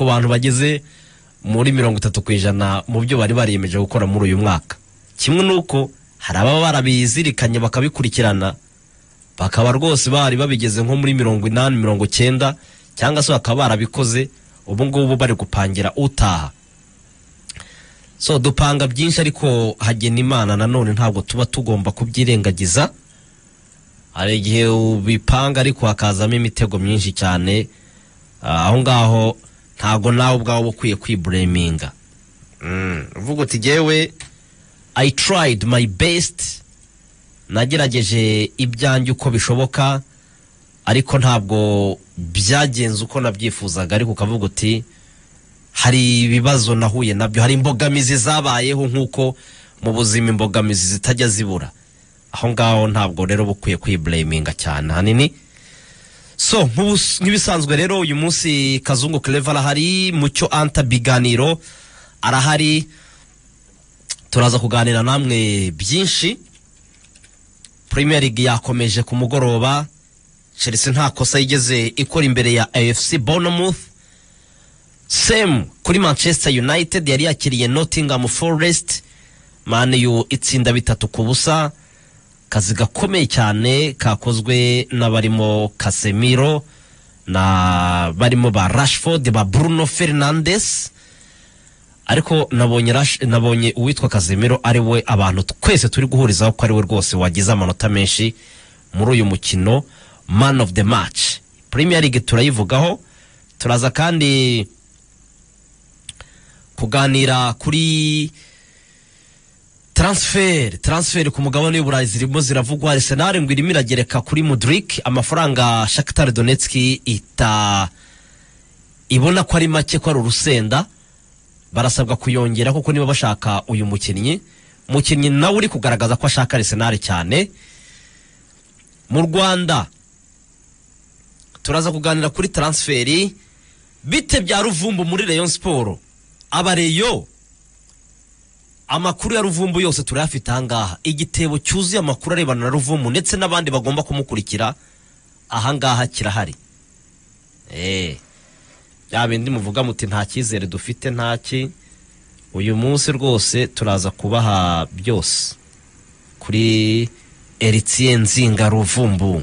bantu bageze muri mirongo itatu ku ijana mu byo bari bariyemeje gukora muri uyu mwaka kimwe n'uko hari ababa barabizirikanye bakabikurikirana bakaba rwose bari babigeze nko muri mirongo inani mirongo icyenda cyangwa se bakaba barabikoze ubu ngubu bari gupangira utaha so dupanga byinshi ariko hagena imana nanone ntabwo tuba tugomba kubyirengagiza hari igihe ubipanga ariko hakazamo imitego myinshi cyane Ah, aho ngaho ntabwo nawe ubwawe uba ukwiye kwibureminga Mm, uvuga uti jyewe i tried my best nagerageje ibyanjye uko bishoboka ariko ntabwo byagenze uko nabyifuzaga ariko ukavuga uti hari ibibazo nahuye nabyo hari imbogamizi zabayeho nk'uko mu buzima imbogamizi zitajya zibura aho ngaho ntabwo rero uba ukwiye kwibureminga cyane hanini so nk'ubus- nk'ibisanzwe rero uyu munsi kazungu clever arahari mucyo anta biganiro arahari turaza kuganira namwe byinshi Premier League yakomeje ku mugoroba Chelsea nta kosa yigeze ikora imbere ya AFC Bournemouth Sam kuri Manchester United yari yakiriye Nottingham Forest Man U itsinda bitatu ku busa kazi gakomeye cyane kakozwe n'abarimo Casemiro na barimo ba Rashford ba Bruno Fernandes ariko nabonye Rash- nabonye uwitwa Casemiro ari we abantu twese turi guhurizaho ko ari we rwose wagize amanota menshi muri uyu mukino man of the match Premier League turayivugaho turaza kandi kuganira kuri transfer transfer ku mugabane w'uburayi zirimo ziravugwa arsenal ngo irimo iragereka kuri mudrik amafaranga shakitar donetski ita ibona ko ari make ko ari urusenda barasabwa kuyongera kuko niba bashaka uyu mukinnyi mukinnyi nawe uri kugaragaza ko ashaka arsenal cyane mu rwanda turaza kuganira kuri transferi bite bya ruvumbu muri rayon siporo abareyo amakuru ya ruvumbu yose turayafite ahangaha igitebo cyuzuye amakuru arebana na ruvumbu ndetse n'abandi bagomba kumukurikira ahangaha kirahari Eh, bya bindi muvuga muti nta cyizere dufite ntaki uyu munsi rwose turaza kubaha byose kuri Eritien Nzinga Ruvumbu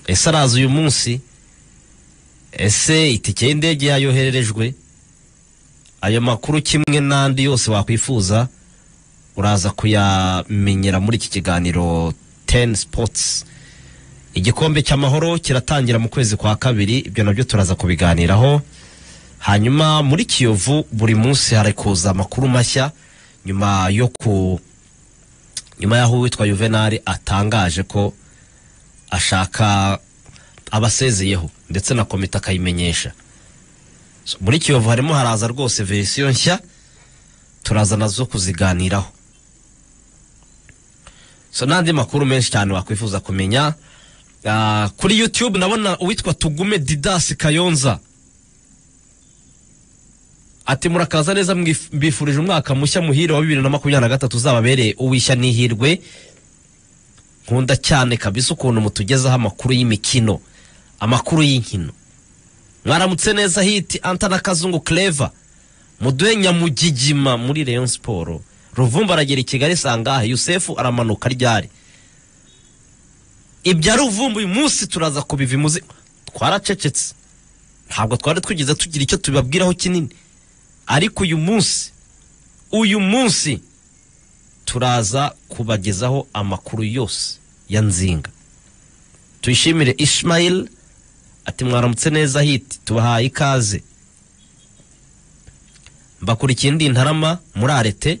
ese araza uyu munsi ese itike y'indege yayohererejwe ayo makuru kimwe n'andi yose wakwifuza uraza kuyamenyera muri iki kiganiro teni sipotsi igikombe cy'amahoro kiratangira mu kwezi kwa kabiri ibyo nabyo turaza kubiganiraho hanyuma muri kiyovu buri munsi hari kuza amakuru mashya nyuma yo ku nyuma y'aho uwitwa juvenali atangaje ko ashaka abasezeyeho ndetse na komite akayimenyesha So, muri kiyovu harimo haraza rwose verisiyo nshya turaza nazo kuziganiraho so n'andi makuru menshi cyane wakwifuza kumenya Ah, kuri youtube ndabona uwitwa tugume didasi kayonza ati murakaza neza mwif- mbifurije umwaka mushya muhire wa bibiri na makumyabiri na gatatu uzababereye uwishya n'ihirwe nkunda cyane kabisa ukuntu mutugezaho amakuru y'imikino amakuru y'inkino mwaramutse neza hiti anta na kazungu clever muduhe nyamugigima muri rayon siporo ruvumba aragera i kigali sangahe yusefu aramanuka ryari ibya ruvumba uyu munsi turaza kubiva imuzi twaracecetse ntabwo twari twigeze tugira icyo tubabwiraho kinini ariko uyu munsi uyu munsi turaza kubagezaho amakuru yose ya nzinga tuyishimire ishmayil ati mwaramutse neza hiti tubahaye ikaze mbakurikiye indi ntarama muri arete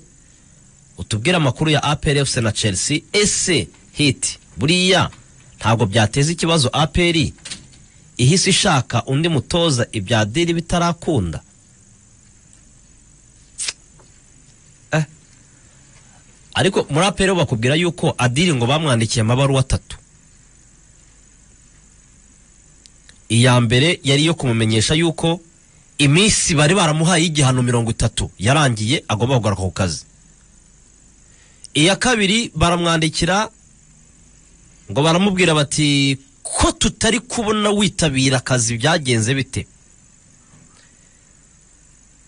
utubwire amakuru ya apr fc na chelsea ese hiti buriya ntabwo byateza ikibazo apr ihise ishaka undi mutoza ibya diri bitarakunda Eh. ariko muri apr bo bakubwira yuko adiri ngo bamwandikiye amabaruwa atatu iya mbere yari iyo kumumenyesha yuko iminsi bari baramuhaye igihano mirongo itatu yarangiye agomba kugaruka ku kazi iya kabiri baramwandikira ngo baramubwira bati ko tutari kubona witabira akazi byagenze bite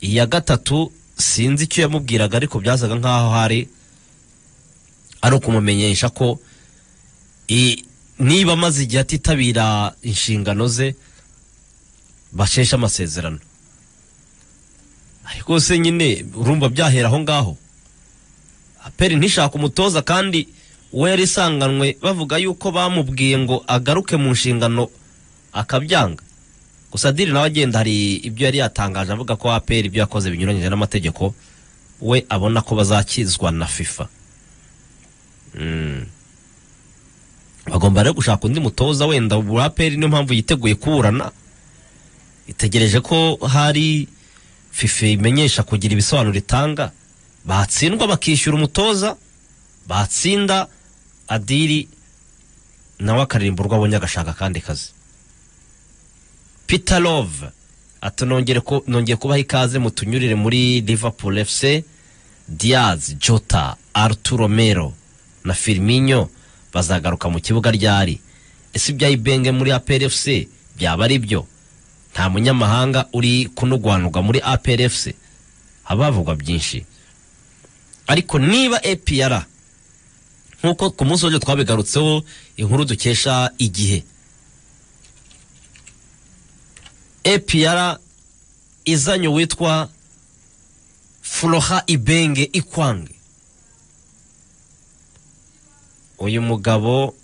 iya gatatu sinzi icyo yamubwiraga ariko byasaga nk'aho hari ari ukumumenyesha ko i- niba amaze igihe atitabira inshingano ze basheshe amasezerano ariko se nyine urumva byahera aho ngaho aperi ntishaka umutoza kandi we yari isanganwe bavuga yuko bamubwiye ngo agaruke mu nshingano akabyanga gusa diri nawe agenda hari ibyo yari yatangaje avuga ko aperi ibyo yakoze binyuranyije n'amategeko we abona ko bazakizwa na fifa Mm. bagomba rero gushaka undi mutoza wenda ubu aperi niyo mpamvu yiteguye kuburana itegereje ko hari fifa imenyesha kugira ibisobanuro itanga batsindwa bakishyura umutoza batsinda adiri nawe akaririmba urwo abonye agashaka akandi kazi peter love ati nongere ku- nongeye kubaha ikaze mutunyurire muri liverpool fc diaz jota arturo mero na firmino bazagaruka mu kibuga ryari ese ibyayibenge muri apr fc byaba ari byo nta munyamahanga uri kunugwanugwa muri apr fc habavugwa byinshi ariko niba APR nk'uko ku munsi w'ejo twabigarutseho inkuru dukesha igihe APR izanye uwitwa Flora Ibenge Ikwange uyu mugabo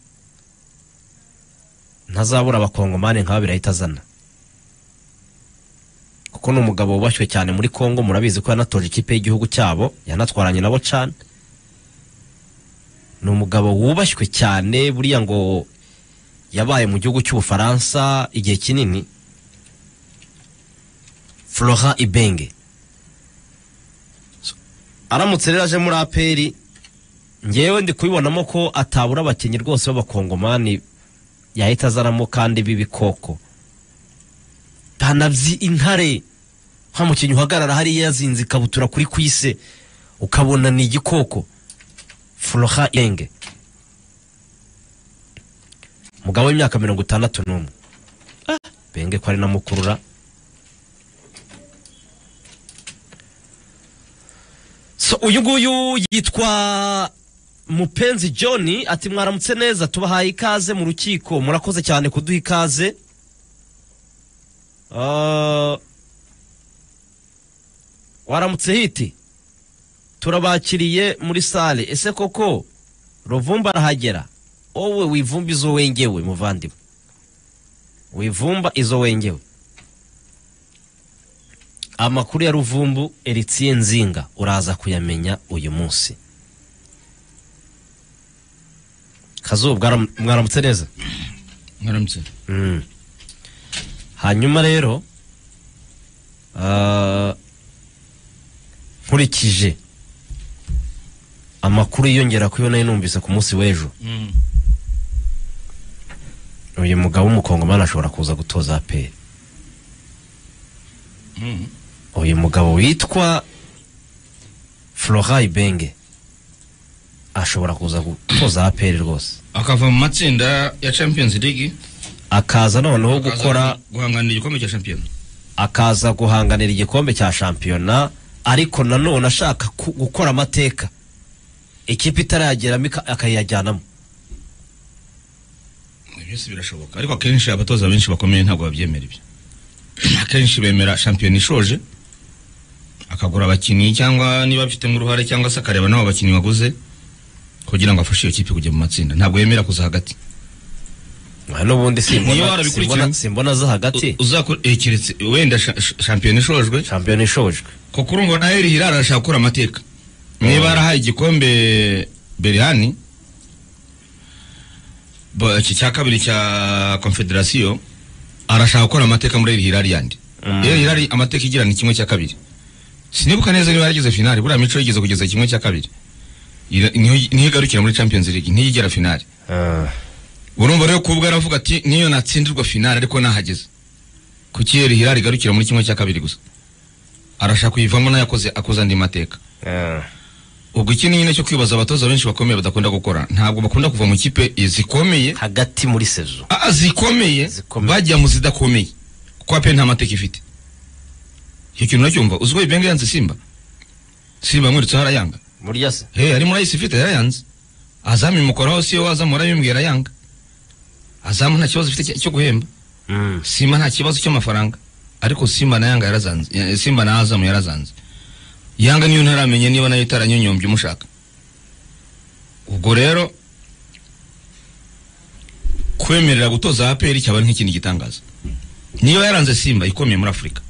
ntazabura abakongomani nkaba birahita azana kuko ni umugabo wubashywe cyane muri Congo murabizi ko yanatoje ikipe y'igihugu cyabo yanatwaranye nabo cane ni umugabo wubashywe cyane buriya ngo yabaye mu gihugu cy'ubufaransa igihe kinini flora ibenge So, aramutse rero aje muri aperi ngewe ndi kubibonamo ko atabura abakinnyi rwose b'abakongomani yahita azanamo kandi b'ibikoko ntanabyi intare nta mukinnyi uhagarara hariya yazinze ikabutura kuri kwise ukabona ni igikoko furoha irenge umugabo w'imyaka mirongo itandatu n'umwe Ah, benge ko ari na mukurura so uyu nguyu yitwa mupenzi john ati mwaramutse neza tubahaye ikaze mu rukiko murakoze cyane kuduha ikaze Ah, waramutse hiti turabakiriye muri sale ese koko ruvumba arahagera wowe wivumba izo wengewe muvandimwe wivumba izo wengewe amakuru ya ruvumbu eritsiye nzinga uraza kuyamenya uyu munsi kazubu bwaram- mwaramutse neza mwaramutse Mm. hanyuma rero ah, nkurikije amakuru yiyongera ko iyo nayo numvise ku munsi w'ejo uyu mugabo w'umukongomani ashobora kuza gutoza aperi uyu mugabo witwa flora ibenge ashobora kuza gutoza aperi rwose akava mu matsinda ya champions league akaza noneho akaza gukora guhanganira igikombe cya champion akaza guhanganira igikombe cya shampiyona ariko nanone ashaka ku- gukora amateka ikipe itarayageramo ika- akayajyanamo byose birashoboka ariko akenshi abatoza benshi bakomeye ntabwo babyemera ibyo akenshi bemera champion ishoje akagura abakinnyi cyangwa niba afitemo uruhare cyangwa se akareba n'abo bakinnyi waguze kugira ngo afashe iyo kipe kujya mu matsinda ntabwo yemera kuza hagati Aha n'ubundi simbona- Niyo warabikurikiye. simbona- simbona za hagati uzakora eh, keretse wenda sha- sha- champion ishojwe shampiyona ishojwe kuko urumva nawe rihira arashaka gukora amateka niba yarahaye igikombe berihani ba- iki cya kabiri cya confederasiyo arashaka gukora amateka muri rihira yandi Mm. iyo rihira amateka igira ni kimwe cya kabiri sinibuka neza niba yaragize finali buriya mico yigeze kugeza kimwe cya kabiri Ira- niho- niho igarukira muri champions league ntiyigera finali Ah, urumva rero kubwa aravuga ati niyo natsindirwa finali ariko nahageze kuki iyo rihira igarukira muri kimwe cya kabiri gusa arashaka kuyivamo nayo akoze akoze andi mateka ah. ubwo iki ni nyine cyo kwibaza abatoza benshi bakomeye badakunda gukora ntabwo bakunda kuva mu kipe eh, zikomeye hagati muri sezo ah zikomeye Zikomeye. bajya mu zidakomeye kuko ape nta mateka ifite icyo kintu uracyumva uzi ko ibenge yanze simba simba yamweretse aho arayanga burya se he harimo urayisi ifite yarayanze azamu imukoraho si yo wazamura bimbwira arayanga azamu nta kibazo ifite cyo guhemba simba nta kibazo cy'amafaranga ariko simba na yanga yarazanze eh, simba na azamu yarazanze yanga niyo ntaramenye niba nayo itaranyonyombye umushaka ubwo rero kwemerera gutoza aperi cyaba ari nk'ikindi gitangaza niba yaranze simba ikomeye muri afurika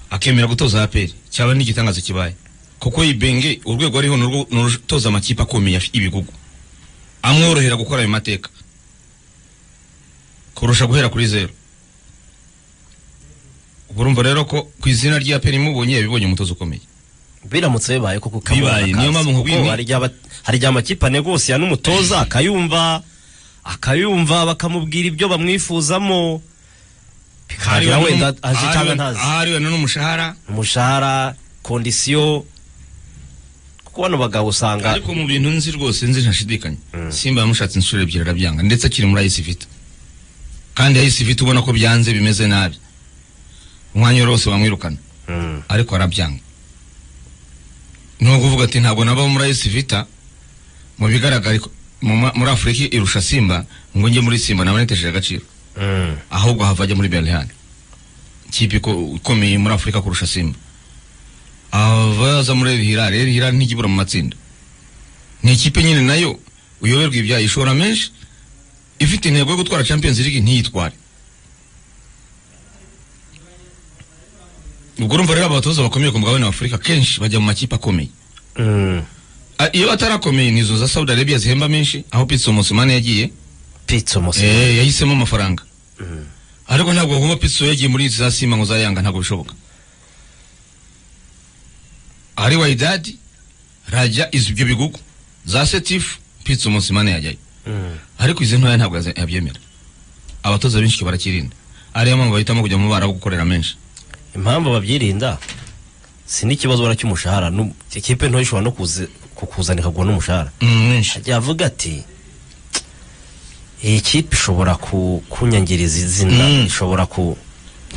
akemera gutoza aperi cyaba ari n'igitangaza kibaye kuko ibenge urwego ariho ni urwo- ni urutoza amakipe akomeye afi- ibigugu amworohera gukora ayo mateka kurusha guhera kuri zeru ubwo urumva rero ko ku izina rya peri imubonye yabibonye umutoza ukomeye biramutse bibaye koko ukabona Bibaye, akazi. niyo mpamvu Kuko nkubwiye- hari igihe aba- hari igihe amakipe anegosiya n'umutoza akayumva akayumva bakamubwira ibyo bamwifuzamo bikagira Ahariwe wenda n'umu- aje cyangwa ahariwe- ntazi ahariwe n'umushahara umushahara kondisiyo kuko bano bagabo usanga ariko mu bintu nzi rwose nzi ntashidikanya simba yamushatse inshuro ebyiri arabyanga ndetse akiri muri ayisi vita kandi ayisi vita ubona ko byanze bimeze nabi umwanya wose bamwirukana Mm. ariko arabyanga ni ukuvuga ati ntabwo nabaho muri ayisi vita mu bigaragara iko- mu ma- muri afurika irusha simba ngo njye muri simba naba nitesheje agaciro Mm. ahubwo hava ajya muri berihani ikipe iko- ikomeye muri afurika kurusha simba abaza muri rihirari rihirari ntijya ibura mu matsinda ni ikipe nyine nayo uyoberwa ibyaha ishora menshi ifite intego yo gutwara champions league ntiyitware ubwo urumva rero abatoza bakomeye ku mugabane wa afurika kenshi bajya mu makipe akomeye Mm. A- iyo atarakomeye ni izo za saudi arabia zihemba menshi aho pitso musimane yagiye pitso musi Eh, yahisemo amafaranga ariko ntabwo kuba piso yagiye muri izi za sima ngo zayanga ntabwo bishoboka ari wayidadi rajya izi ibyo bigugu za setifu piso umusimane yajyayo Mm. ariko izi ntoya ntabwo yaze- yabyemera abatoza benshi barakirinda ariyo mpamvu bahitamo kujya mu bara gukorera menshi impamvu babyirinda si n'ikibazo wenda cy'umushahara nu- ikipe ntoya ishobora no kuze- kukuzana ikaguha n'umushahara Mm, menshi ajya avuga ati iyi kipe ishobora ku- kunyangiriza izina Mm. ishobora ku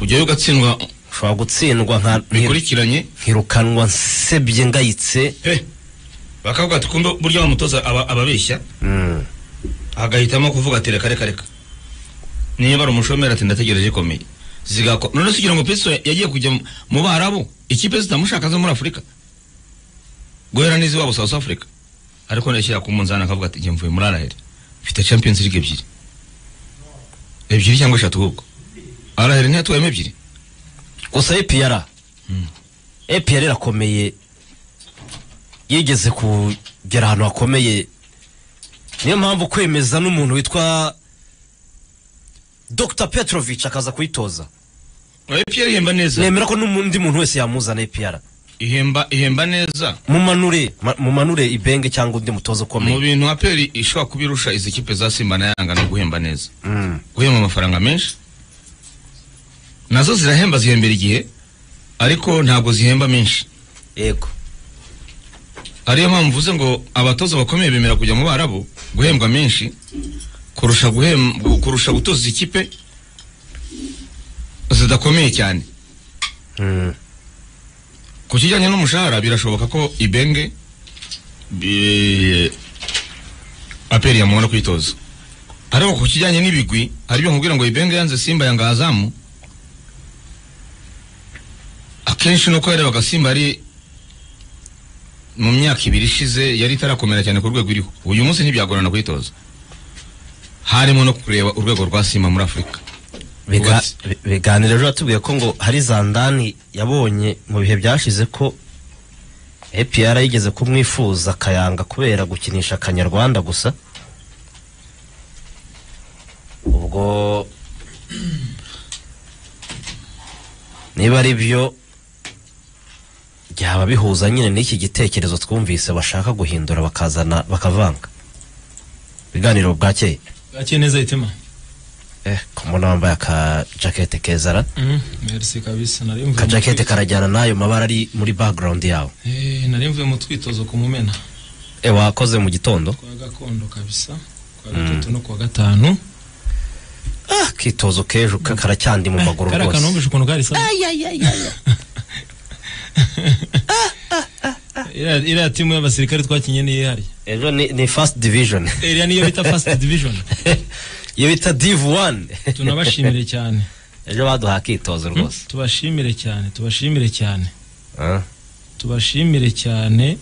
kujyayo ugatsindwa ishobora gutsindwa nka bikurikiranye nkirukanwa nsebye ngayitse he bakavuga ati kumbe burya wa mutoza aba- ababeshya Mm. agahitamo kuvuga ati reka reka reka niba ari umushomeri ati ndategereje ikomeye zigako none se ugira ngo Peso yagiye kujya mu- mu barabu ikipe zitamushaka zo muri afurika guhera n'iziwabo south africa ariko nashyira ku munzani akavuga ati njye mvuye muri araheri mfite champions league ebyiri ebyiri cyangwa eshatu ahubwo araheri ntiyatwayemo ebyiri gusa epiyara epiyara irakomeye yigeze kugera ahantu hakomeye niyo mpamvu kwemeza n'umuntu witwa dr petrovic akaza kuyitoza epr ihemba neza nemera ko n'undi muntu wese yamuzana epiyara ihemba ihemba neza mumanure ma- mumanure ibenge cyangwa undi mutoza mu ukomeye bintu aperi ishobora kuba irusha izi kipe za simba na yanga no guhemba neza Mm. guhemba amafaranga menshi nazo zirahemba zihembera igihe ariko ntabwo zihemba menshi yego ariyo mpamvu mvuze ngo abatoza bakomeye bemera kujya mu barabu guhembwa menshi kurusha guhem gu- kurusha gutoza ikipe zidakomeye cyane Mm. ku kijyanye n'umushahara birashoboka ko ibenge bi- aperi yamubona kwitoza ariko ku kijyanye n'ibigwi aribyo nkubwira ngo ibenge yanze simba yanga azamu akenshi nuko yarebaga simba ari mu myaka ibiri ishize yari itarakomera cyane ku rwego iriho uyu munsi ntibyagorana kwitoza harimo no kureba urwego rwa simba muri afurika Biga- Wubatse. bi- biganiro ejo batubwiye ko ngo hari za ndani yabonye mu bihe byashize ko APR yigeze kumwifuza akayanga kubera gukinisha akanyarwanda gusa ubwo niba ari byo byaba bihuza nyine n'iki gitekerezo twumvise bashaka guhindura bakazana bakavanga ibiganiro bwakeye Gake neza itima. eh kumona wambaye akajakete kezara Mhm. Merci kabisa nari mvuye. mu akajakete twi- karajyana n'ayo mabara ari muri background yawe Eh nari mvuye mu twitozo ku mumena e wakoze mu gitondo kwa gakondo kabisa kwa gatatu no kwa gatanu. ah akitozo k'ejo ka- karacyandi mu maguru kariya kantu rwose wumvise ukuntu karisa iriya iriya timu y'abasirikare twakinye niyo ihari ejo ni ni first division iriya niyo bita fasiti divijoni iyo bita div one tunabashimire cyane ejo baduha akitozo rwose tubashimire cyane tubashimire cyane Ah. tubashimire cyane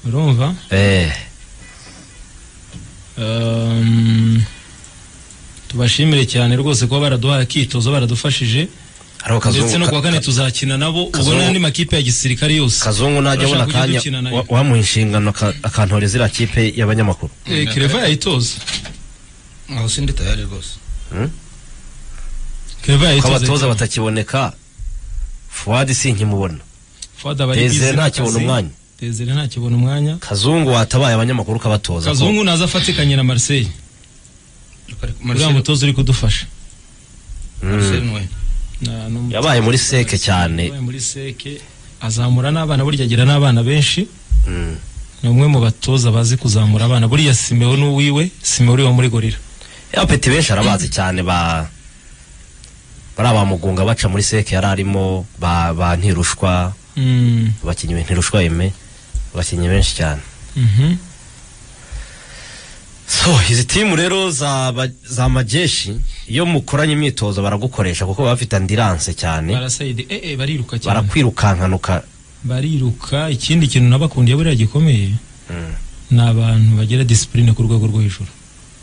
urumva eh Um, tubashimire cyane rwose kuba baraduhaye akitozo baradufashije hari ndetse no akazungu ku wa ka- kane tuzakina nabo ubwo Kazungu- n'andi makipe ya gisirikare yose kazungu najya abona Urashaka kujya akanya dukina nayo? wa- wamuha inshingano aka- akantoreza iriya kipe y'abanyamakuru Eh, kereva yayitoza aho sindi tayari rwose kereva ko abatoza yayitoza batakiboneka fuwadi sinkimubona fada abayigize tezere ntakibona umwanya tezere ntakibona umwanya kazungu watabaye abanyamakuru ukabatoza ko kazungu naza afatikanye na marseille uriya mutoza uri kudufasha Mm. Na- ni umutoza- Yabaye muri seke cyane. yabaye muri seke azamura n'abana burya agira n'abana benshi Mm. ni umwe mu batoza bazi kuzamura abana buriya simewo n'uwiwe simewo uriwe muri gorira ya peti benshi arabazi cyane ba bari abamugunga baca muri seke yari arimo ba, ba ntirushwa Mm, abakinnyi ba ntirushwa yeme abakinnyi benshi cyane mhm. so izi timu rero za, ba- za majeshi iyo mukoranye imyitozo baragukoresha kuko baba bafite andiranse cyane barasayidi eh eh bariruka cyane barakwirukanka nuka bariruka ikindi kintu nabakundiye buriya gikomeye Mm. ni abantu bagira disipurine ku rwego rwo hejuru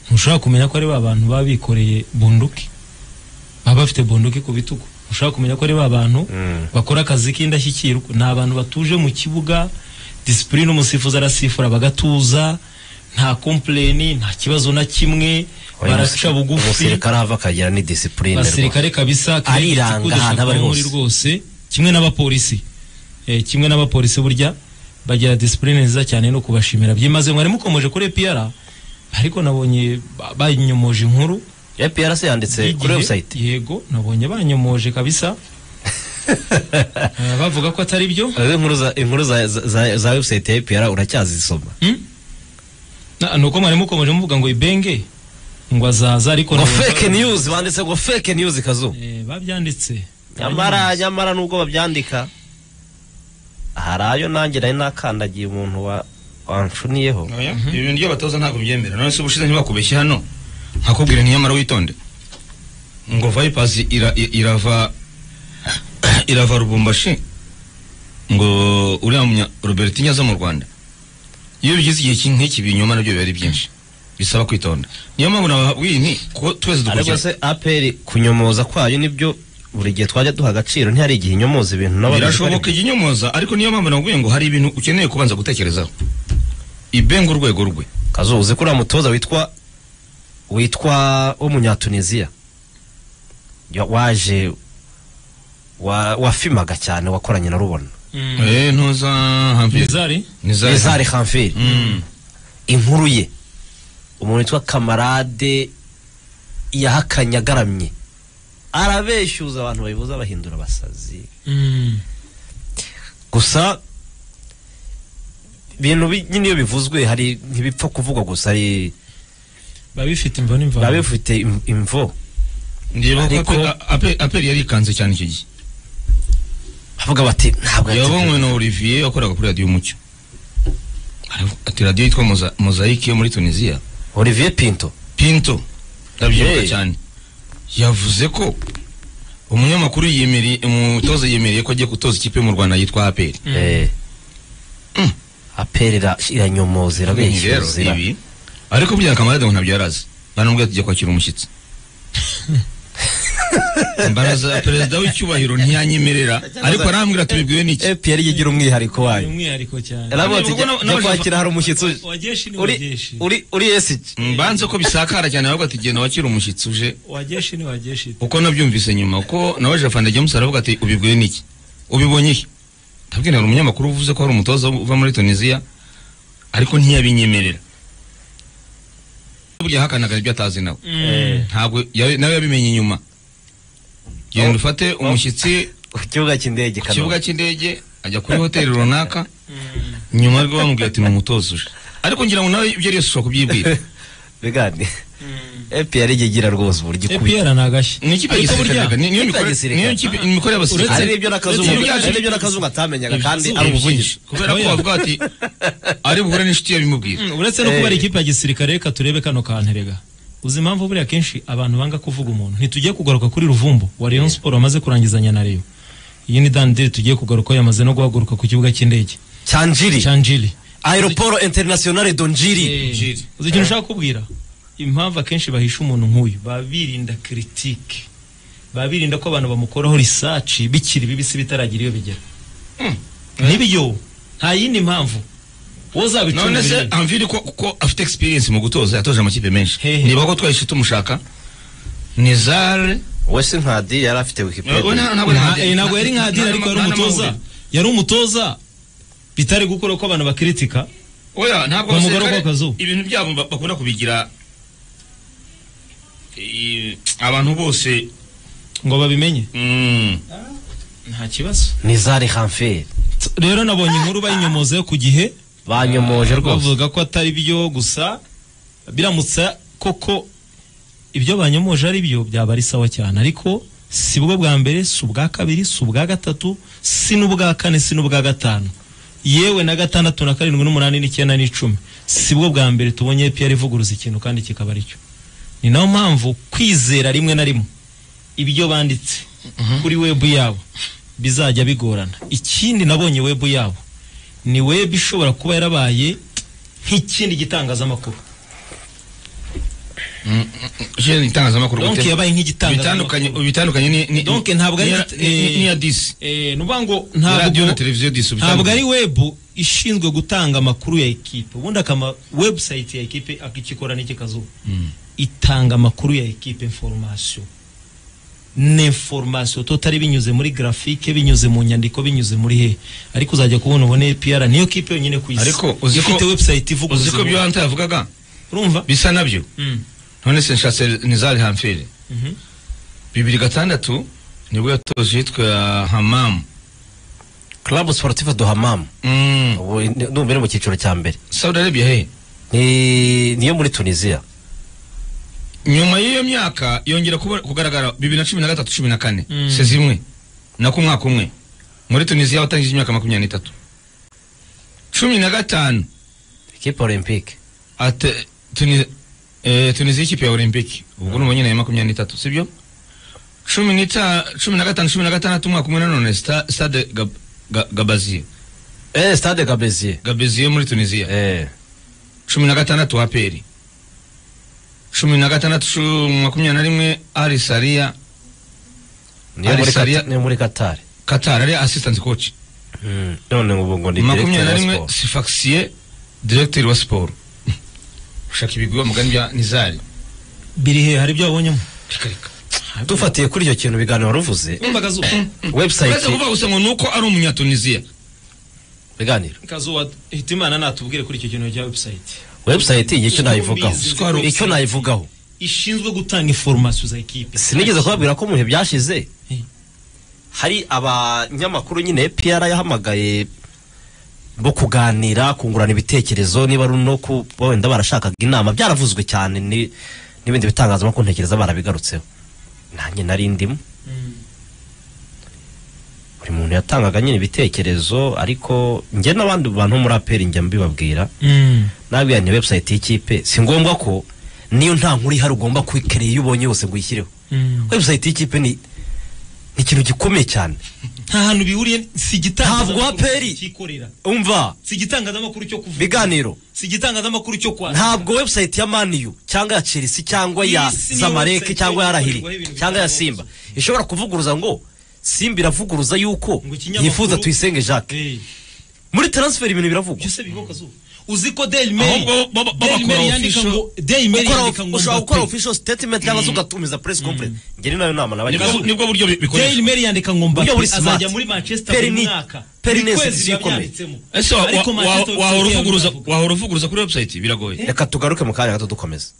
ntushobora kumenya ko ari ba bantu baba bikoreye bunduki baba bafite bunduki ku bitugu ntushobora kumenya ko ari ba bantu Mm. bakora akazi k'indashyikirwa ni abantu batuje mu kibuga disipurine umusifuzi arasifura bagatuza nta kompleni nta kibazo na kimwe baraca bugufi umusirikare ava akagira ni disipurine basirikare kabisa Ariranga ahantu aba ari muri hose. rwose kimwe n'abapolisi eh, kimwe n'abapolisi burya bagira disipurine nziza cyane no kubashimira byimaze mwari mukomeje kuri EPR ariko nabonye ba- banyomoje inkuru APRC yanditse kuri y'igihe- website yego nabonye banyomoje kabisa Eh, bavuga ko atari byo Eh, inkuru za inkuru za za- za- za website ya APR uracyazisoma Hmm? Na- nuko mwari mukomeje muvuga ngo ibenge ngo azaza ariko ngo nabonye- fake news banditse ngo fake news kazu Eh, babyanditse nyamara nyamara nubwo babyandika hari ayo nanjye nari nakandagiye umuntu wa wanshuniyeho ibi bintu by'abatoza ntabwo byemera none se ubushize ntibakubeshye hano nkakubwira ntiyamara witonde ngo vipers ira, i- irava irava rubumbashi ngo uriya munya robertinho aza mu rwanda iyo bigize igihe ki- nk'iki ibinyoma nabyo biba ari byinshi bisaba kwitonda niyo mpamvu nababwiye nti ko twese ariko dukurikira se aperi kunyomoza kwayo nibyo buri gihe twajya duha agaciro ntihari igihe inyomoza ibintu nabo birashoboka iginyomoza ariko niyo mpamvu nakubwiye ngo hari ibintu ukeneye kubanza gutekerezaho ibenga urwego rwe kazu uzi ko uriya mutoza witwa witwa w'umunyatuniziya Ya- waje wa- wafimaga cyane wakoranye na rubona Mm. eh ntuza hampi Nizari? ezari hamfiri Mm. inkuru ye umuntu witwa kamarade yahakanye agaramye arabeshyuza abantu babivuze abahindura abasazi Mm. gusa ibintu bi- nyine iyo bivuzwe hari ntibipfa kuvugwa gusa ari biba bifite imvo n'imvano biba bifite im- imvo Ndibuka ko Ariko- ape- ape- aperi yari ikanze cyane icyo gihe bavuga bati ntabwo yabonywe yateguye." na olivier wakoraga kuri radiyo umucyo Aravuga ati radiyo yitwa Moza- mozayike yo muri tunisiya olivier pinto pinto ndabyibuka Hey. cyane yavuze ko umunyamakuru yemere umutoza yemereye ko agiye gutoza ikipe yo mu rwanda yitwa aperi Mm. Eh. Mm. aperera iranyomoza rero irabeshyuza ira- ibi ariko burya kamarade ngo ntabyo yari azi baramubwira tujya kwakira umushyitsi mbaraza perezida w'icyubahiro ntiyanyemerera ariko arambwira tubibwiwe n'iki Eh, Pierre yigira umwihariko Ni wayo umwihariko cyane Aravuga ati, Ubwo "Jya- na- jya n'abajava- kwakira hari umushyitsi uje." wajeshi ni uri wajeshi uri uri esiki mbanze ko bisakara cyane ahubwo ati genda wakira umushyitsi uje wajeshi ni wajeshi uko nabyumvise nyuma uko nawe jafanda james aravuga ati ubibwiwe n'iki ubibonye he ndabwira hari umunyamakuru uvuze ko hari umutoza uva muri tunisiya ariko ntiyabinyemerera burya yahakanaga ibyo atazi nawe Mm. ntabwo yawe- nawe yabimenye nyuma genda ufate umushyitsi ku kibuga cy'indege ku Kanombe. kibuga cy'indege ajya kuri hoteli runaka Mm. nyuma ariko bamubwira ati ni umutoza uje ariko ngira ngo nawe ibyo ari byose ushobora kubyibwira Bigani. Mm. epr igira rwose uburyo ikubita epr ni agashya ni ikipe ya Ariko gisirikare burya- niyo Ikipe ya mikore gisirikare. niyo kipe imikore y'abasirikare hari n'ibyo n'akazungu Uretse ibyo- hari n'ibyo n'akazungu atamenyaga kandi Ibyinshi. ari ubuvugizi kubera ko bavuga ati ari buhure n'inshuti ye bimubwira Mm, uretse no Eh. kuba ari ikipe ya gisirikare reka turebe kano kanterega uzi impamvu buriya kenshi abantu banga kuvuga umuntu ntitugiye kugaruka kuri ruvumbu wa Rayon Sport wamaze kurangizanya na Rayon iyi ni dandiri tugiye kugaruka yamaze no guhaguruka ku kibuga cy'indege cyanjiri Chanjili aeroporo internationale donjiri Eh, uzi ikintu ushaka kubwira impamvu akenshi bahisha umuntu nk'uyu baba birinda critique baba birinda ko abantu bamukoraho research bikiri bibisi bitaragira iyo bigera nibiyo nta yindi mpamvu wowe uzabicunga none se birebe. amviri ko kuko afite experience mu gutoza yatoje amakipe menshi Hehe. niba ko twahise tumushaka ni zare wese nkadi yari afite Oya, wikipedia nta- ntabwo Nta- yari- eh, ntabwo yari nta- nka Adil nta- ariko yari nta- nta- umutoza yari umutoza bitari gukora ko abantu bakiritika oya ntabwo Wa abasirikare- mugoroba w'akazu. ibintu byabo ba- bakunda kubigira eh, abantu bose ngo babimenye mm, nta kibazo ni zari hanferi rero nabonye inkuru bayinyomoze ku gihe banyomoje rwose bavuga ko atari byo gusa biramutse koko ibyo banyomoje ari byo byaba ari sawa cyane ariko si bwo bwa mbere si ubwa kabiri si ubwa gatatu si n'ubwa kane si n'ubwa gatanu yewe na gatandatu na karindwi n'umunani n'icyenda n'icumi si bwo bwa mbere tubonye piyara ivuguruza ikintu kandi kikaba ari cyo ni nayo mpamvu kwizera rimwe na rimwe ibyo banditse kuri webu yabo bizajya bigorana ikindi nabonye webu yabo ni webu ishobora kuba yarabaye nk'ikindi gitangazamakuru je ni itangazamakuru donk gute? yabaye bitandukanye nk'igitangazamakuru bitandukanye ni ni donk ntabwo ari ni ya- ni- ni- ni ya disi eh, nuvuga ngo Ni radio na ntabwo televiziyo disi ntabwo ari webu ishinzwe gutanga amakuru ya ekipe ubundi akama website ya ekipe akikikora n'iki kazuba itanga amakuru ya ekipe information n'information totari binyuze muri grafike binyuze mu nyandiko binyuze muri he ariko uzajya kubona ubone APR niyo kipe yonyine ku isi Ariko uzi ko- ifite website ivuga uzi ko ibyo hanta yavugaga urumva bisa nabyo none se nshatse nizari hamfere Mhm. bibiri gatandatu nibwo yatoje yitwa hamamu club sportif duhamam Mm, ubu ni- ndumva iri mu cyiciro cya mbere saudi arabia he Ni- niyo muri tunisiya nyuma y'iyo myaka yongera kuba- kugaragara bibiri na cumi na gatatu cumi na kane Mm. sezi imwe nako umwaka umwe muri tunisiya watangije imyaka makumyabiri n'itatu cumi na gatanu ekipe olympique Ate, tuni, eh, tunisia ikipe ya olympic ubwo nubwo nyine ya makumyabiri n'itatu sibyo cumi n'ita cumi na gatanu cumi na gatandatu umwaka umwe nanone sta- stade Gab- Ga- gabaziye eh stade gabeziye gabaziye muri tunisia eh cumi na gatandatu aperi cumi na gatandatu cu- makumyabiri na rimwe ari saria niyo Al muri Saria- Qatar- niyo muri katari qatar ari assistant coach none ubu ngo ni makumyabiri directeur na wa rimwe sport sifaxiye directeur wa siporo ushaka ibigwi mugani bya nizari biri he hari ibyo wabonyemo reka reka dufatiye kuri icyo kintu biganiro waruvuze urumva kazuba uretse website kuvuga gusa ngo ni uko ari umunyatunisiya biganiro kazuba hitimana natubwire kuri icyo kintu cya website website icyo nayivugaho Uzi ko hari icyo nayivugaho ishinzwe gutanga information za ekipe sinigeze kubabwira ko mu bihe byashize hari abanyamakuru nyine PR yahamagaye bo kuganira kungurana ibitekerezo niba ari no kuba wenda barashakaga inama byaravuzwe cyane ni- n'ibindi bitangazamakuru ntekereza barabigarutseho nanjye nari ndimo buri muntu yatangaga nyine ibitekerezo ariko njye n'abandi bantu bo muri aperi njya mbibabwira Mm. nabwira nti website y'ikipe si ngombwa ko niyo nta nkuru ihari ugomba kwikerera iyo ubonye yose ngo uyishyireho Mm. website y'ikipe ni ni ikintu gikomeye cyane nta hantu bihuriye si igitangazamakuru Ntabwo aperi. cyikorera umva si igitangazamakuru cyo kuvuga biganiro si igitangazamakuru cyo kwa ntabwo website ya maniyu cyangwa ya chelsea cyangwa ya Iyi si niyo zamareke website cyangwa ya ikorerwaho rahiri ibintu cyangwa ya bitandukanye. simba ishobora kuvuguruza ngo simba iravuguruza yuko Ngo ikinyamakuru- yifuza tuyisenge jacques Eh, muri transfer ibintu biravugwa byose biboka zuba uzi ko Daily Mail Ahubwo bo- bo- bo- Daily bakora Mail yandika official- ngo Daily Mail Ukora- yandika ngo ushobora gukora Mbappe official statement cyangwa se ugatumiza press conference njye ni nayo nama nibwo nabagira nibwo buryo bi- Daily bikoreshwa Mail yandika ngo Mbappe Burya buri smart. azajya muri Manchester Peri buri ni- mwaka Peri Buri ni kwezi institution biba ikomeye. byanditsemo. ese wa- Ariko wa- Manchester wa- wahora United uvuguruza yabivuga. wahora uvuguruza kuri website biragoye reka tugaruke mu kanya gato dukomeze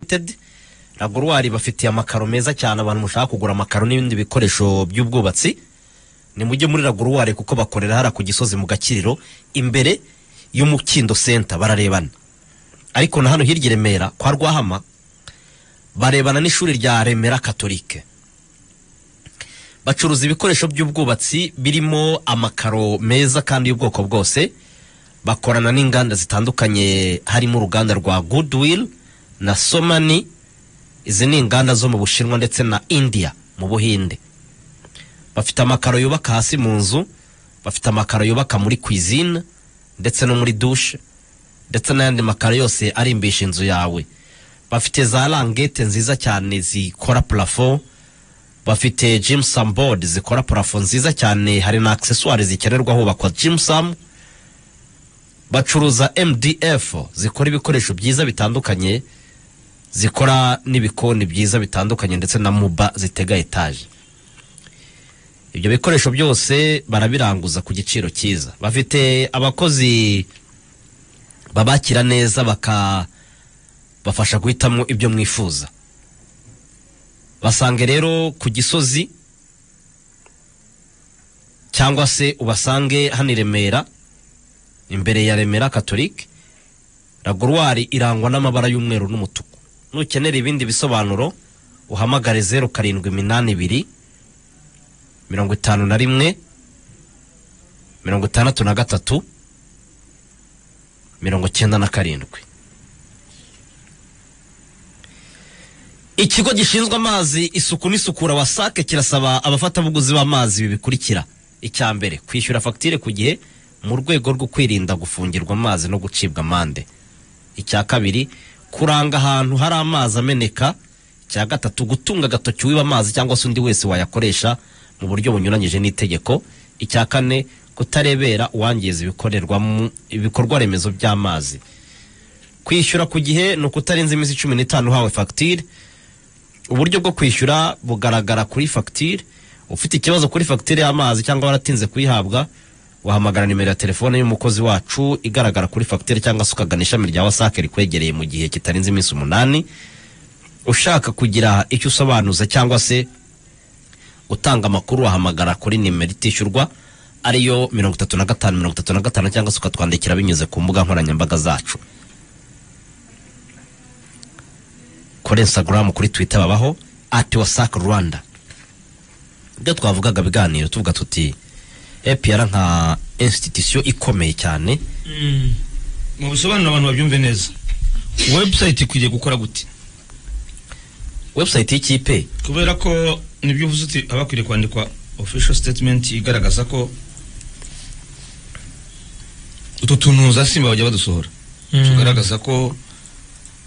ltd laborwari bafitiye amakaro meza cyane abantu mushaka kugura amakaro n'ibindi bikoresho by'ubwubatsi ni mujye muri laborwari kuko bakorera hara ku gisozi mu gakiriro imbere y'umukindo senta bararebana ariko na hano hirya i remera kwa rwahama barebana n'ishuri rya remera katolike bacuruza ibikoresho by'ubwubatsi birimo amakaro meza kandi y'ubwoko bwose bakorana n'inganda zitandukanye harimo uruganda rwa goodwill na somani izi ni inganda zo mu bushinwa ndetse na india mu buhinde bafite amakaro yubaka hasi mu nzu bafite amakaro yubaka muri kwizine ndetse no muri dushe ndetse n'ayandi makaro yose arimbisha inzu yawe bafite za langete nziza cyane zikora purafo bafite jimusam bodi zikora purafo nziza cyane hari na akiseswari zikenerwa hubakwa jimusamu bacuruza mdf zikora ibikoresho byiza bitandukanye zikora n'ibikoni byiza bitandukanye ndetse na muba zitega etaje ibyo bikoresho byose barabiranguza ku giciro cyiza bafite abakozi babakira neza bakabafasha guhitamo ibyo mwifuza basange rero ku gisozi cyangwa se ubasange hano i remera imbere ya remera katolike ragorwari irangwa n'amabara y'umweru n'umutuku nukenera ibindi bisobanuro uhamagare zeru karindwi iminani ibiri mirongo itanu na rimwe mirongo itandatu na gatatu mirongo cyenda na karindwi ikigo gishinzwe amazi isuku n'isukura wasake kirasaba abafatabuguzi b'amazi ibi bikurikira icya mbere kwishyura fagitire ku gihe mu rwego rwo kwirinda gufungirwa amazi no gucibwa amande icya kabiri kuranga ahantu hari amazi ameneka icya gatatu gutunga agatoki wiba amazi cyangwa se undi wese wayakoresha mu buryo bunyuranyije n'itegeko icya kane kutarebera uwangiza ibikorerwamo ibikorwa remezo by'amazi kwishyura ku gihe ni ukutarenza iminsi cumi n'itanu uhawe fagitire uburyo bwo kwishyura bugaragara kuri fagitire ufite ikibazo kuri fagitire y'amazi cyangwa waratinze kuyihabwa wahamagara nimero ya telefone y'umukozi wacu igaragara kuri fagitire cyangwa se ukagana ishami rya wasake rikwegereye mu gihe kitarenze iminsi umunani ushaka kugira icyo usobanuza cyangwa se utanga amakuru wahamagara kuri nimero itishyurwa ariyo mirongo itatu na gatanu mirongo itatu na gatanu cyangwa se ukatwandikira binyuze ku mbuga nkoranyambaga zacu kuri instagram kuri twitter babaho ati wasake rwanda ibyo twavugaga biganiro tuvuga tuti epr nka institution ikomeye cyane mu bisobanuro abantu babyumve neza webusayiti ikwiriye gukora gute website y'ikipe kubera ko nibyo uvuze uti haba hakwiriye kwandikwa official statement igaragaza ko utu tuntu za simba bajya badusohora Mm. tugaragaza ko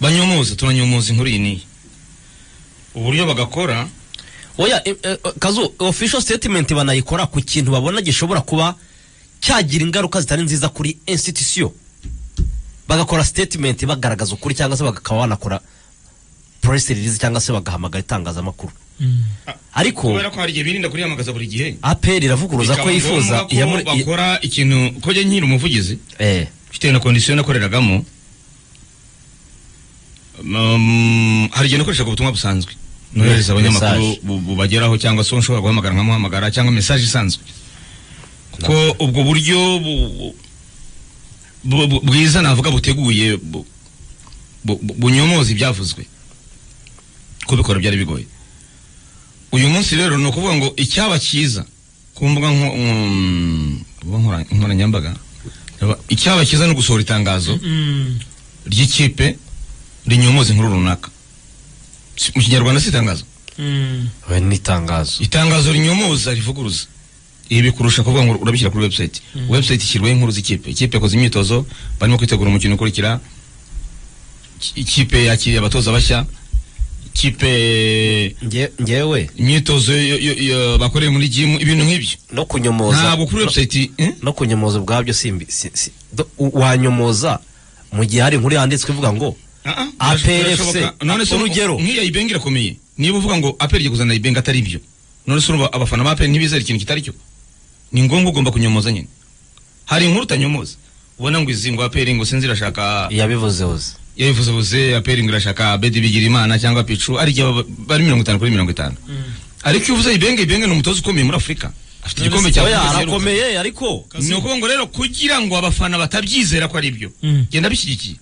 banyomoza tunanyomoza inkuru iyi n'iyi uburyo bagakora oya eh, eh, kazu official statement banayikora ku kintu babona gishobora kuba cyagira ingaruka zitari nziza kuri institution bagakora statement bagaragaza ukuri cyangwa se bagakaba banakora press release cyangwa se bagahamagara itangazamakuru ariko kubera ko hari igihe birinda kurihamagaza buri gihe APR iravuguruza ko bikaba yifuza ngombwa ko iyamure- i- bakora ikintu ko njye nkiri umuvugizi eh bitewe na kondisiyo nakoreragamo um, hari igihe nakoreshaga ubutumwa busanzwe nohereza Me- abanyamakuru message. bu- bubageraho cyangwa se nshobora guhamagara nkamuhamagara cyangwa mesaje isanzwe ko ubwo buryo bu- bu- bu- bwiza navuga buteguye bu- bu- bu- bunyomoza ibyavuzwe kubikora byari bigoye uyu munsi rero ni ukuvuga ngo icyaba cyiza ku mbuga nko- mm, ku mbuga nkora- nkoranyambaga icyaba cyiza ni ugusohora itangazo ry'ikipe rinyomoza inkuru runaka Si- mu kinyarwanda si itangazo we nitangazo itangazo rinyomoza rivuguruza ibi bikurusha kuvuga ngo urabishyira kuri website website ishyirwaho inkuru z'ikipe ikipe yakoze imyitozo barimo kwitegura umukino ukurikira Iki- ikipe yakiriye abatoza bashya ikipe nge ngewe imyitozo yo- yo- yo- bakoreye muri jimu ibintu nk'ibyo no kunyomoza ntabwo kuri website eh? no kunyomoza ubwabyo simbi si, si, do- u- wanyomoza mu gihe hari inkuru yanditswe ivuga ngo Ah, ah, APR birashoboka. FC, None se urugero. nk'iya ibenga irakomeye niba uvuga ngo aperi igiye kuzana ibenga atari ibyo none se urumva abafana ba aperi ntibizera ikintu kitari cyo ni ngombwa ugomba kunyomoza nyine hari inkuru utanyomoza ubona ngo izi ngo aperi ngo sinzi irashaka yabivuze uzi yabivuze buze aperingi irashaka bedi bigirimana cyangwa picu ari igihe bari mirongo itanu kuri mirongo itanu ariko iyo uvuze ibenge ibenge ni umutoza ukomeye muri afurika afite igikombe cya Oya, Afurika ziheruka. arakomeye ariko ni ukuvuga ngo rero kugira ngo abafana batabyizera ko ari byo Mm. genda bishyigikiye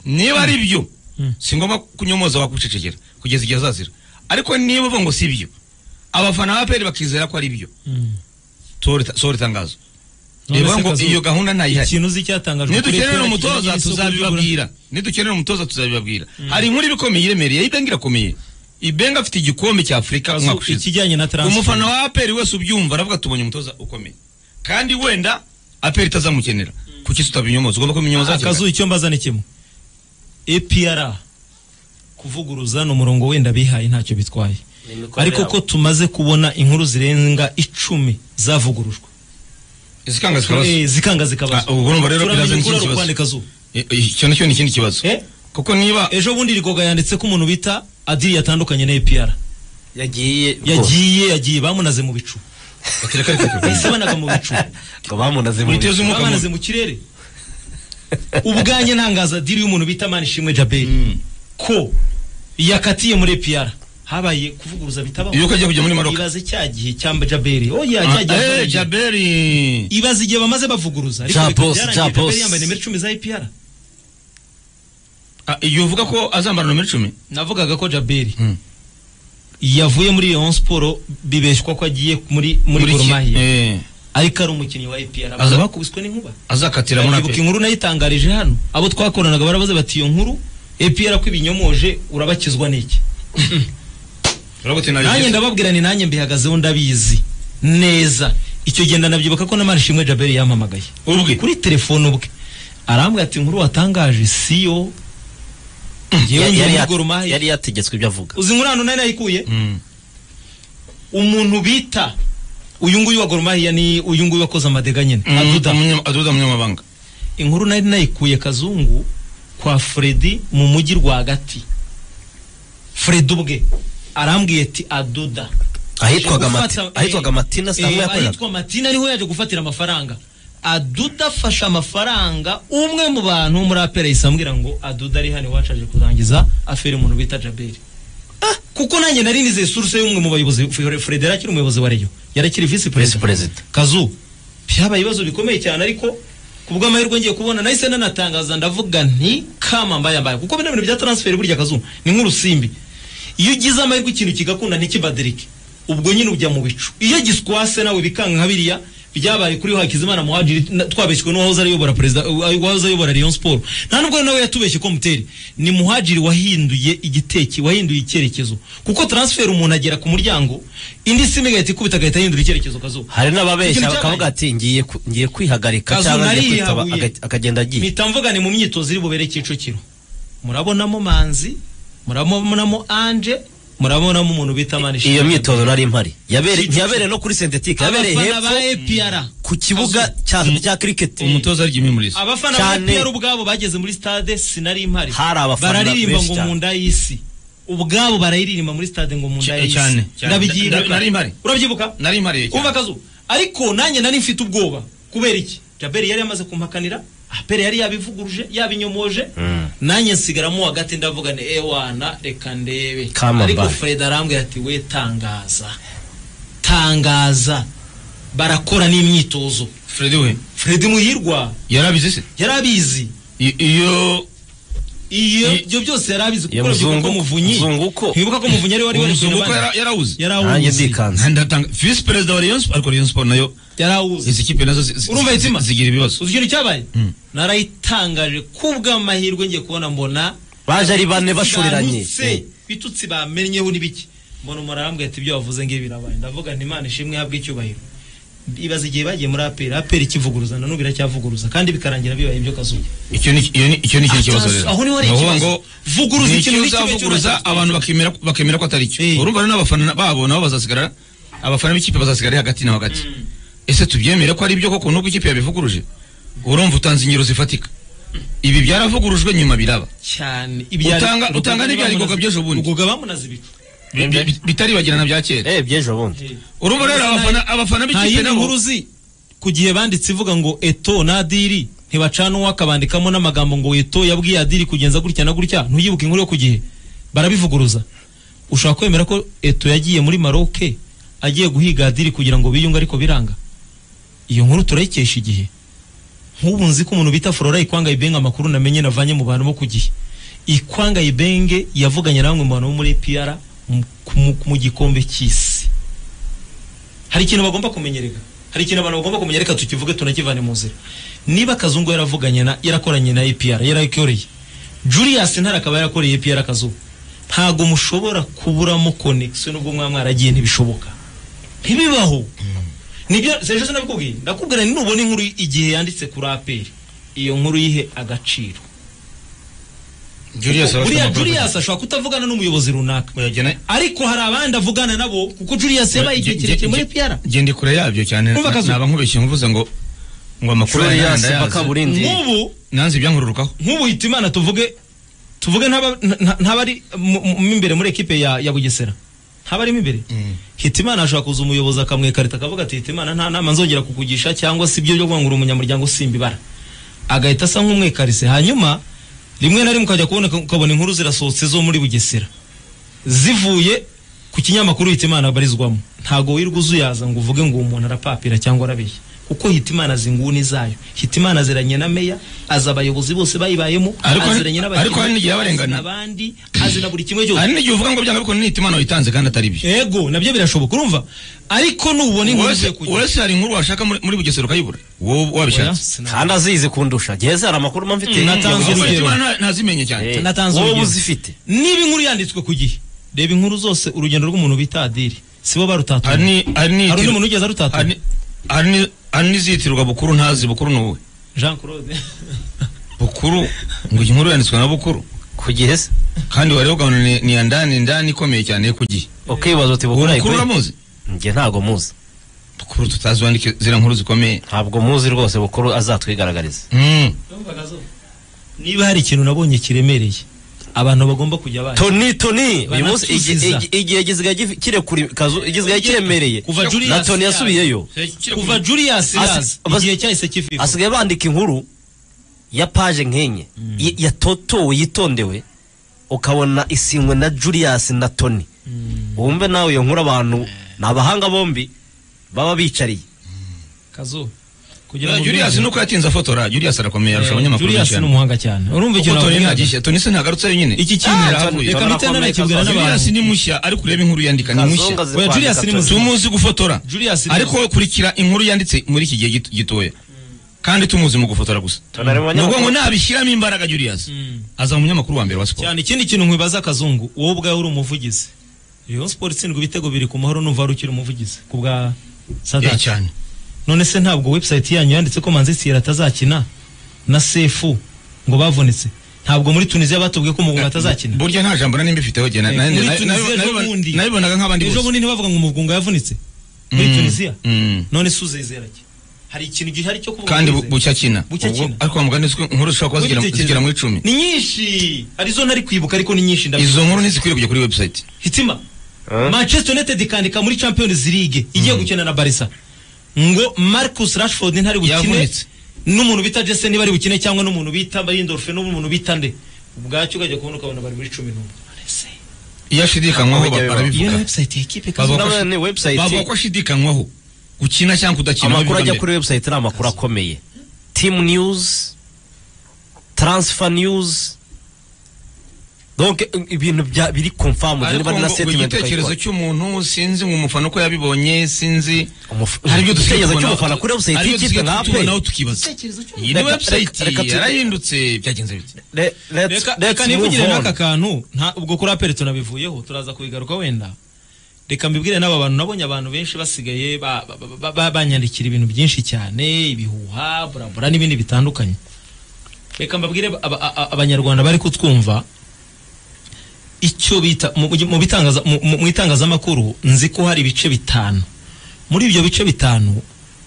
niba ari byo Mm. si ngombwa kunyomoza wakwicecekera kugeza igihe azazira ariko niba uvuga ngo si byo abafana ba peri bakizera ko ari byo Mm. Sohora- sohora itangazo None reba se ngo Kazu, iyo gahunda ntayihari ikintu uzi cyatangajwe kuri nidukenera FPR umutoza kijyanye n'isoko ry'ubura- tuzabibabwira nidukenera umutoza tuzabibabwira hari inkuru iba ikomeye iremereye ibenga irakomeye ibenga afite igikombe cya afurika Kazu, umwaka ushize ikijyanye na transfer umufana wa aperi wese ubyumva aravuga tubonye umutoza ukomeye kandi wenda aperi itazamukenera kuki tutabinyomoza ugomba kubinyomoza hakiri akazu icyo mbaza ni kimwe APR kuvuguruza ni umurongo wenda bihaye ntacyo bitwaye Ni imikorere ariko ko tumaze kubona inkuru zirenga icumi zavugurujwe kare. izikanga zikabazo Eh, zikanga zikabazwa Ah, ubwo urumva rero turamenye birazanye ukuri ari ikibazo. ukwandika Kazu Eh, eh, icyo nacyo ni ikindi kibazo Eh? kuko niba ejo bundi rigoga yanditse ko umuntu bita adiri yatandukanye na APR yagiye yagiye yagiye bamunaze mu bicu bahise banaga mu bicu ngo bamunaze mu Witeze umuka bamanaze mu kirere ubwanjye ntangaza diri y'umuntu bita manishimwe jaberi ko yakatiye muri APR habaye kuvuguruza bitabaho Yuko agiye kujya muri Maroc. ibaze cya gihe cyamba jaberi oh ya Ah, cya gihe eh, avuye. jaberi ibaze igihe bamaze bavuguruza Ja bikaba boss, byarangiye ja Jaberi boss. yambaye nimero icumi za APR Ah, igihe uvuga ko azambara nomero icumi navugaga ko jaberi Mm. yavuye muri Rayon Sport bibeshwa ko agiye muri muri Muri Gor ki- Mahia eh, ariko ari umukinnyi wa APR Aza- abantu bakubiswe n'inkuba azakatira muri ibuka aperi inkuru nayitangarije hano abo twakoranaga barabaze bati iyo nkuru APR ko ibinyomoje urabakizwa n'iki urabona ko nanjye ntabwo ndababwira ni nanjye mbihagazeho ndabizi neza icyo gihe ndanabyibuka ko na Manishimwe Jaberi yampamagaye ubwe kuri telefone ubwe arambwira ati inkuru watangaje siyo ngewe yari, ndi yari, muri yat- Gor Mahia yari yategetswe ibyo avuga uzi inkuru hano nari nayikuye Mm. umuntu bita uyu nguyu wa Gor Mahia ni uyu nguyu wakoze amadega nyine Mm, aduda umunya- aduda umunyamabanga inkuru nari nayikuye kazungu kwa Freddy mu mujyi rwagati Freddy ubwe arambwiye ati aduda ahitwaga Yaje Mati- gufata- ahitwaga matina eh, sitanga yakoreraga ahitwa matina ariho yaje gufatira amafaranga aduda afashe amafaranga umwe mu bantu muri apera yahise ambwira ngo aduda ari hano iwacu aje kurangiza afere umuntu bita jaberi Ah, kuko nanjye nari nizeye suruse y'umwe mu bayobozi Fre- fred yari akiri umuyobozi wa reyo yari akiri Vice visi perezida President. kazu byabaye ibibazo bikomeye cyane ariko ku bw'amahirwe ngiye kubona nahise nanatangaza ndavuga nti kama mbaye mbaye kuko bino bintu bya transfer burya kazu ni nk'urusimbi iyo ugize amahirwe ikintu kigakunda ntikibadirike ubwo nyine ujya mu bicu iyo giswase nawe bikanka nka biriya byabaye kuri Hakizimana Muhadjiri na- twabeshywe n'uwahoze ayobora perezida uwahoze ayobora Rayon Sport nta nubwo nawe yatubeshye ko muteri ni Muhadjiri wahinduye igiteki wahinduye icyerekezo kuko transfer umuntu agera ku muryango indi simu igahita ikubita agahita ahindura icyerekezo kazuba hari n'ababeshya Ikintu bakavuga cyabaye. ati ngiye ku- ngiye kwihagarika Kazu cyangwa ngiye kwitaba nariyahuye. aga- akagenda agiye mpita mvuga ni mu myitozo iri bubere Kicukiro murabonamo Manzi murabonamo Anje murabonamo umuntu bita Manishimwe iyo myitozo nari mpari Yabere- Kicukiro. ntiyabereye no kuri sentetike yabereye abafana ba hepfo APR ku kibuga cya cya kiriketi umutoza arya imimurizo abafana ba Cyane. APR ubwabo bageze muri stade sinari mpari Hari abafana bararirimba benshi ngo cyane. mu nda y'isi ubwabo barayiririmba muri stade ngo mu nda Cy- y'isi cyane, cyane. ndabigiye Na- nari mpari. urabyibuka nari mpariye cyane. umva akazu ariko nanjye nari mfite ubwoba kubera iki jaberi yari yamaze kumpakanira apere yari yabivuguruje yabinyomoje nanjye nsigaramo hagati ndavuga ni ewana reka ndebe Kama ariko mbaye. fred arambwira ati we tangaza tangaza barakora n'imyitozo Freddy we fred muhirwa yarabizi se yari abizi I- iyo iyo I- ibyo byose yari abizi Iyo kuko urabyuka muzungu- ko muvunyi muzungu ko. ntibuka ko muvunyi ari wari wari umusoro kuyobora. uko yarawuze yari nanjye awuzi ndikanze ndatanga visi perezida wa Rayon Sport ariko Rayon Sport nayo yari awuzi izi kipe nazo zi- zi- Urumva zi- itima? zigira ibibazo uzi ikintu cyabaye Mm. narayitangaje ku bw'amahirwe ngiye kubona mbona baje ari bane bashuriranye bantutse bitutsi bamenyeho ni biki mbona umuntu arambwira ati ibyo wavuze ngibi birabaye ndavuga nti imana ishimwe ihabwe icyubahiro ibaza igihe bagiye muri aperi aperi ikivuguruza na n'ubu iracyavuguruza kandi bikarangira bibaye ibyo kazuye icyo ni iyo ni icyo ni ikindi kibazo rero aho niho hari Ni ukuvuga ikibazo. ngo Vuguruza ni ikintu ikintu n'ikibe uzavuguruza cy'urwanda. abantu bakemera bakemera ko atari cyo Eh. urumva rero n'abafana babo nabo bazasigara abafana b'ikipe bazasigara hagati na hagati ese tubyemere ko ari byo koko nubwo ikipe yabivuguruje urumva utanze ingero zifatika ibi byaravugurujwe nyuma biraba cyane Utanga- utanga n'ibyari goga by'ejo bundi. goga bamunaze ibicu Bi- bi- bi- bitaribagirana bya kera eh by'ejo bundi urumva rero abafana abafana nta b'ikipe yindi nabo nkuru uzi ku gihe banditse ivuga ngo eto na diri ntibacana uwo akabandikamo n'amagambo ngo weto yabwiye adiri kugenza gutya na gutya ntuyibuke inkuru yo ku gihe barabivuguruza ushobora kwemera ko eto yagiye muri maroke agiye guhiga adiri kugira ngo biyunge ariko biranga iyo nkuru turayikesha igihe nk'ubu nzi ko umuntu bita flora ikwanga ibenge amakuru namenye navanye mu bantu bo ku gihe ikwanga ibenge yavuganye na bamwe mu bantu bo muri pr mu- mu- mu gikombe cy'isi hari ikintu bagomba kumenyereka hari ikintu abantu bagomba kumenya reka tukivuge tunakivane mu nzira niba kazungu yaravuganye na yarakoranye na APR yarayikoreye Julius ntara akaba yarakoreye APR akazungu ntago mushobora kuburamo connection n'ubwo mwa mwaragiye ntibishoboka ntibibaho nibyo sejeje nabikubwiye ndakubwira ni nubona inkuru igihe yanditse kuri APR iyo nkuru yihe agaciro Julius abafite buriya amakuru Julius ashobora kutavugana n'umuyobozi runaka ariko hari abandi avugana nabo kuko Julius yabaye igihe kirekire muri PR genda kure yabyo cyane Umva akazu. naba nkubeshye mvuze ngo ngo amakuru Florian yandi ndayazi. Sebakamurindi nk'ubu nanze ibyankururukaho nk'ubu hita imana tuvuge tuvuge ntaba- nta- ntabari mu- mu- mu imbere muri ekipe ya, ya bugesera ntabarimo imbere Mm. hitimana ashobora kuza umuyobozi akamwikarita akavuga ati hitimana nta nama nzongera kukugisha cyangwa si ibyo byo kwangura umunyamuryango simbibara agahita asa nk'umwikarise hanyuma rimwe na rimwe ukajya kubona ukabona inkuru zirasohotse zo muri bugesera zivuye ku kinyamakuru hitimana abarizwamo ntago wirwa uzuyaza ngo uvuge ngo uwo umuntu arapapira cyangwa arabeshya kuko hitimana azi inguni zayo hitimana aziranye na meya azi abayobozi bose bayibayemo Ariko hari- aziranye ariko hari n'igihe abarengana. azi n'abandi azi na buri kimwe cyose hari n'igihe uvuga ngo byanga ariko ni itimana wayitanze kandi atari byo ego nabyo birashoboka urumva ariko nubona inkuru ugiye Uretse- kugira uretse hari inkuru washaka muri muri bugesera ukayibura wowe wabishatse kandi azizi kundusha geze hari amakuru mba mfite natanze Ngo urugero. Hitimana ntazimenye cyane Eh, natanze wowe urugero. uzifite niba inkuru yanditswe ku gihe reba inkuru zose urugendo rw'umuntu bita adiri sibo barutatuye hari ni- hari ni- hari undi muntu ugeze hari arutatuye ni- hari ni- hari n'izitirirwa bukuru ntazi bukuru ni wowe jean claude bukuru ngo iyi nkuru yanditswe na bukuru kugihe se kandi wareba ukabona ni- ni ya ndani ndani ikomeye cyane ku gihe ukibaza uti bukura bukuru ikuri uramuzi njye ntago muzi bukuru tutazi wandike ziriya nkuru zikomeye ntabwo muzi rwose bukuru azatwigaragariza Mm. niba hari ikintu nabonye kiremereye abantu bagomba kujya bazi toni toni uyu munsi igi- Banatuziza. igi- igihe gisigaye gif- kirekure kazu igisigaye kiremereye Kuva Julius na toni yaza. yasubiyeyo kuva julius Asi- yaza bas- igihe cyahise kiviva hasigaye bandika inkuru ya paje nk'enye ya- yatotowe yitondewe ukabona isinywe na Julius na Tony wumve nawe iyo nkuru abantu ni abahanga bombi baba bicariye kazo kugira Ya, ngo Julius ubyumve. nuko yatinze afotora Julius arakomeye arusha abanyamakuru Julius benshi ni hano. umuhanga cyane urumva Kuko ikintu Tony nakubwira? ntagishe Tony se ntagarutse wenyine iki kintu Ah, reka- Tony. reka Tony mitena nakibwira Tony n'abantu Julius ni mushya ariko ureba inkuru yandika ni Kazungu mushya azi Oya, Julius kwandika ni Tony. muzima. tumuzi gufotora Julius ni ariko kurikira inkuru yanditse muri iki gihe gito- gitoya kandi tumuzi mu gufotora gusa Tony ari mu nubwo ngo banyamakuru. nabishyiramo imbaraga Julius aza mu munyamakuru wa mbere wa siporo cyane ikindi kintu nkwibaza akazungu wowe ubwawe uri umuvugizi Rayon Sports itsindwa ibitego biri ku mahoro numva wari ukiri umuvugizi ku bwa Eh, Sadat cyane none se ntabwo website yanyu yanditse ko Manzi Sierra atazakina na Sefu ngo bavunitse ntabwo muri Tunisia batubwiye ko umugunga atazakina burya nta jambo nari mbifiteho jye na- Eh, na- muri na- Tunisia na- ejo bundi. nabibonaga nk'abandi ejo bose bundi ntibavuga ngo umugunga yavunitse muri Mm, Tunisia mm. none se uzizera ki hari ikintu gihari cyo kuvuga kandi ngo bu- uzizera? bucya kina Bucya Ubwo- kina. ariko wa mugani uzwi inkuru zishobora kuba zigera- Ugitekereje. zigera mu icumi ni nyinshi hari zo ntari kwibuka ariko ni nyinshi ndabizi izo nkuru ntizikwiye kujya kuri website hitima Eh? manchester united ikandika muri champions league igiye gukina na barisa ngo marcus rashford ntari bukine Yavunitse. n'umuntu bita jesse niba ari bukine cyangwa n'umuntu bita barindorfe n'umuntu bita nde ubwacyo ukajya kubona ukabona bari muri cumi n'umwe iyo ashidikanywaho Ujya bibaho. iyo barabivuga ni website y'ekipe Baba- kazi Nabone website bavuga ko ashidikanywaho gukina cyangwa kudakina amakuru ajya babivuga mbere. kuri website ni amakuru akomeye team news transfer news donc i- ibintu bya- biri confirmed ariko niba ari na ngo- ngo statement igitekerezo ukayikora. cy'umuntu sinzi ngo umufana uko yabibonye sinzi Umuf- Hari ibyo dusigaye igitekerezo tubonaho- cy'umufana kuri website hari ibyo y'ikipe dusigaye nka APR. tubonaho tukibaza iyi ni Reka- website reka- reka tu- yarahindutse byagenze bite Le- let's- reka let's reka nivugire move on. n'aka kantu nta ubwo kuri aperi tunabivuyeho turaza kubigaruka wenda reka mbibwire n'aba bantu nabonye abantu benshi basigaye ba- ba- ba- ba- banyandikira ibintu byinshi cyane ibihuha burabura n'ibindi bitandukanye reka mbabwire aba- aba- abanyarwanda bari kutwumva icyo bita mu- mu bitangaza- mu- mu- mu itangazamakuru nzi ko hari ibice bitanu muri ibyo bice bitanu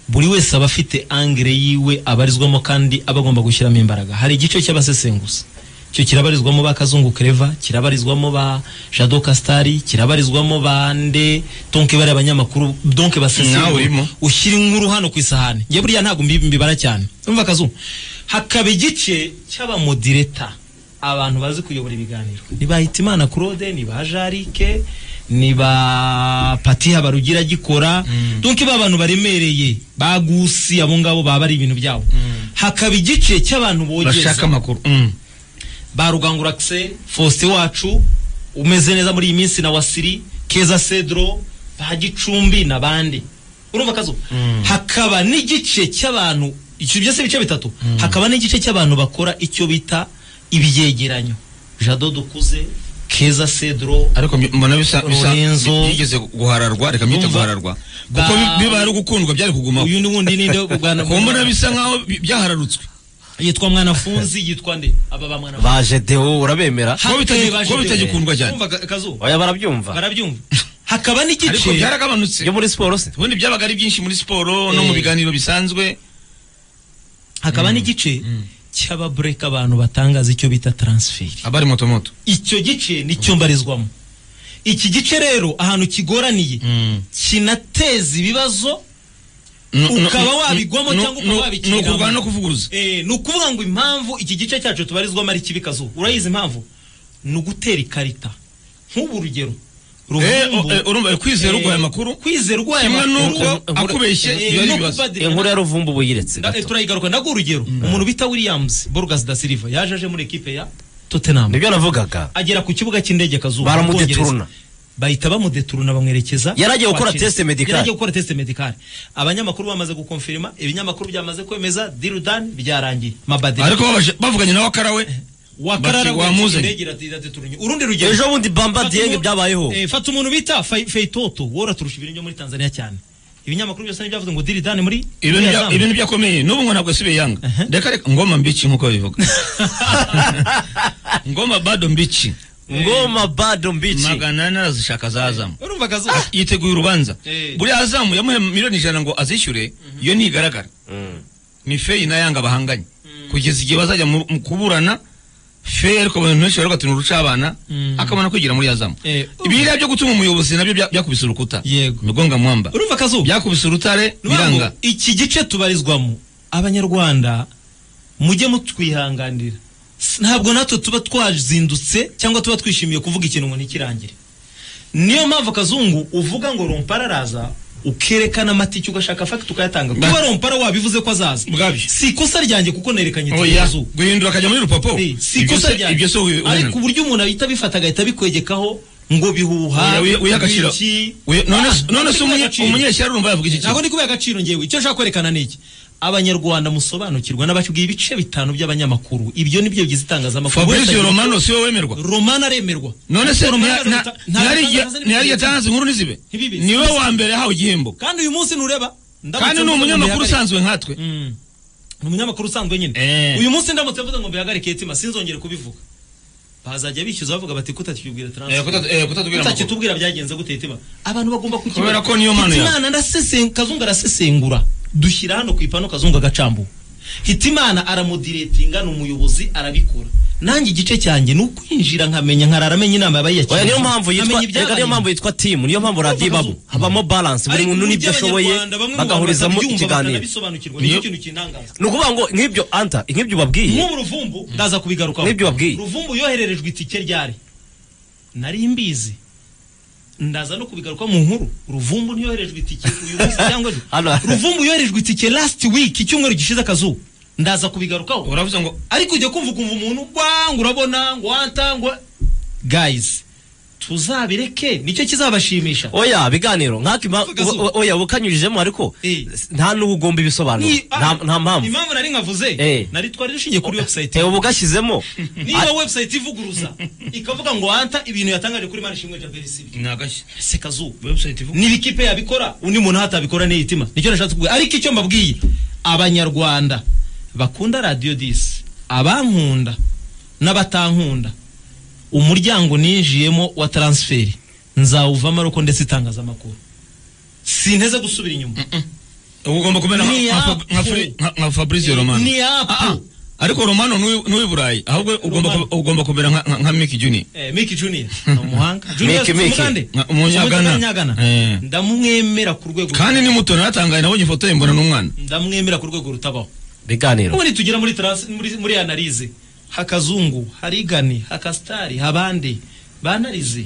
buri wese aba afite angire yiwe abarizwamo kandi aba agomba gushyiramo imbaraga hari igice cy'abasesenguzi icyo kirabarizwamo ba kazungu kereva kirabarizwamo ba jado kastari kirabarizwamo ba nde donke bari abanyamakuru donke basesengura Nawe urimo. ushyira inkuru hano ku isahani njye buriya ntabwo mbi- mbibara cyane umva kazungu hakaba igice cy'abamodireta abantu bazi kuyobora ibiganiro ni ba Hitimana Claude ni ba Jarike ni ba Pati Habarugira gikora donc ba bantu baremereye ba Gusi abo ngabo baba ari ibintu byabo hakaba igice cy'abantu bashaka bogeza amakuru Mm. ba Rugangura Axel Faustin wacu umeze neza muri iyi minsi na Wasiri Keza Cedro ba Gicumbi n'abandi urumva kazo hakaba n'igice cy'abantu icyo byose bice bitatu hakaba n'igice cy'abantu bakora icyo bita ibyegeranyo Jado Dukuze Keza Cedro ariko mbi- mbona bisa bisa Lorenzo. byigeze guhararwa reka mbite Ndumva. guhararwa kuko bi- Ba- biba ari gukundwa byari kugumaho uyu ni wundi ninde wo kurwana- kuko mbona bisa nkaho bi- byahararutswe yitwa Mwanafunzi yitwa nde aba ba Mwanafunzi baje deo urabemera Kuba bitagi- Hakeye kuba baje- bitagikundwa cyane. Urumva ka- kazo oya barabyumva barabyumva hakaba n'igice ariko byaragabanutse yo muri siporo se ubundi byabaga ari byinshi muri siporo no Eh. mu biganiro bisanzwe hakaba n'igice cy'ababureka abantu batangaza icyo bita taransiferi abari motomoto icyo gice nicyo mbarizwamo iki gice rero ahantu kigoraniye kinateza ibibazo Ukaba wabigwamo cyangwa ukaba wabikiniramo. ni ukurwana no kuvuguruza Eh, ni ukuvuga ngo impamvu iki gice cyacu tubarizwamo ari kibi kazuba urayizi impamvu ni ugutera ikarita nk'ubu urugero Eh, Ruhumbu- eh, urumva eh, kwizera Eh, urwaye amakuru kwizera urwaye kimwe amakuru n'uko Eh, akubeshye eh, biba ari no ibibazo kupadiri- inkuru ya ruvumbu ubu yiretse Na- eh, gato turayigaruka ndaguha urugero umuntu bita williams borgas da silva yaje aje muri ekipe ya tottenham nibyo navugaga agera ku kibuga cy'indege kazuba baramudeturuna bahita bamudeturuna bamwerekeza Yari agiye gukora kwakira. test medical. yari agiye gukora test medical abanyamakuru bamaze gukonfirima ibinyamakuru byamaze kwemeza dirudan byarangiye mabadiri ariko babaje- bavuganye nawe akarawe wakarara bati, wamuzanye. indege irati- iradeturunye urundi rugero ejo bundi bamba Fata dienge umuntu- byabayeho Eh, fata umuntu bita Fai- feitoto wora turusha ibintu byo muri tanzania cyane ibinyamakuru byose ntibyavuze ngo dirudan muri ibintu muri bya- Azam. ibintu byakomeye n'ubu ngo ntabwo yasubiye yanga reka reka ngoma mbici nk'uko bivuga ngoma bado mbici ngoma bado mbici magana ane arazishaka za azamu urumva kazo yiteguye urubanza Eh. buriya azamu yamuhe miliyoni ijana ngo azishyure iyo ntigaragara Mm. ni feyi na yanga bahanganye kugeza igihe bazajya mu mu kuburana feyi ariko abantu benshi baravuga ati uruca abana Mm. akabona kwigira muri azamu Eh, ibiriya byo gutuma umuyobozi nabyo bya- byakubise urukuta Yego. migonga mwamba urumva kazo byakubise urutare biranga iki gice tubarizwamo abanyarwanda mujye mutwihanganira S- ntabwo natwe tuba twazindutse cyangwa tuba twishimiye kuvuga ikintu ngo ntikirangire niyo mpamvu kazungu uvuga ngo rompara araza ukerekana amatike ugashaka fagiti ukayatanga Ba- kuba rompara wabivuze ko azaza Bwabyo. si ikosa ryanjye kuko nerekanye itike oya kazuba guhindura akajya muri rupapo Eh, si Ibyo ikosa se- ryanjye ibyo si ariko uburyo umuntu ahita abifata agahita abikwegekaho ngo bihuha wiyagaciro iki. Ah, none se ntabwo ari umunye- kwihagaciro. umunyeshyari urumva yavuga iki ntabwo kintu ndi kubiha agaciro ngewe icyo nshaka kwerekana ni iki abanyarwanda musobanukirwa n'abakibwiye ibice bitanu by'abanyamakuru ibyo nibyo bigize itangazamakuru fabrice Uretse- romano siwe wemerwa romana aremerwa none se Romano nta- araruta- nta- nta- ntiyari nta- igihe- ntiyari yatanze inkuru ntizibe Ntibibe. niwe wa mbere yahawe igihembo kandi uyu munsi nureba ndamutse kandi ni mvuze ngo umunyamakuru mbihagarike- usanzwe nkatwe Mm. ni umunyamakuru usanzwe nyine Eh. uyu munsi ndamutse mvuze ngo mbihagarike yetima sinzongere kubivuga bazajya bishyuza bavuga bati kutatwibwira Eh, transfer kuta- eh, kutatubwira amakuru. utakitubwira byagenze gute itima abantu bagomba kukibona. Kubera ko niyo mpano yawe. Hitimana ndasesen- kazungu arasesengura dushyira hano ku ipanu kazungu agacambu hitimana aramudiretinga ni umuyobozi arabikora nanjye igice cyanjye ni ukwinjira nkamenya nkararamenye inama yabaye oya niyo mpamvu yitwa reka niyo mpamvu yitwa timu niyo mpamvu radiyo ibamo habamo balance buri muntu n'ibyo ashoboye bagahurizamo ikiganiro niyo Niyo- kintu kintangaza ni ukuvuga ngo nk'ibyo anta nk'ibyo babwiye nk'ubu ruvumbu ndaza kubigarukaho Nibyo wabwiye. ruvumbu yohererejwe itike ryari nari mbizi ndaza no kubigaruka mu nkuru ruvumbu ntiyoherejwe itike uyu munsi cyangwa ejo. Hano. ruvumbu yoherejwe itike last week icyumweru gishize akazuba ndaza kubigarukaho uravuze ngo ariko ujya kumva ukumva umuntu ngo urabona ngo wanta ngo guys tuzabireke nicyo kizabashimisha oya biganiro nk'ako impa- Vuga zo. o- o- oya ubukanyujijemo ariko Eh. nta n'ubu ugomba ibisobanuro Ni- nta nta mpamvu impamvu nari nkavuze Eh. nari twari dushingiye kuri website Eh, ubu ugashyizemo niba website ivuguruza ikavuga ngo wanta ibintu yatangaje kuri manishimwe jaberi sibyo nagashya se kazuba website ivuga niba ikipe yabikora undi muntu hatabikora ni itima nicyo nashatse kuvuga ariko icyo mbabwiye abanyarwanda bakunda radiyo disi abankunda n'abatankunda umuryango ninjiyemo wa taransiferi nzawuvamo ariko ndetse itangazamakuru sinteze gusubira inyuma uba ugomba kumera nka- Ni nka- apu. nka Fri- nka- nka fabrice romano ni apu. Ah, ah. ariko romano n'uwi- n'uwi burayi ahubwo ugomba Romano. ku- ugomba kumera nka- nka- nka miki juni Eh, Miki Junior ni umuhanga Junior Miki, si Miki. umugande? Nka- Umunyagana. Si umunyagana. Eh. ndamwemera ku rwego kandi ni muto naratangaye nabonye ifoto ye mbona n'umwana ndamwemera ku rwego rutabaho biganiro ubundi tugera muri trans- muri- muri analize hakazungu harigani hakasitari habandi banalize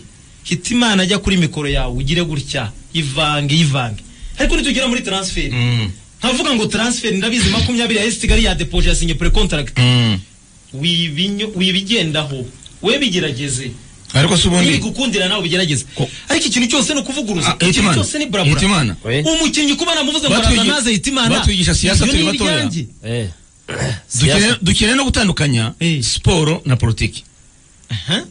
hita imana ajya kuri mikoro yawe ugire gutya ivange ivange ariko nitugera muri transferi Mm. ntavuga ngo transferi ndabizi makumyabiri ya esitigari ya depoje ya sinye pure contract Mm. Wibinyo- wibigendaho we bigerageze ariko si ubundi nibigukundira nawe ubigerageze Ko- ariko ikintu cyose ni ukuvuguruza Ah, ikintu Hitimana. cyose ni burabura Hitimana. We. umukinnyi kuba namuvuze ngo Batwigi- araza naze hitimana batwigisha siyasa ibyo turi ni batoya. iryanjye. Eh. dukeneye- Siyasa. dukeneye no gutandukanya Eh. siporo na politiki Aha.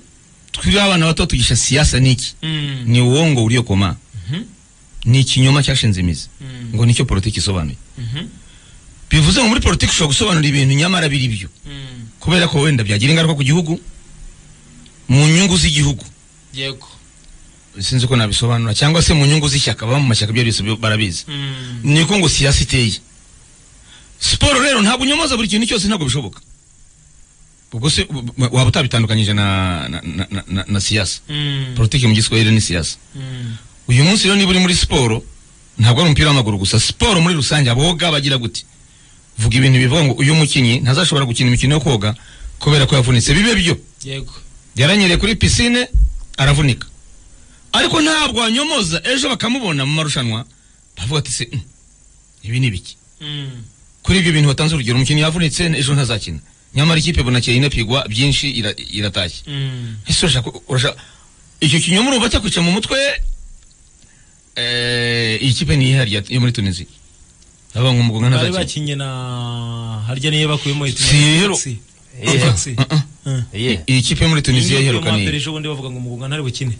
twiriwe abana bato tugisha siyasa ni iki Mm. ni uwongo uliokoma Mhm. ni ikinyoma cyashinze imizi Mm. ngo nicyo politiki isobanuye Mhm. bivuze ngo muri politiki ushobora gusobanura ibintu nyamara biri byo Mm. kubera ko wenda byagira ingaruka ku gihugu mu nyungu z'igihugu yego sinzi uko nabisobanura cyangwa se mu nyungu z'ishyaka baba mu mashyaka ibyo byose barabizi Mm. niko ngo siyasa iteye siporo rero ntabwo unyomoza buri kintu cyose ntabwo bishoboka ubwo se u- u- waba utabitandukanyije na, na, na, na, na, na siyasa Mm. politiki mu giswahili ni siyasa Mm. uyu munsi rero niba uri muri siporo ntabwo ari umupira w'amaguru gusa siporo muri rusange aboga bagira gute vuga ibintu bivuga ngo uyu mukinnyi ntazashobora gukina imikino yo koga kubera ko yavunitse bibe byo yego yaranyereye kuri pisine aravunika ariko ntabwo wanyomoza ejo bakamubona mu marushanwa bavuga ati se "Mm, ibi ni ibiki Mm. kuri ibyo bintu batanze urugero umukinnyi yavunitse ejo ntazakina nyamara ikipe bunakeye inapigwa byinshi ira- iratashye Mm. ese urashaka urashaka icyo kinyoma urumva cyakwica mu mutwe eh iyi kipe ni ihari yo muri Tunisia abavuga ngo umugongana bari ntazakina bakinnye na harya niyo bakuyemo Si rero. Eh. taxi Uh, uh. Yeah. iyi kipe yo muri Tunisia yaheruka ni ni ejo bundi bavuga ngo umugunga ntari bukine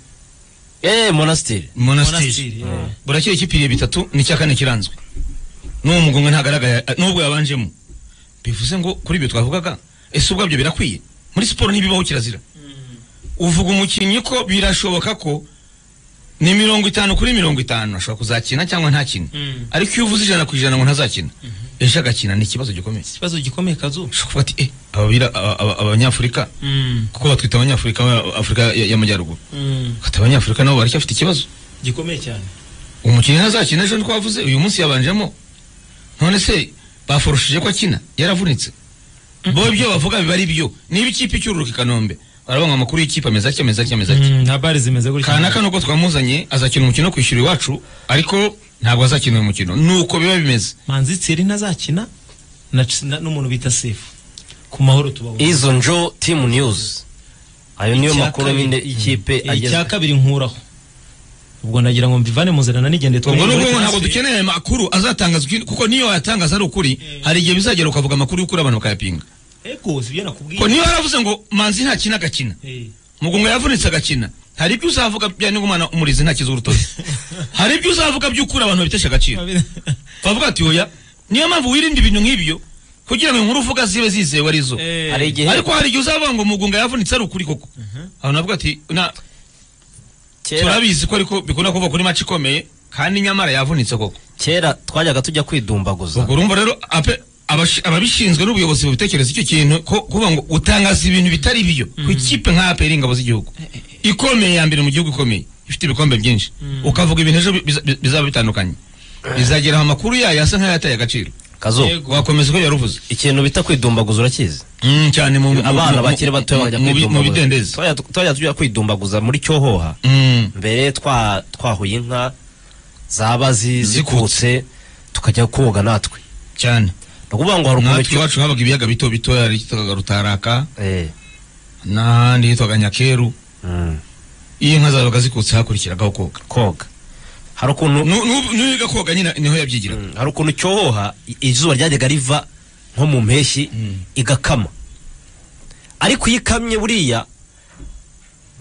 Eh, monastiri Monastir Monastiri, yeah. burakeye ikipiriye bitatu ni cya kane kiranzwe n'uwo mugongo ntagaragara n'ubwo yabanjemo bivuze ngo kuri ibyo twavugaga ese ubwabyo birakwiye muri siporo ntibibaho kirazira uvuga umukinnyi ko birashoboka ko ni mirongo itanu kuri mirongo itanu ashobora kuzakina cyangwa ntakine Mm. ariko iyo uvuze ijana ku ijana ngo ntazakina ejo agakina ni ikibazo gikomeye ikibazo gikomeye kazu ushobora kuvuga ati eh ababira- aba- aba- abanyafurika Mm. kuko batwita abanyafurika ba- afurika ya- y'amajyaruguru Mm. Ati, abanyafurika nabo baracyafite ikibazo gikomeye cyane umukinnyi ntazakina ejo twavuze uyu munsi yabanjemo none se bafurushije ko akina yaravunitse bo ibyo bavuga biba ari byo niba ikipe icyururuka i kanombe baravuga ngo amakuru y'ikipe ameze atya ameze atya ameze atya nta bari zimeze gutya kanaka nuko twamuzanye azakina umukino wo kwishyura iwacu ariko ntabwo azakina uyu mukino nuko biba bimeze manzi tsiri ntazakina na Ch- na- n'umuntu bita sefu ku mahoro tubabona izo njo timu news ayo niyo Icya makuru kabiri. nyine y'ikipe Eh, ageze icya kabiri nkuraho ubwo ndagira ngo mbivane mu nzira nanigende ubwo ni ukuvuga ngo ntabwo dukeneye aya makuru azatangaza uki- kuko niyo wayatangaza ari ukuri hari igihe bizagera ukavuga amakuru y'ukuri abantu bakayapinga ego sibyo nakubwiye ko niyo yaravuze ngo manzi ntakina agakina Eh, mugongo yavunitse agakina hari ibyo uzavuga bya ningumana umurizi ntakiza urutoki hari ibyo uzavuga by'ukuri abantu babitesha agaciro bavuga ati oya niyo mpamvu wirinde ibintu nk'ibyo kugira ngo inkuru uvuga zibe zizewe arizo Eh, hari igihe ariko hari igihe uzavuga ngo mugunga yavunitse ari ukuri koko abantu bavuga ati na kera turabizi ko ariko bikunda kuva kuri maci ikomeye kandi nyamara yavunitse koko kera twajyaga tujya kwidumbaguza ubwo urumva rero ape- abashi- ababishinzwe n'ubuyobozi bubitekereza icyo kintu ko kuvuga ngo utangaza ibintu bitari byo ku ikipe nka APR ingabo z'igihugu ikomeye ya mbere mu gihugu ikomeye ifite ibikombe byinshi ukavuga ibintu ejo bi- biza- bi- bizaba bitandukanye bizageraho amakuru yayo asa nk'ayataye agaciro kazo Yego. wakomeza uko yaruvuze ikintu bita kwidumbaguza urakizi Mm, cyane mu mu- abana mu- bakiri batoya mu- bajya mu- mu- mu kwidumbaguza bidendezi Twajya- twajya tujya kwidumbaguza muri cyohoha Mm. mbere twa- twahuye inka zaba zi- Zikutse. zikutse tukajya koga natwe cyane ni ukuvuga ngo hari ukuntu natwe cyo- iwacu habaga ibiyaga bito bitoya hitwaga rutaraka Eh, n'ahandi hitwaga nyakeru mm, iyo inka zabaga zikutse hakurikiragaho koga koga hari ukuntu Nu- nu- n'uwiga koga nyine niho yabyigiraga Mm, hari ukuntu cyohoha i- izuba ryajyaga riva nko mu mpeshyi igakama ariko iyo ikamye buriya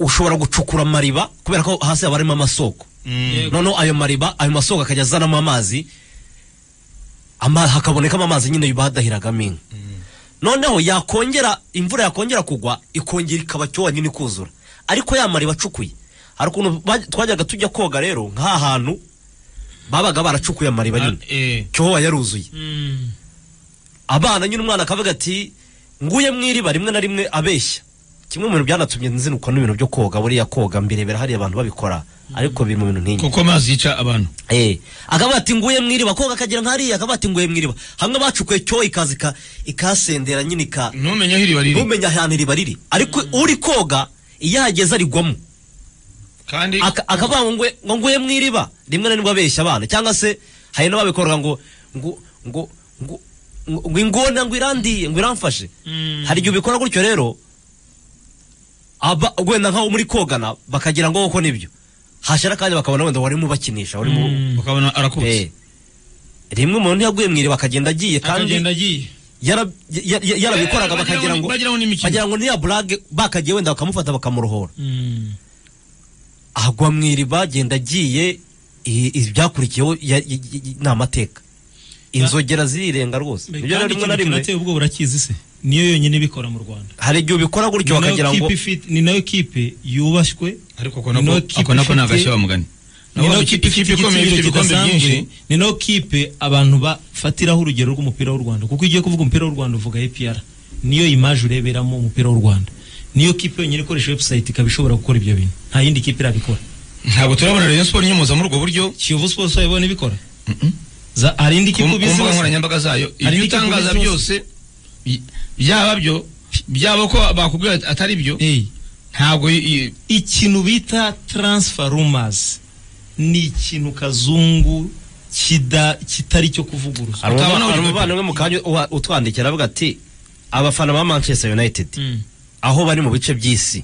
ushobora gucukura amariba kubera ko hasi haba harimo amasoko Mm. noneho ayo mariba ayo masoko akajya azanamo amazi ama, hakabonekamo amazi nyine badahiragamo inka noneho yakongera imvura yakongera kugwa ikongera ikaba cyowa nyine ikuzura ariko ya mariba acukuye hari ukuntu ba- twajyaga tujya koga rero nk'aha hantu babaga baracukuye amariba nyine Eh, cyohoba yaruzuye mm, abana nyine umwana akavuga ati nguye mu iriba rimwe na rimwe abeshya kimwe mu bintu byanatumye nzinukwa n'ibintu byo koga buriya koga mbirebera hariya abantu babikora ariko biri mu bintu nk'inyo kuko amazi yica abantu Eh, akavuga ati nguye mwiriba koga akagera nkariya akavuga ati nguye mwiriba hamwe bacukuye cyo ikaza ika- ikasendera nyine ika ntumenye aho iriba riri ntumenya ahantu iriba riri ariko uri koga iyo ahageze arigwamo kandi Aka- akavuga ngo ngwe- ngo nguye mwiriba rimwe na rimwe abeshya abana cyangwa se hari n'ababikora ngo ngo ngo ngo ngo ingona ngo irandiye ngo iramfashe Mm. hari igihe ubikora gutyo rero aba wenda nkaho muri kogana bakagira ngo koko nibyo hashira kandi bakabona wenda warimo ubakinisha warimo bakabona arakubutse Eh. rimwe umuntu yaguye mwiri bakagenda agiye kandi akagenda agiye yara- ya- ya- yarabikoraga Eh, bakagira ngo bagiraho n'imikino. bagira ngo niya burage bakagiye wenda bakamufata bakamurohora Mm. agwa mu iriba agenda agiye i- i- ibyakurikiyeho ya- i- i- ni amateka inzogera zirirenga rwose Mbe, nibyo rero kandi rimwe na ikintu kinateye rimwe ubwoba urakizi se niyo yonyine ibikora mu rwanda hari igihe ubikora gutyo Ni nayo bakagira ngo kipe ifite- ni nayo kipe yubashywe ariko ko ni nako nayo kipe ako nako ifite- nagashya wa mugani ni nayo nabo kipe ifite ikomeye ifite igiciro ibikombe byinshi kidasanzwe ni nayo kipe abantu bafatiraho urugero rw'umupira w'u rwanda kuko iyo ugiye kuvuga umupira w'u rwanda uvuga epr niyo imaje ureberamo umupira w'u rwanda niyo kipe yonyine ikoresha webusayiti ikaba ishobora gukora ibyo bintu nta yindi kipe irabikora ntabwo turabona rayon sport inyomoza muri ubwo buryo kiyovu sports wayibona ibikora Za- hari indi ku kipe ku ubizi mbuga wese? nkoranyambaga zayo ibyo Hari n'ikipe utangaza ubizi byose bi- byaba byo byaba ko bakubwira ati atari byo Eh, ntabwo i- i- ikintu bita transfer rumors ni ikintu kazungu kida- kitari cyo kuvuguruza hari utabona umuvandimwe- hari uburyo umuvandimwe mu kanya uha- utwandikira avuga ati abafana ba manchester united Mm. aho bari mu bice by'isi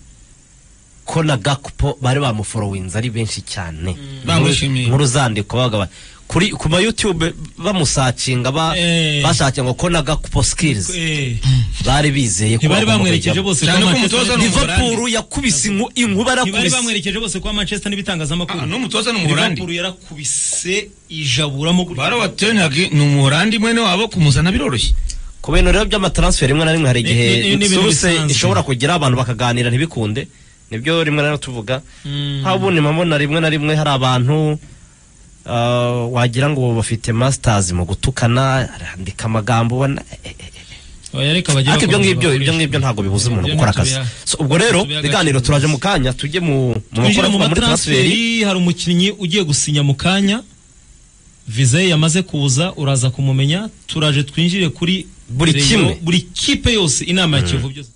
ko na gakupo bari bamuforowinze ari benshi cyane Bamwishimiye. muri uzandiko bavuga bati, kuri ku ma youtube bamusacinga ba- Eh. bashakinga ko na gakupo skills Eh, bari bizeye ko ntibari bagomba bamwerekeje kujyamo. bose Cyane ko kwa Manchester umutoza United. ni Umuholandi. Liverpool yakubise inku- inkuba ntibari yarakubise bamwerekeje bose kwa manchester n'ibitangazamakuru Ah, n'umutoza ni umuholandi. Liverpool yarakubise ijaburamo gutya. baro watenag ni umuholandi mwene wabo kumuzana biroroshye ku bintu rero by'amatransfer rimwe na rimwe hari Ni- igihe ni- ni- ni ibintu suruse bisanzwe. ishobora kugira abantu bakaganira ntibikunde nibyo rimwe na rimwe tuvuga Mm. nk'aho ubundi mpabona rimwe na rimwe hari abantu ah, wagira ngo bafite masters mu gutukana arandika amagambo ubona eh, eh, eh. Oya, reka bajye ariko ibyo bakomeza ngibyo ibyo bakoreshe. ngibyo ntabwo bibuza umuntu Ibyo gukora ntabwo akazi biha- So, ubwo rero tubiha ibiganiro agaciro. turaje mu kanya tujye mu mu twinjira makuru mu avuga muri transfer matransferi hari umukinnyi ugiye gusinya mu kanya vize ye yamaze kuza uraza kumumenya turaje twinjire kuri Buri Rayon, kimwe. buri kipe yose inama ya kiyovu byose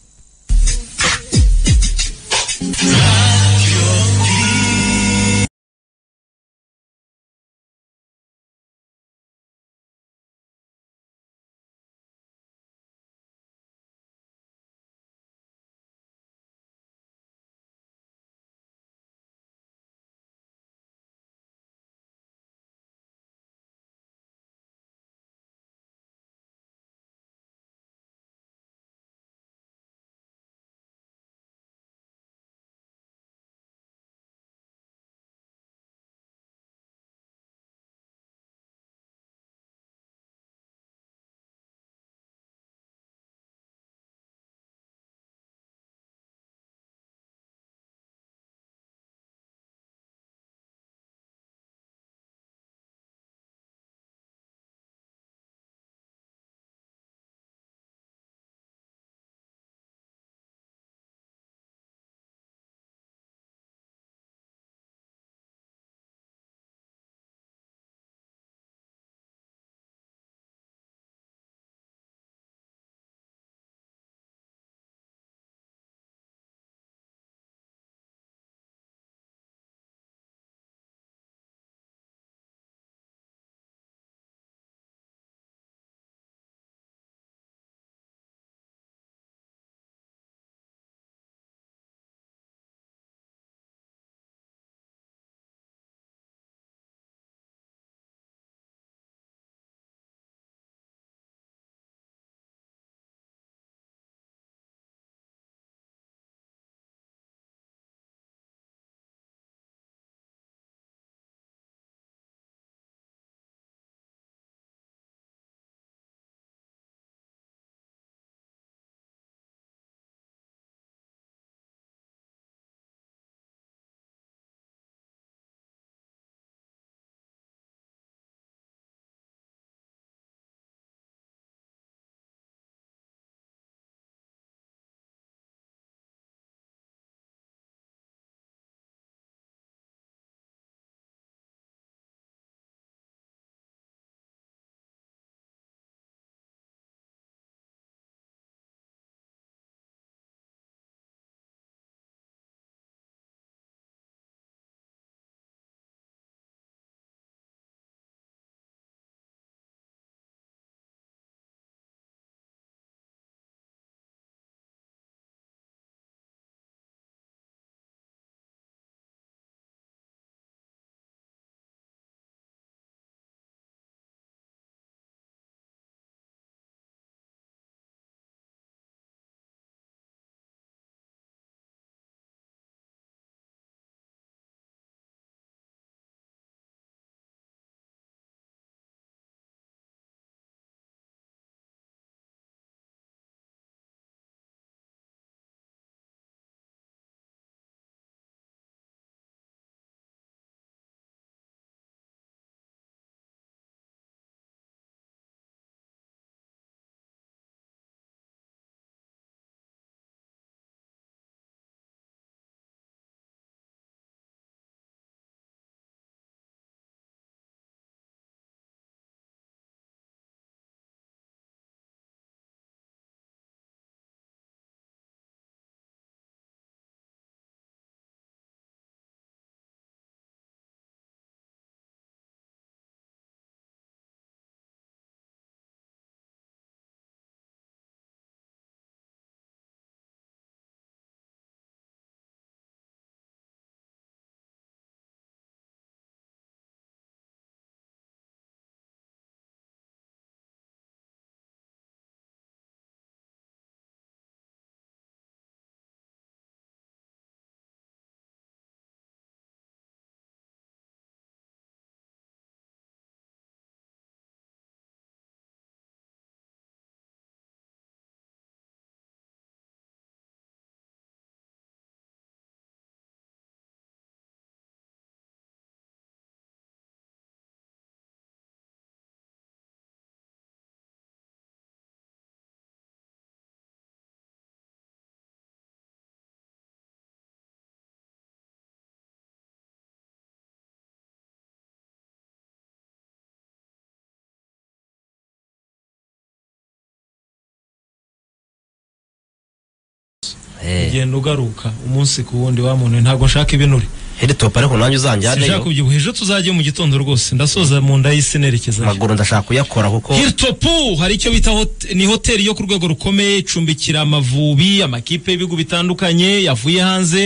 Eh. ugenda ugaruka umunsi ku wundi wa muntu ntabwo nshaka ibinure heditopu ariko nanjye sinshaka uzanjyaneyo kubyibuha ejo tuzajye mu gitondo rwose ndasoza mu nda y'isi nerekezayo amaguru ndashaka kuyakora kuko Hilltop hari icyo bita hot- ni hoteli yo ku rwego rukomeye icumbikira amavubi amakipe y'ibihugu bitandukanye yavuye hanze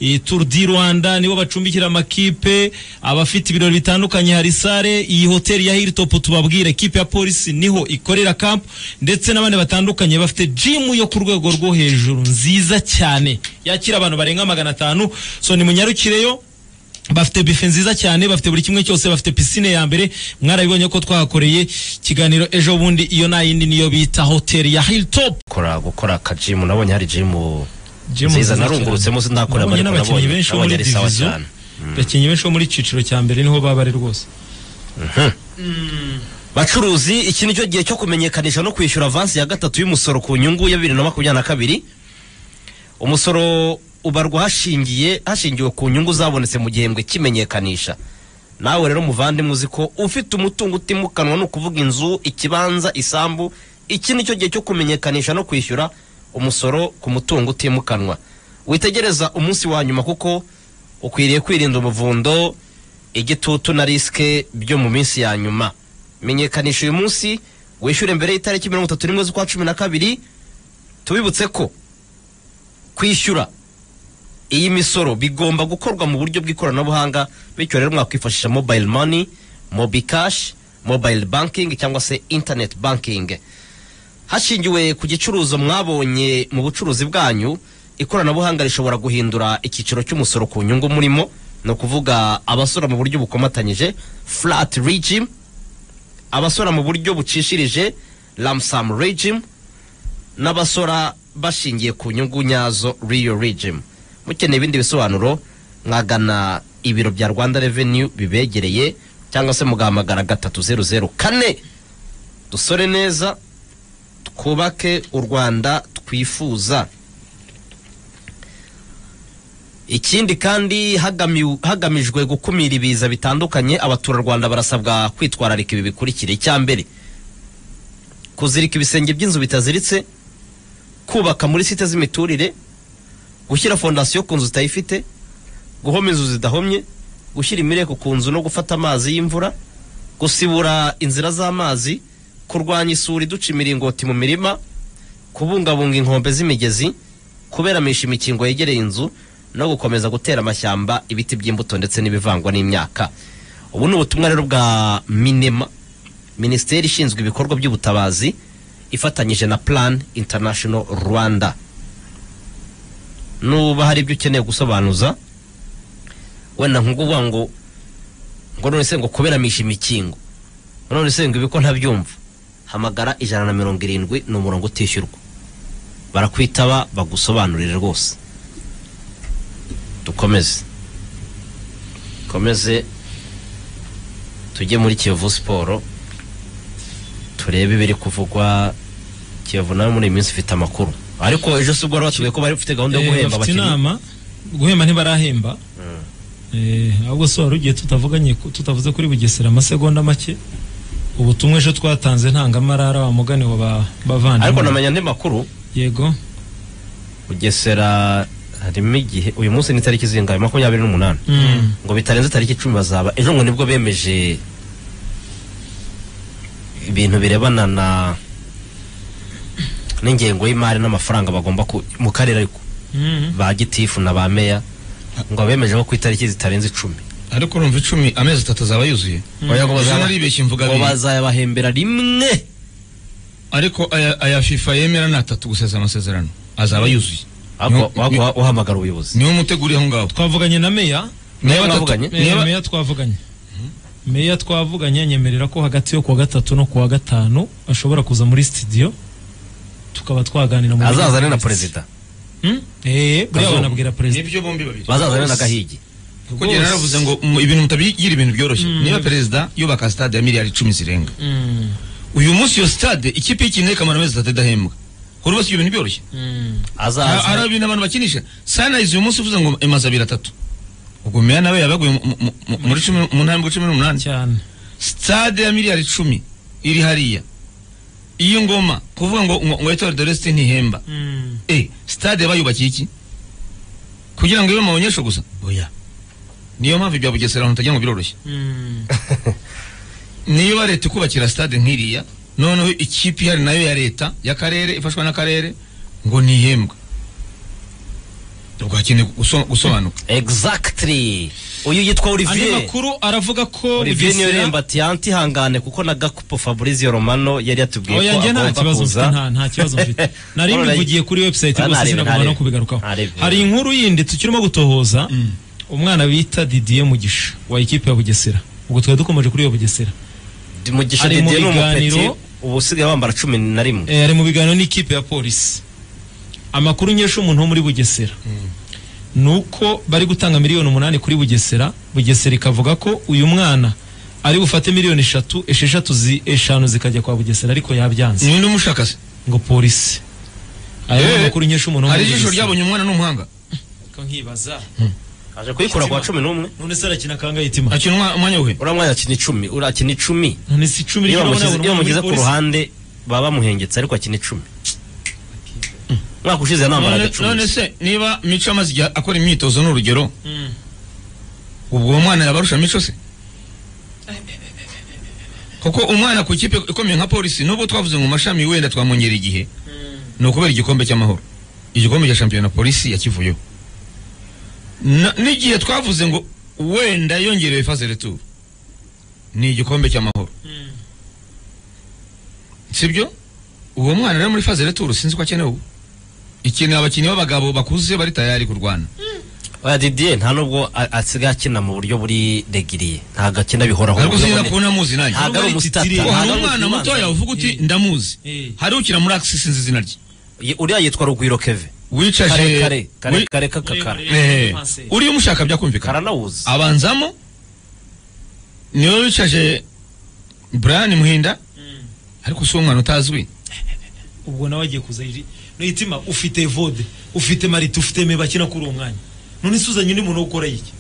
iyi Tour du Rwanda nibo bacumbikira amakipe abafite ibirori bitandukanye hari sare iyi hoteli ya Hilltop tubabwire ekipe ya polisi niho ikorera camp ndetse n'abandi batandukanye bafite gym yo ku rwego rwo hejuru nziza cyane yakira abantu barenga magana atanu so nimunyarukireyo bafite bife nziza cyane bafite buri kimwe cyose bafite pisine ya mbere mwarabibonye ko twahakoreye ikiganiro ejo bundi iyo nayindi niyo bita hoteli ya hilltop gukora gukora akajimu nabonye hari jimu nziza narungurutsemo sinakorera Nabonye ariko n'abakinnyi benshi bo muri ari sawa divizo cyane abakinnyi benshi bo muri ciciro cya mbere niho baba bari rwose bacuruzi iki nicyo gihe cyo kumenyekanisha no kwishyura avansi ya gatatu y'umusoro ku nyungu ya bibiri na makumyabiri na kabiri umusoro ubarwa hashingiye hashingiwe ku nyungu zabonetse mu gihembwe cy'imenyekanisha nawe rero muvandimwe uzi ko ufite umutungo utimukanwa ni ukuvuga inzu ikibanza isambu iki nicyo gihe cyo kumenyekanisha no kwishyura umusoro ku mutungo utimukanwa witegereza umunsi wa nyuma kuko ukwiriye kwirinda umuvundo igitutu na risike byo mu minsi ya nyuma menyekanisha uyu munsi wishyure mbere y'itariki mirongo itatu n'imwe z'ukwa cumi na kabiri tubibutse ko kwishyura iyi misoro bigomba gukorwa mu buryo bw'ikoranabuhanga bityo rero mwakwifashisha mobile money mobi cash mobile banking cyangwa se internet banking hashingiwe ku gicuruzo mwabonye mu bucuruzi bwanyu ikoranabuhanga rishobora guhindura icyiciro cy'umusoro ku nyungu murimo ni ukuvuga abasora mu buryo bukomatanyije flat regime abasora mu buryo bucishirije lamsam regime n'abasora bashingiye ku nyungu nyazo Rio Regime. Mukeneye ibindi bisobanuro mwagana ibiro bya Rwanda Revenue bibegereye cyangwa se mugahamagara gatatu zeru zeru kane dusore neza twubake u Rwanda twifuza. Ikindi kandi hagamiw- hagamijwe gukumira ibiza bitandukanye abaturarwanda barasabwa kwitwararika ibi bikurikira icya mbere kuzirika ibisenge by'inzu bitaziritse kubaka muri site z'imiturire gushyira fondasiyo ku nzu utayifite guhoma inzu zidahomye gushyira imireko ku nzu no gufata amazi y'imvura gusibura inzira z'amazi kurwanya isuri duca imiringoti mu mirima kubungabunga inkombe z'imigezi kuberamisha imikingo yegereye inzu no gukomeza gutera amashyamba ibiti by'imbuto ndetse n'ibivangwa n'imyaka ubu ni ubutumwa rero bwa minema minisiteri ishinzwe ibikorwa by'ubutabazi ifatanyije na plan international rwanda nuba hari ibyo ukeneye gusobanuza wenda nkukuvuga ngo ngo none se ngo kuberamisha imikingo ngo none se ngo ibi ko ntabyumva hamagara ijana na mirongo irindwi ni umurongo utishyurwa barakwitaba bagusobanurire rwose dukomeze dukomeze tujye muri kiyovu siporo turebe ibiri kuvugwa kiyovu nawe muri iyi minsi ufite amakuru ariko ejo si ubwo wari watubwiye ko bari bafite gahunda yo Eh, guhemba bafite abakinnyi inama guhemba ntibarahemba Eh, ahubwo so wari ugiye tutavuganye ku- tutavuze kuri bugesera amasegonda make ubutumwa ejo twatanze ntangamarara wa mugani wa ba- ariko bavandimwe namenya andi makuru yego bugesera harimo igihe uyu munsi ni itariki zingahe makumyabiri n'umunani Mm. ngo bitarenze tariki icumi bazaba ejo ngo nibwo bemeje ibintu birebana na n'ingengo y'imari n'amafaranga bagomba ku- mu karere ariko Mm. ba gitifu na ba meya ngo abemeje ko ku itariki zitarenze icumi ariko urumva icumi amezi atatu azaba yuzuye Oya, ngo Ejo bazaba- naribeshye mvuga ngo abiri. bazayabahembera rimwe ariko aya, aya fifa yemera ni atatu gusesa amasezerano azaba yuzuye Ariko Niho- wahava uhamagara ubuyobozi niwo mutegura aho ngaho twavuganye na meya Niyo batatu- mwavuganye? niyo meya ba- meya twavuganye meya twavuganye anyemerera ko hagati yo kuwa gatatu no kuwa gatanu ashobora kuza muri studio tukaba twaganira buryo azazane na bwiza. perezida Hmm? Eh, buriya Kazuba. banabwira perezida nibyo bombi babiri bazazane na gahigi kuko njye naravuze ngo mu- ibintu mutabigira ibintu byoroshye niba perezida yubaka stade ya miliyari icumi zirenga Mm, uyu munsi iyo stade ikipe y'ikintu ikamara amezi atatu idahembwa ko rwose ibyo bintu byoroshye mm. Ha- hari azaza ibintu abantu bakinisha sunrise uyu munsi uvuze ngo imaze abiri atatu ubwo meya nawe yabaguye mu- mu- mu- muri cumi n'umunani muri cumi n'umunani cyane stade ya miliyari icumi iri hariya iyi ngoma kuvuga ngo ngo ngo etuwari de resite ntihemba Mm. eh stade bayubakiye iki kugira ngo ibe mu banyeshu gusa oya niyo mpamvu ibya bugesera ahantu utagira ngo biroroshye Mm. niba leta ikubakira stade nk'iriya noneho ikipe ihari nayo ya leta y'akarere ifashwa n'akarere ngo ntihembwe ubwo hakeneye guso- gusobanuka exactly uyu yitwa andi olivier makuru aravuga ko olivier niyo Bugesera- remba ati "Yanti, ihangane kuko na gakupo fabrizio romano yari yatubwiye ko oya njye nta agomba kibazo mfite kuza nta nta kibazo mfite nari Alright. mbivugiye kuri website Ah, rwose ntarebe, sinagomba no ntarebe. kubigarukaho Ntarebe. hari inkuru yindi tukirimo gutohoza umwana bita Didier Mugisha wa ikipe ya Bugesera ubwo twari dukomeje kuri iyo Bugesera Ndi mugisha Ari mu didier ni biganiro. umupeti ubu usigaye wambara cumi na rimwe Eh, ari mu biganiro n'ikipe ya polisi amakuru nkesha umuntu wo muri bugesera ni uko bari gutanga miliyoni umunani kuri bugesera bugesera ikavuga ko uyu mwana ari bufate miliyoni eshatu esheshatu zi- eshanu zikajya kwa bugesera ariko yabyanze ni undi mushaka se ngo polisi ayo ni Eh, amakuru nkesha umuntu wo hari muri ijisho bugesera ryabonye umwana n'umuhanga Ko nkibaza aje kuyikura kwa cumi n'umwe none se arakina kangahe itima akina umwa- umwanya wuhe uriya mwana akina icumi uriya akina icumi none si icumi iyo ry'abona bamushyize- abona iyo umuntu muri bamushyize ku polisi? ruhande baba bamuhengetse ariko akina icumi umwaka ushize yanambaraga None- none cumi se niba mico amaze igihe akora imyitozo ni urugero Mm. ubwo uwo mwana yabarusha mico se kuko umwana ku ikipe ikomeye nka polisi nubwo twavuze ngo mashami wenda twamwongera igihe ni ukubera igikombe cy'amahoro igikombe cya shampiyona polisi yakivuyeho Na- n'igihe twavuze ngo wenda yongerewe faze returu ni igikombe cy'amahoro Mm. sibyo uwo mwana rero muri faze returu sinzi ko akenewe ubu ikeneye abakinnyi b'abagabo bakuze bari tayari kurwana oya didier nta nubwo a- asigaye akina mu buryo buri regiriye ntago akina bihoraho ariko Ubwo sinzi none- kubona muzi nanjye ntago ari umusitata Hari Ngo hari ntago ari umwana umusitata. mutoya uvuga uti ndamuzi Eh. hari ukina muri akisi sinzi izina rye Ye- uriya yitwa rugwiro keve kare kare wicaje kare wi- kare kakakara Eh, Kanseri. uriya umushaka byakumvikana karanawuzi abanzamo niwe wicaje brian muhinda Mm. ariko si uwo mwana utazwi ubwo nawe agiye kuza iri no itima ufite vode ufite marite ufite me bakina kuri uwo mwanya none se uzanye undi muntu wo gukora iki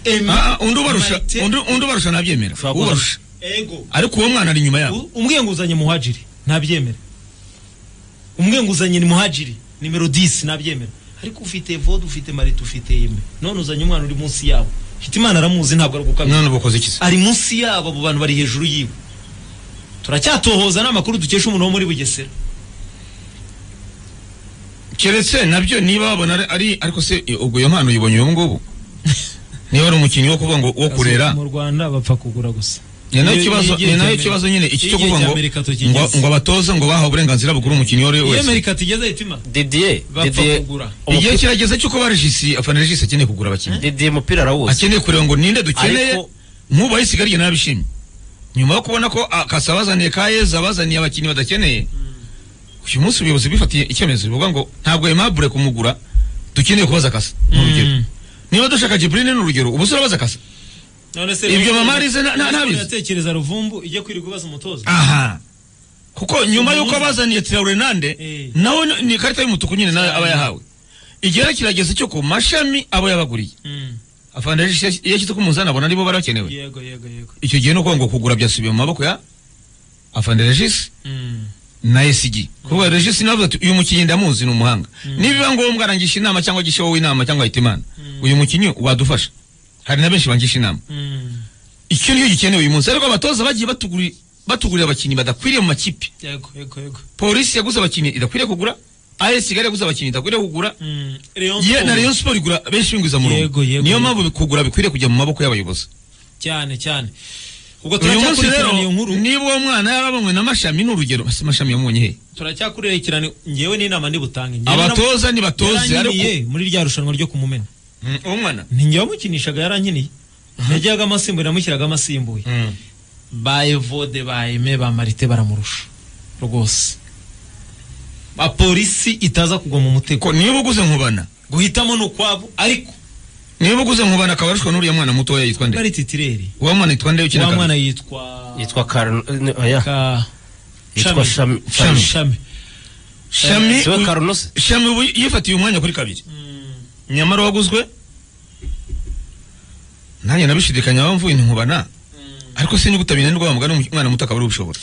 Emi, Ah, ah, undi ubarusha Marite, undi- undi ubarusha nabyemera Ushobora kuza- ubarusha ego ariko uwo mwana ari inyuma yabo U- umbwiye ngo uzanye muhajiri ntabyemera umbwiye ngo uzanye ni muhajiri nimero 10 ntabyemera ariko ufite vode ufite marite ufite eme none uzanye umwana uri munsi yabo hitimana aramuzi ntabwo ari gukamira none ubukoze iki se ari munsi yabo abo bantu bari hejuru yiwe turacyatohoza n'amakuru dukesha umuntu wo muri bugesera keretse nabyo niba babona ari- ari ariko se eh, ubwo iyo mpano uyibonye uyu ngubu niba ari umukinnyi wo kuvuga ngo wo kurera mu rwanda bapfa kugura gusa ni nayo Iyo- iyo kibazo igihe ni nayo cy'Amerika- kibazo nyine iki iyo cyo igihe kuvuga ngo cy'Amerika ngo tukigeze. ngo abatoza ngo bahawe uburenganzira bukuru umukinnyi uwo ari we iyo wese amerika tugeze hitima didier Bapfa didier kugura. umupira- igihe kirageze cy'uko ba regisi afana regisi akeneye kugura abakinnyi didier mupira arawuzi akeneye kureba ngo ninde dukeneye Ariko- nk'ubu ayisigara igihe nabishimye nyuma yo kubona ko akasa abazaniye ka yeza abazaniye abakinnyi badakeneye uyu munsi ubuyobozi bwifatiye icyemezo bivuga ngo ntabwo aimable kumugura dukeneye kubaza akasa ni urugero Mm. niba dushaka jibrine ni urugero ubu se urabaza akasa none se Ibyo mama arize na- na- ntabizi. yatekereza ruvumbu ijye kwirirwa ubaza umutoza aha kuko nyuma Umuntu y'uko uzi. abazaniye traore nande Eh. nawe ni- ni ikarita y'umutuku nyine nawe aba yahawe igihe rero kirageze cyo ku mashami aba yabaguriye Mm. afande iyo ashyize ku munzani abona aribo barakenewe yego yego yego icyo gihe ni ukuvuga ngo kugura byasubiye mu maboko ya afande regisi Mm. na esigi kuvuga regisi nawe avuga ati uyu mukinnyi ndamuzi ni umuhanga nibiba ngombwa arangisha inama cyangwa agisha wowe inama cyangwa ahita imana uyu mukinnyi wadufasha hari na benshi bangisha inama Mm. icyo nicyo gikenewe uyu munsi ariko abatoza bagiye batuguri- batugurira abakinnyi badakwiriye mu makipe yego yego yego polisi yaguze abakinnyi idakwiriye kugura as kigali yaguze abakinnyi idakwiriye kugura Mm. Rayon ye Sport. na rayon sport igura benshi binguza mu Yego, yego, niyo yego. mpamvu kugura bikwiriye kujya mu maboko y'abayobozi cyane cyane ubwo uyu munsi rero turacyakurikirana iyo nkuru niba uwo mwana yarabanywe na mashami ni urugero ese mashami yamubonye he turacyakurikirana ngewe n'inama ndibutange Ngewe abatoza naramubwiye, ntibatoze ariko yaranyiniye muri rya rushanwa ryo kumumena Mm, uwo mwana ni ngewe wamukinishaga yarankeneye najyaga amasimbuye namushyiraga amasimbuye ba evode ba eme ba marite baramurusha rwose ba polisi itaza kugwa mu mutego ko niba uguze nkubana guhitamo ni ukwabo ariko niba uguze nkubana akaba arushwa n'uriya mwana mutoya yitwa nde bari titireri uwo mwana yitwa nde ukina wa mwana kambi? yitwa yitwa karan oya ka Yitwa Shami- Shami. shami shami shami siwe uyu- karunosi shami ubu yifatiye umwanya kuri kabiri nyamara waguzwe nanjye nabishidikanya bamvuye nti nkubana ariko sinzi gutabina nirwo wa mugani umwana muto akaba ari ubishobora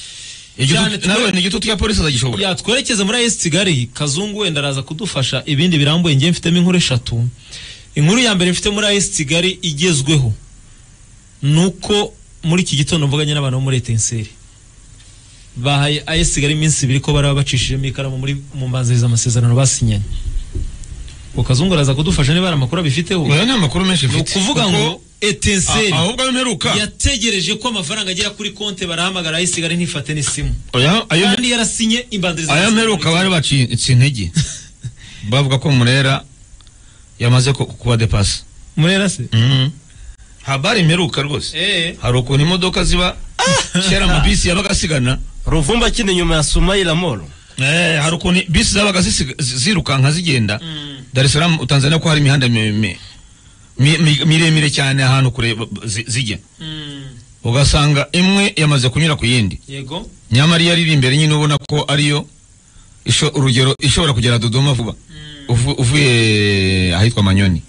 Cyane twe- nawe ni igitutu cya polisi azagishobora yatwerekeza muri AS Kigali kazungu wenda araza kudufasha ibindi birambuye ngiye mfitemo inkuru eshatu inkuru ya mbere mfite muri AS Kigali igezweho ni uko muri iki gitondo mvuganye n'abantu bo muri Etenseri bahaye AS Kigali iminsi ibiri ko baraba bacishijemo ikaramu muri mu mbanziriza amasezerano basinyanye ngo kazungu araza kudufasha niba hari amakuru abifiteho Oya, nta makuru menshi ni mfite ukuvuga kuko- ngo Etenseri A- ahubwo ayo mperuka yategereje ko amafaranga agera kuri konti barahamagara AS Kigali ntifate n'isimu Oya, ayo kandi yarasinye imbanziriza aya mperuka bari bacitse intege bavuga ko murera yamaze ku- kuba depasa murera se Mhm. habari mperuka rwose eh hari ukuntu imodoka ziba kera amabisi yabaga asigana ruvumba akina inyuma ya sumayira moro Eh, hari ukuntu bisi zabaga zisiga- zi- zirukanka zigenda Mm. dar es salaam tanzania ko hari imihanda mi- mi- mi- mi- miremire cyane ahantu kure b- b- zi- zijya mm. ugasanga imwe yamaze kunyura ku yindi yego nyamara iyo ari imbere nyine ubona ko ariyo isho- urugero ishobora kugera dodoma vuba uvu- uvuye ahitwa manyoni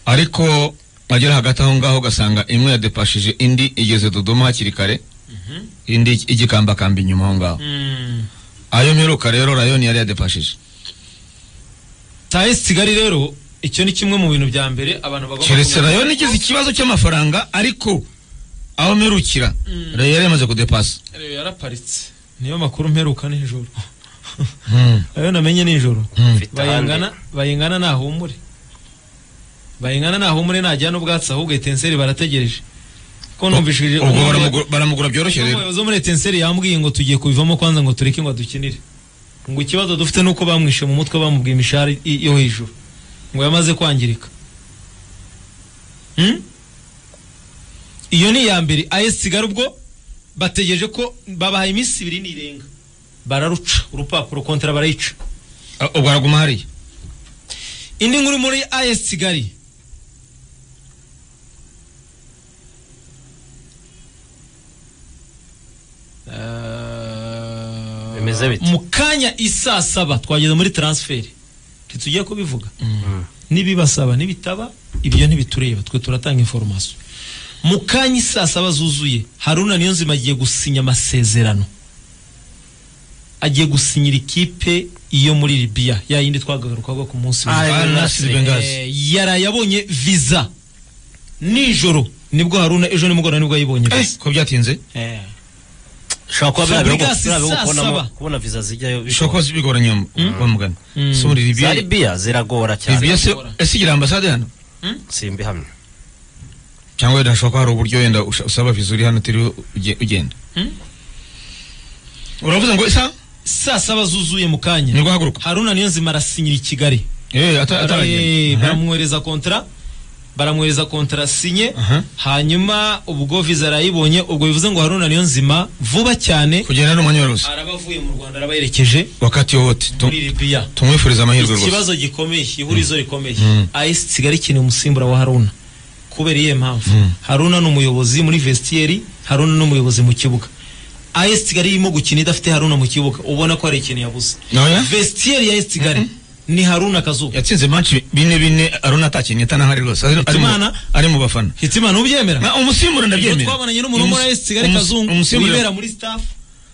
ariko agera hagati aho ngaho ugasanga imwe yadepashije indi igeze dodoma hakiri kare indi igikambakamba inyuma aho ngaho mm. ayo mperuka rero rayoni yari yadepashije taes kigali rero icyo ni kimwe mu bintu bya mbere abantu bagomba keretse kumenya. rayoni igize ikibazo cy'amafaranga ariko aho mperukira Mm. rayo yari yamaze kudepasa Rero yaraparitse niyo makuru mperuka nijoro ayo namenye nijoro bayingana bayingana nahumure bayingana nahumure najyana ubwatsi ahubwo etenseri barategereje ko numvishije ubwo baramugu- baramugura byoroshye rero umuyobozi wo muri etenseri yambwiye ngo tugiye kubivamo kwanza ngo tureke ngo adukinire ngo ikibazo dufite ni uko bamwishe mu mutwe bamubwiye imishahara i- yo hejuru ngo yamaze kwangirika Hmm? iyo ni iya mbere AS Kigali ubwo bategereje ko babahaye iminsi ibiri n'irenga bararuca urupapuro kontara barayica Ah, ubwo araguma hariya indi nkuru muri AS Kigali Eh, Bimeze bite? mu kanya isaa saba twageze muri transferi ntitujye kubivuga nibibasaba nibitaba ibyo ntibitureba twe turatanga information mu kanya isaa saba zuzuye haruna niyonzima agiye gusinya amasezerano agiye gusinyira ikipe iyo muri libiya ya yindi twagarukaga ku munsi wa Al Al Nassr Nassr Benghazi. Eh, yaraye abonye viza nijoro nibwo haruna ejo nimugoroba nibwo yayibonye viza ko byatinze Eh. ushobora kuba biriya bihugu- Fabregas biriya bihugu saa kubonamo- saba. kubona viza zijyayo bishobora. bishobora kuba bigoranye wa mugana Mm. si muri za libiya libiya ziragora cyane libiya se ese igira ambasade hano simbihamye cyangwa wenda hashobora kuba hari uburyo wenda usha- usaba viza uri hano utiriwe uge- ugenda Mm. uravuze ngo isa saa saba zuzuye mu kanya nibwo haguruka haruna niyonzima arasinyira i kigali Eh, ata- Eh, ataragenda Mhm. baramwohereza kontara baramwohereza kontara sinye Aha. hanyuma ubwo viza arayibonye ubwo bivuze ngo haruna niyo nzima vuba cyane kugenda ni umwanya wose araba avuye mu rwanda arabayerekeje wakati wowote Tu- muri libiya tumwifuriza amahirwe rwose ikibazo gikomeye ihurizo rikomeye Mm. ayesi kigali ikeneye umusimbura wa haruna kubera iyihe mpamvu Mm. haruna ni umuyobozi muri vestiyeri haruna ni umuyobozi mu kibuga ayesi kigali irimo gukina idafite haruna mu kibuga ubona ko hari ikintu yabuze Oya. vestiyeri ya ayesi kigali ni haruna kazuba yatsinze manshi bine bine arona atakinye atanahari rwose ari- ari mu- Hitimana? ari mu bafana hitimana ubyemera Na, umusimbura Ibyo ndabyemera twabonanye n'umuntu wo muri Umus- AS Kigali umus- Kazungu umusimbura- wibera muri staff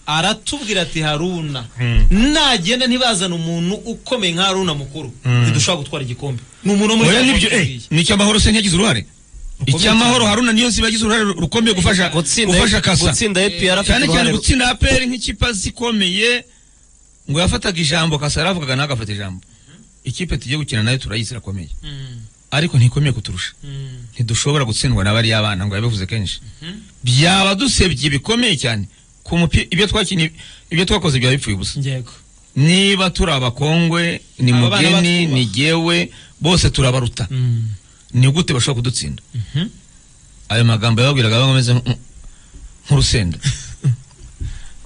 aratubwira ati Haruna Mm. nagenda ntibazana umuntu ukomeye nka Haruna mukuru ntidushobora gutwara igikombe ni umuntu wo muri oya Kazungu nibyo eh watubwiye. ni icy'amahoro se ntiyagize uruhare Rukomeye icy'amahoro cyane. haruna niyo nziba yagize uruhare rukomeye gufasha gutsinda gufasha kasa gutsinda APR afite cyane cyane uruhare gutsinda aperi nk'ikipe zikomeye ngo yafataga ijambo kasa yaravugaga nawe agafata ijambo ikipe tugiye gukina nayo turayizi irakomeye Mm, ariko ntikomeye kuturusha mm, ntidushobora gutsindwa n'abariya bana ngo yabivuze kenshi Mhm. byaba dusebye bikomeye cyane ku mupira ibyo twakinnye ibyo twakoze byaba bipfuye ubusa yego niba turi abakongwe ni Aba bana mugeni batwubaha. ni jyewe bose turabaruta Mm, ni gute bashobora kudutsinda mhm. ayo magambo yababwiraga baba bameze nk- nk'urusenda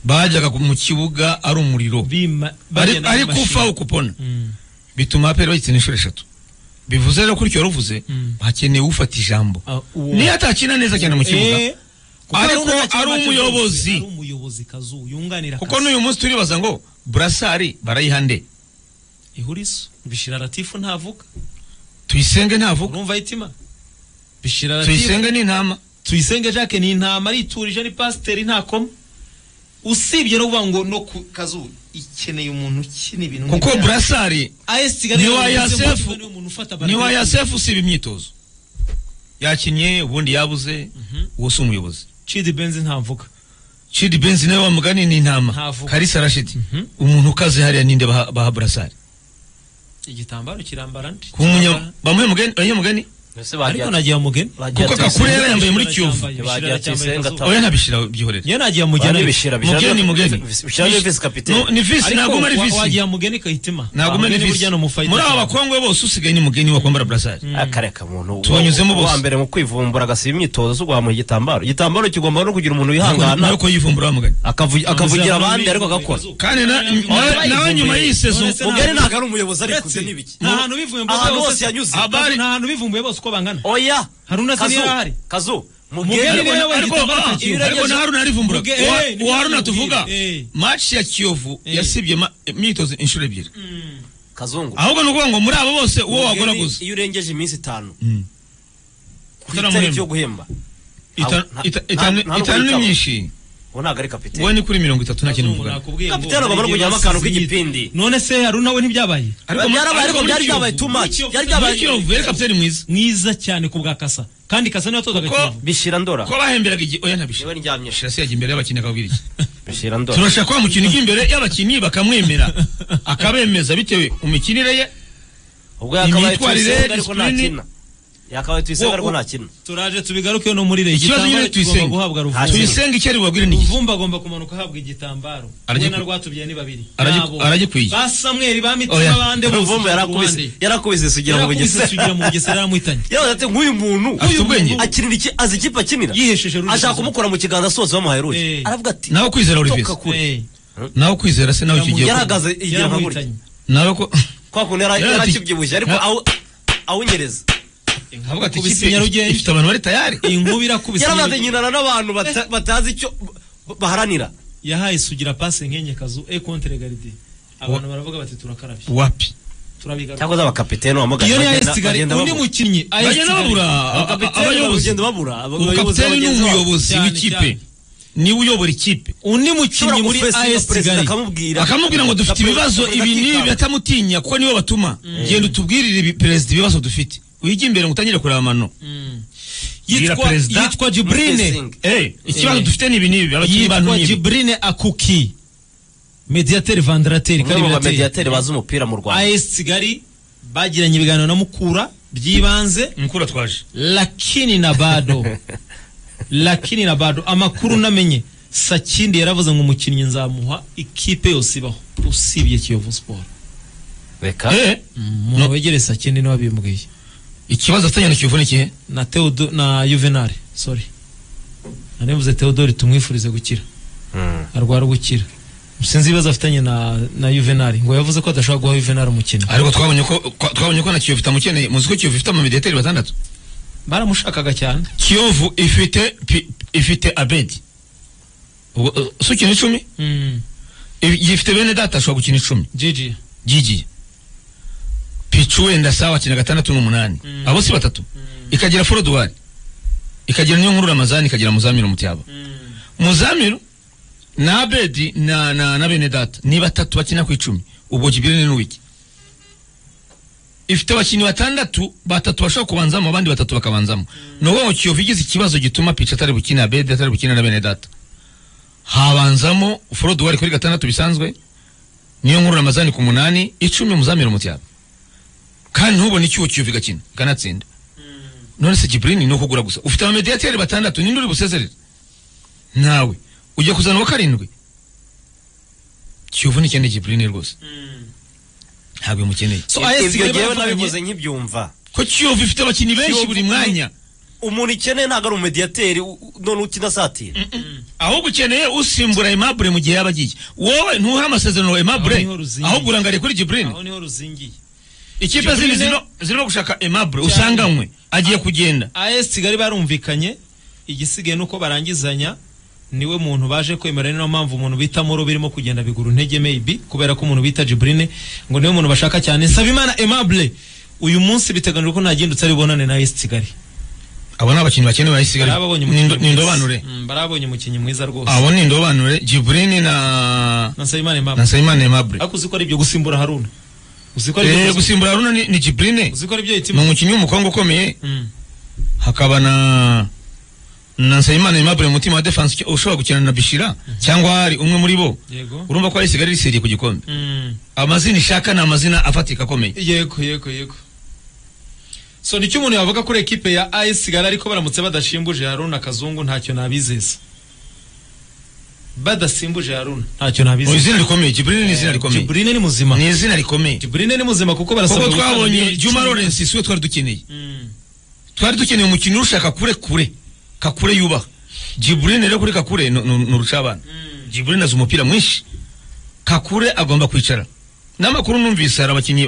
bajyaga ku- mu kibuga ari umuriro Bima- ari bagenda ariko n'amashini. upfa ukupona Mm, bituma aperi bagitsina inshuro eshatu bivuze rero kuri icyo waruvuze Mm. hakeneye ufata ijambo ah, uwo- niyo atakina neza cyane mu kibuga Eh, kuko Ariko Haruna ntakiri ari make umuyobozi. ari umuyobozi kazu yunganira kuko Kazu. n'uyu munsi turibaza ngo burasari barayiha nde ihurizo bishira Latifu ntavuka tuyisenge ntavuga urumva hitima bishira Latifu tuyisenge ni intama tuyisenge jacques ni intama ariturije ni pasiteri ntakoma usibye no kuvuga ngo no ku kazu ikeneye umuntu ukina ibintu kuko nk'ibya- burasari AS Kigali ni wa yavuze ngo Yasefu. niwe umuntu ufata ni wa barabara. yasefu usiba imyitozo yakinnye ubundi yabuze uwo si umuyobozi Chidi Benzi ntavuga Chidi Benz nawe wamugani ni intama Ntavuga. Kalisa Rashid Mhm. umuntu ukaze hariya ninde baha baha burasari igitambaro kirambara ndi ku munya bamuhe mugani bamuhe mugani mbese ariko nagiye mugeni bagiye kuko atetse- Kakure yambaye muri Kiyovu. Bagiye atetse- oya ntabishyira byihorera ye nagiye mugeni Bamwe bishira mugeni ni mugeni bishira ni visi kapitene No, ni visi ariko ntabwo ari wa- visi wagiye mugeni kahitima ntabwo ari Mugeni visi burya ni umufayita muri aba cyane. bakongwe bose usigaye ni mugeni wakwambara burasari akareka muntu Tubanyuzemo uwa- uwa bose. mbere mu kwivumbura agasiba imyitozo zo guhamuha igitambaro igitambaro kigomba no kugira umuntu nawe wihangana ko yivumbura wa mugani akavu- akavugira abandi ariko agakora kandi na- nawe nawe nyuma y'iyi sezo None se ntabwo- mugari ntabwo ari umuyobozi ariko Uretse- uzi n'ibiki nta hantu bivumbuye Ahantu bose- hose yanyuze. Abari- nta hantu bivumbuye bose uko bangana oya Hari undi asa Kazu, n'iyahari. kazu Mugeri mugari niwe Ariko- wahita ariko- abafata Kiyovu. ariko na haruna arivumbura Muge- Uwa- eh, uwa haruna nibyo tuvuga mubwire, eh. match ya kiyovu Eh. yasibye ma- imyitozo inshuro ebyiri kazungu ahubwo ni ukuvuga ngo muri abo bose uwo Mugeri, wagoraguza iyo urengeje iminsi itanu ku Utaramuhemba. itariki yo guhemba Ita- Nta- ita- nta- itanu- nta- nta- itanu ni nta- myinshi uwo ntabwo ari uwo kapitene ni kuri mirongo itatu nta kintu muvugana Nakubwiye ngo Kapiteni agomba no hari igihe kujyamo akantu basize k'igipindi. imyitozo. none se haruna we ntibyabaye Ariko- Byarabaye, ariko ariko muri byari Kiyovu- byabaye too much muri byari Kiyovu- muri byabaye kiyovu yari kapiteni mwiza mwiza cyane ku bwa kasa kandi kasa niwe watozaga Kuko- kiyovu bishira ndora ko bahemberaga igihe oya ntabishira niwe ndyamye shirasi yajya imbere y'abakinnyi akabwira iki bishira ndora turashaka ko mukino imbere y'abakinnyi bakamwemera akabemeza bitewe mu mikinire ye ubwo yakabaye imyitwarire, tuyisenga ariko nta discipline. kina yakabaye tuyisenga Wo- ariko wo- nta kina turaje tubigarukeho no muri reyi ikibazo nyine igitambaro kigomba tuyisenge guhabwa Hasi. ruvumba tuyisenge icyo ari bubabwire ni iki ruvumba agomba kumanuka ahabwa igitambaro Aragiku- we na rwatubyaye ni babiri Aragiku- Nabo. aragikwiye. ba samweri ba Oya. mitima bande ruvumba yarakubise yarakubise sugira mu yarakubise bugesera sugira mu bugesera yaramwitanye yaravuze ati nk'uyu muntu afite ubwenge akinira iki azi ikipe akinira Yihesheje Rulizo. ashaka kumukora mu kiganza asoza bamuhaye ruji Eh. aravuga ati nawe kwizera uri toka visi kure Eh, nawe kwizera se nawe icyo gihe yaragaze igira nka gutya yaramwitanye nawe ko kwa kuntu yara- Yaravuze ati- yarakibyibushye ariko Ya- awu- awunyereza avuga ati Kubisi ikipe Nyarugenge. ifite abantu bari tayari inkuba irakubise yarabanza Nyarugenge. nyinana n'abantu bata- batazi icyo baharanira yahaye sugira pase nkenye kazu e contre garde abantu baravuga bati turakarabye wapi turabigaruka cyangwa se abakapitene wamugana iyo ni AS Kigali undi mukinnyi AS bagenda Kigali. babura a- a- abayobozi bagenda babura abayobozi ubukapiteni ni bagenzi babo. umuyobozi Cyane, w'ikipe cyane. niwe uyobora ikipe undi Ushobora mukinnyi muri gufesinga AS perezida Kigali akamubwira akamubwira ngo dufite Perezida ibibazo Perezida ibi n'ibi akitanga. batamutinya kuko niwe batuma genda utubwirire ibi- perezida ibibazo dufite wige imbere ngo utangire kureba amano Bwira yitwa perezida. yitwa Jibrine Mufesinga. Eh, ikibazo Eh. dufite ni ibi n'ibi abakinnyi bantu yitwa ni ibi Jibrine Akuki mediateur vandrateur umwe mu karibirateri bamediyateri bazi umupira mu Rwanda AS Kigali bagiranye ibiganiro na Mukura byibanze mukuru atwaje lakini na bado lakini na bado amakuru namenye sakindi yaravuze ngo umukinnyi nzamuha ikipe yose ibaho usibye kiyovu sport reka Eh, umuntu wegereye sakindi niwe wabimbwiye ikibazo afitanye na kiyovu ni ikihe na Theodo na Juvenal sorry nanemvuze Theodore tumwifurize gukira Mm. arwara gukira sinzi ibibazo afitanye na na Juvenal ngo yavuze ko adashobora guha Juvenal umukino ariko twabonye ko kwa- twabonye ko na kiyovu itamukeneye muzi ko kiyovu ifite amamediyateri batandatu baramushakaga cyane kiyovu ifite pi- ifite abedi Ubwo, eh, si ukina icumi mm. If- ifite bene data ashobora gukina icumi Gigi gigiye picu wenda sawa akina gatandatu n'umunani abo si batatu ikagira forodwari ikagira niyo nkuru ramazani ikagira muzamiru mutiyaba muzamiru na abedi na, na, na bene data ni batatu bakina ku icumi ubwo jibirine n'uwiki ifite abakinnyi batandatu batatu bashobora kubanzamo abandi batatu bakabanzamo ni ukuvuga ngo kiyovu igize ikibazo gituma pica atari bukina abedi atari bukina na bene data habanzamo forodwari kuri gatandatu bisanzwe niyo nkuru ramazani ku munani icumi muzamira umutiyaba kandi ntubone icyuho kiyovu igakina ikanatsinda none se giburini ni ukugura gusa ufite abamediyateri batandatu ninde uri busezerere nawe ujya kuzana uwa karindwi kiyovu ntikeneye giburini rwose ntabwo imukeneye so Ibyo- AS ibyo Kigali ngewe baravuganye nabivuze nkibyumva ko kiyovu ifite abakinnyi benshi Kiyovu- buri mwanya umuntu ikeneye ntabwo ari umediyateri u- u- none ukina satira ahubwo ukeneye usimbura emabure mu gihe yaba agiye wowe ntuhe amasezerano Aho emabure niho ruzingiye. ahubwo urangariye kuri giburini aho niho ruzingiye ikipe zindi Giburini- zirimo- zirimo gushaka emabure usanganywe agiye kugenda AS Kigali barumvikanye igisigaye nuko barangizanya niwe muntu baje kwemera niyo mpamvu umuntu bita Moro birimo kugenda bigura intege maybe kubera ko umuntu bita Jibrine ngo niwe muntu bashaka cyane Nsabimana Aimable uyu munsi biteganyijwe ko nta gindutse ari bonane na AS Kigali abo ni abakinnyi bakene bayisigara barababonye umukinnyi mwiza. ni indobanure Mm, barababonye umukinnyi mwiza rwose abo ni indobanure jibrini na na Nsabimana na Aimable sayimani emabure ariko uzi ko ari ibyo gusimbura Haruna uzi ko ari Eh, ibyo gusimbura gusimbura haruna ni ni jibrini uzi ko ari ibyo ni yitima umukinnyi w'umukobwa ukomeye Mm. hakaba na na sayimani emabure umutima wa defense ushobora gukina na bishira cyangwa hari umwe muri bo yego urumva ko arisigara risiriye ku gikombe Mm. amazina ishaka ni amazina afatika akomeye yego yego yego so nicyo umuntu yavuga kuri ekipe ya AS Kigali ariko baramutse badashimbuje Haruna Kazungu ntacyo nabizeza badasimbuje Haruna ntacyo mu nabizeza izina rikomeye jibrini ni izina rikomeye Jibrine ni muzima ni izina rikomeye Jibrine ni muzima kuko barasabwa kuko gutanga twabonye miliyoni juma icumi. lawrence siwe twari dukeneye Mm. twari dukeneye umukinnyi urusha kakure kure kakure yubaha jiburine rero kuri kakure ni- ni ni urucabana jiburine azi umupira mwinshi kakure agomba kwicara n'amakuru numvise hari abakinnyi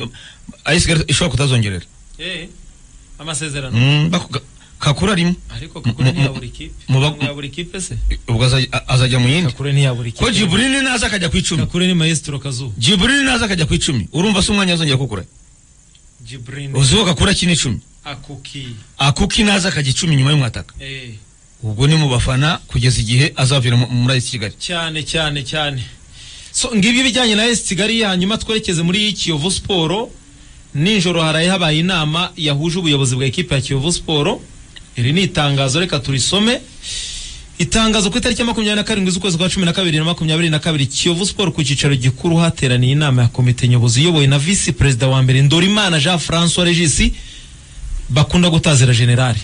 ayisigara ishobora kutazongerera Eh, amasezerano Mm, bakuga- kakure arimo ariko kakure mu- ntiyabura ikipe mu ba- Kakure yabura ikipe se ubwo azaj- a- azajya mu yindi kakure ntiyabura ikipe ko jiburine naza akajya ku icumi kakure ni maestro kazu jiburine naza akajya ku icumi urumva se umwanya azongera kukura Jibrine uziho kakure akina icumi akuki akuki naza akajya icumi nyuma y'umwataka eh ubwo ni mu bafana kugeza igihe azavira mu- muri ayisi kigali cyane cyane cyane so ngibyo ibijyanye na AS Kigali hanyuma twerekeze muri Kiyovu Sport nijoro haraye habaye inama yahuje ubuyobozi bwa ekipe ya Kiyovu Sport iri ni itangazo reka turisome itangazo ku itariki ya makumyabiri na karindwi z'ukwezi kwa cumi na kabiri na makumyabiri na kabiri Kiyovu Sport ku cyicaro gikuru hateraniye inama ya komite nyobozi iyobowe na visi perezida wa mbere Ndorimana Jean François Regis bakunda gutazira generali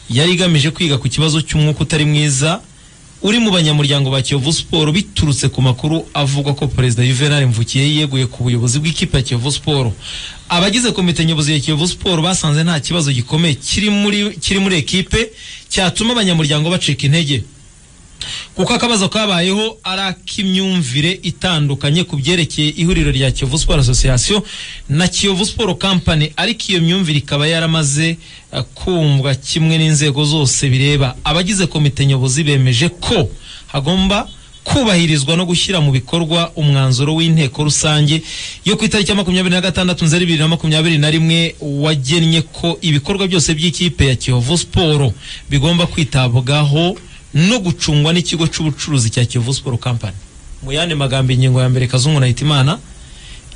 yari igamije kwiga ku kibazo cy'umwuka utari mwiza uri mu banyamuryango ba Kiyovu Sport biturutse ku makuru avuga ko Perezida Juvenal Mvukiye yeguye ku buyobozi bw'ikipe ya Kiyovu Sport. Abagize komite nyobozi ya Kiyovu Sport basanze nta kibazo gikomeye kiri muri kiri muri ekipe cyatuma abanyamuryango bacika intege. Kuko akabazo kabayeho ari ak'imyumvire itandukanye ku byerekeye ihuriro rya Kiyovu Sport Association na Kiyovu Sport Company ariko iyo myumvire ikaba yaramaze eh, kumvwa kimwe n'inzego zose bireba abagize komite nyobozi bemeje ko hagomba kubahirizwa no gushyira mu bikorwa umwanzuro w'inteko rusange yo ku itariki ya makumyabiri na gatandatu nzeri bibiri na makumyabiri na rimwe wagennye ko ibikorwa byose by'ikipe ya Kiyovu Sport bigomba kwitabwaho no gucungwa n'ikigo cy'ubucuruzi cya Kiyovu Sport Company mu yandi magambo ingingo ya mbere kazungu na Hitimana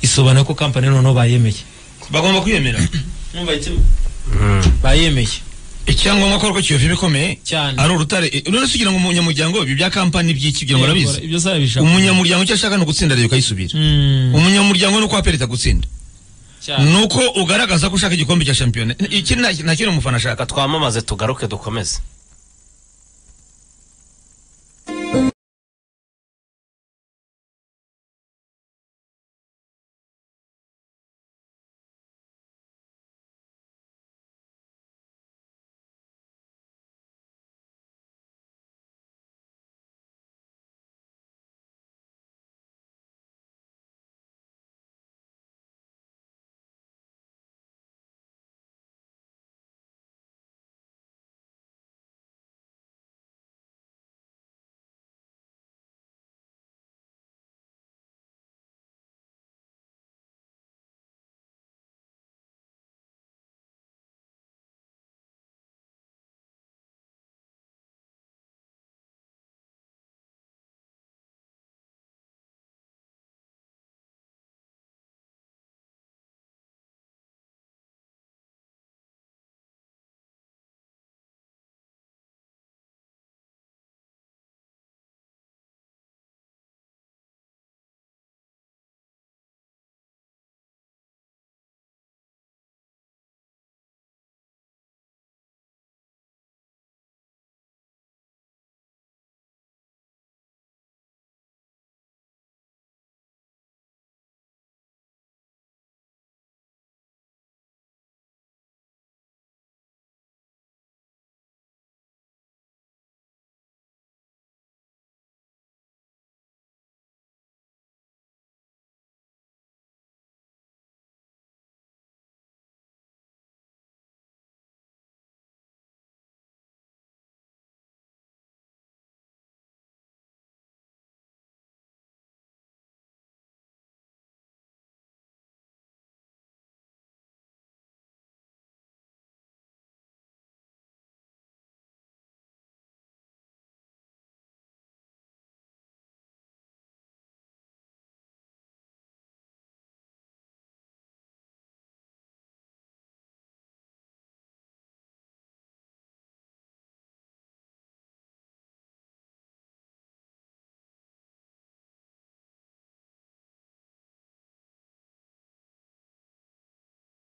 isobanura ko company noneho bayemeye bagomba kwiyemera bayemeye icyangombwa ko ariko kiyovu bikomeye Cyane. ari urutare Eh, rero si kugira ngo umunyamuryango ibi bya kampani by'iki kugira ngo barabizi ibyo zarabishaka umunyamuryango icyo ashaka ni ugutsinda rero ukayisubira Mm, umunyamuryango ni uko wapereta gutsinda cyane. ni uko ugaragaza ko ushaka igikombe cya shampiyona iki nta nta kintu umufana ashaka reka twamamaze tugaruke dukomeze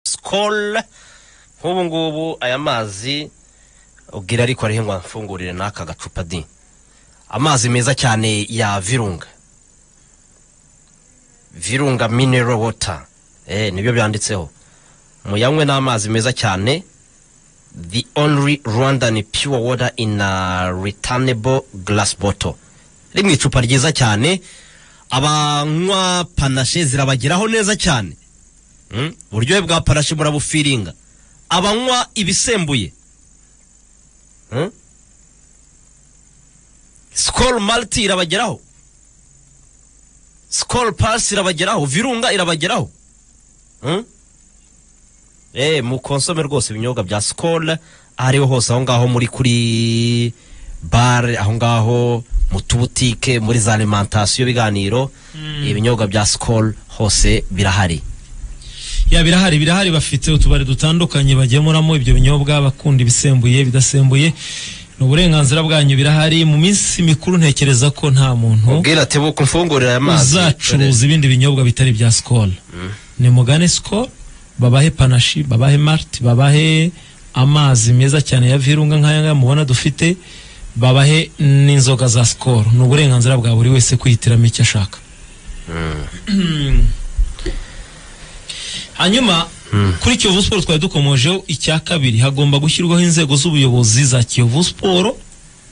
sikoro nk'ubu ngubu aya mazi ubwira ariko ariho ngo amfungurire n'aka gacupa di amazi meza cyane ya virunga virunga mineral water eh nibyo byanditseho muyanywe n'amazi meza cyane the only rwandan pure water in a returnable glass bottle iri mu icupa ryiza cyane abanywa panashe zirabageraho neza cyane Mm, uburyohe bwa parashe burabufiringa abanywa ibisembuye Mm? sikoro mariti irabageraho sikoro pasi irabageraho virunga irabageraho Mm? eh mukonsome rwose ibinyobwa bya sikoro aho ariho hose aho ngaho muri kuri bare aho ngaho mu tubutike muri za alimantasiyo ibiganiro ibinyobwa bya sikoro hose birahari ya birahari birahari bafite utubari dutandukanye bagemuramo ibyo binyobwa bakunda ibisembuye ibidasembuye ni uburenganzira bwanyu birahari mu minsi mikuru ntekereza ko nta muntu ubwira ati buku mfungurira aya mazi uzacuruza ibindi binyobwa bitari bya sikoro ni mugane sikoro babahe panashi babahe mariti babahe amazi meza cyane ya virunga nk'aya ngaya mubona dufite babahe n'inzoga za sikoro ni uburenganzira bwa buri wese kwihitiramo icyo ashaka hanyuma kuri kiyovu siporo twari dukomojeho icya kabiri hagomba gushyirwaho inzego z'ubuyobozi za kiyovu siporo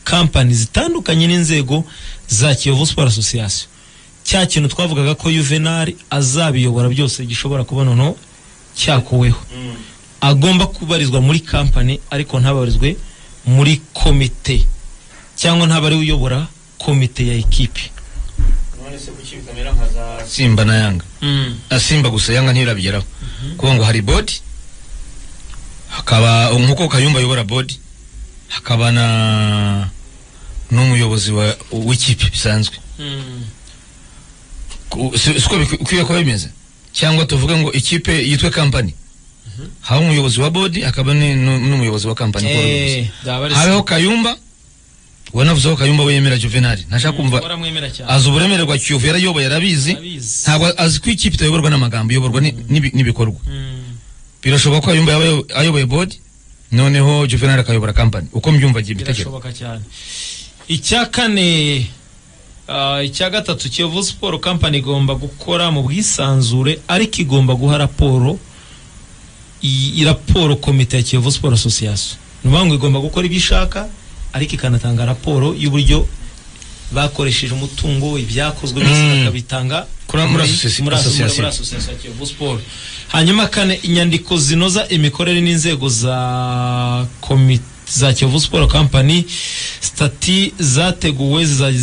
kampani zitandukanye n'inzego za kiyovu siporo asosiyasiyo cya kintu twavugaga ko yuvenali azabiyobora byose gishobora kuba noneho cyakuweho agomba kubarizwa muri kampani ariko ntabarizwe muri komite cyangwa ntabari uyobora komite ya ekipi simba na yanga Ah, simba gusa yanga ntirabigeraho kuko ngo hari bodi hakaba nk'uko kayumba ayobora bodi hakaba na n'umuyobozi wa w'ikipe bisanzwe Ku- si siko bikwiye kuba bimeze cyangwa tuvuge ngo ikipe yitwe kampani haba umuyobozi wa bodi hakaba ni- nu- n'umuyobozi wa kampani kuba umuyobozi. habeho kayumba wanavuzeho kayumba we yemera juvenali ntashaka kumva baramwemera cyane azi uburemere bwa kiyovu yarayoboye yarabizi Abizi. ntabwo azi ko ikipe itayoborwa n'amagambo iyoborwa ni- n'ibi- n'bikorwa Mm. birashoboka ko yumva yaba ayo- ayoboye bodi noneho juvenali akayobora kampani uko mbyumva agiye ibitekerezo birashoboka cyane icya kane ah, icya gatatu kiyovu siporo kampani igomba gukora mu bwisanzure ariko igomba guha raporo i- i- raporo komite ya kiyovu siporo asosiyasiyo ni ukuvuga ngo igomba gukora ibyo ishaka ariko ikanatanga raporo y'uburyo bakoresheje umutungo ibyakozwe byose Mm. bakabitanga Kuri- muri asosiyasi- muri aso- asosiyasiyo. muri asosiyasiyo ya Kiyovu Sport. hanyuma kane inyandiko zinoza imikorere n'inzego za komite za Kiyovu Sport Company stati zateguwe ziza-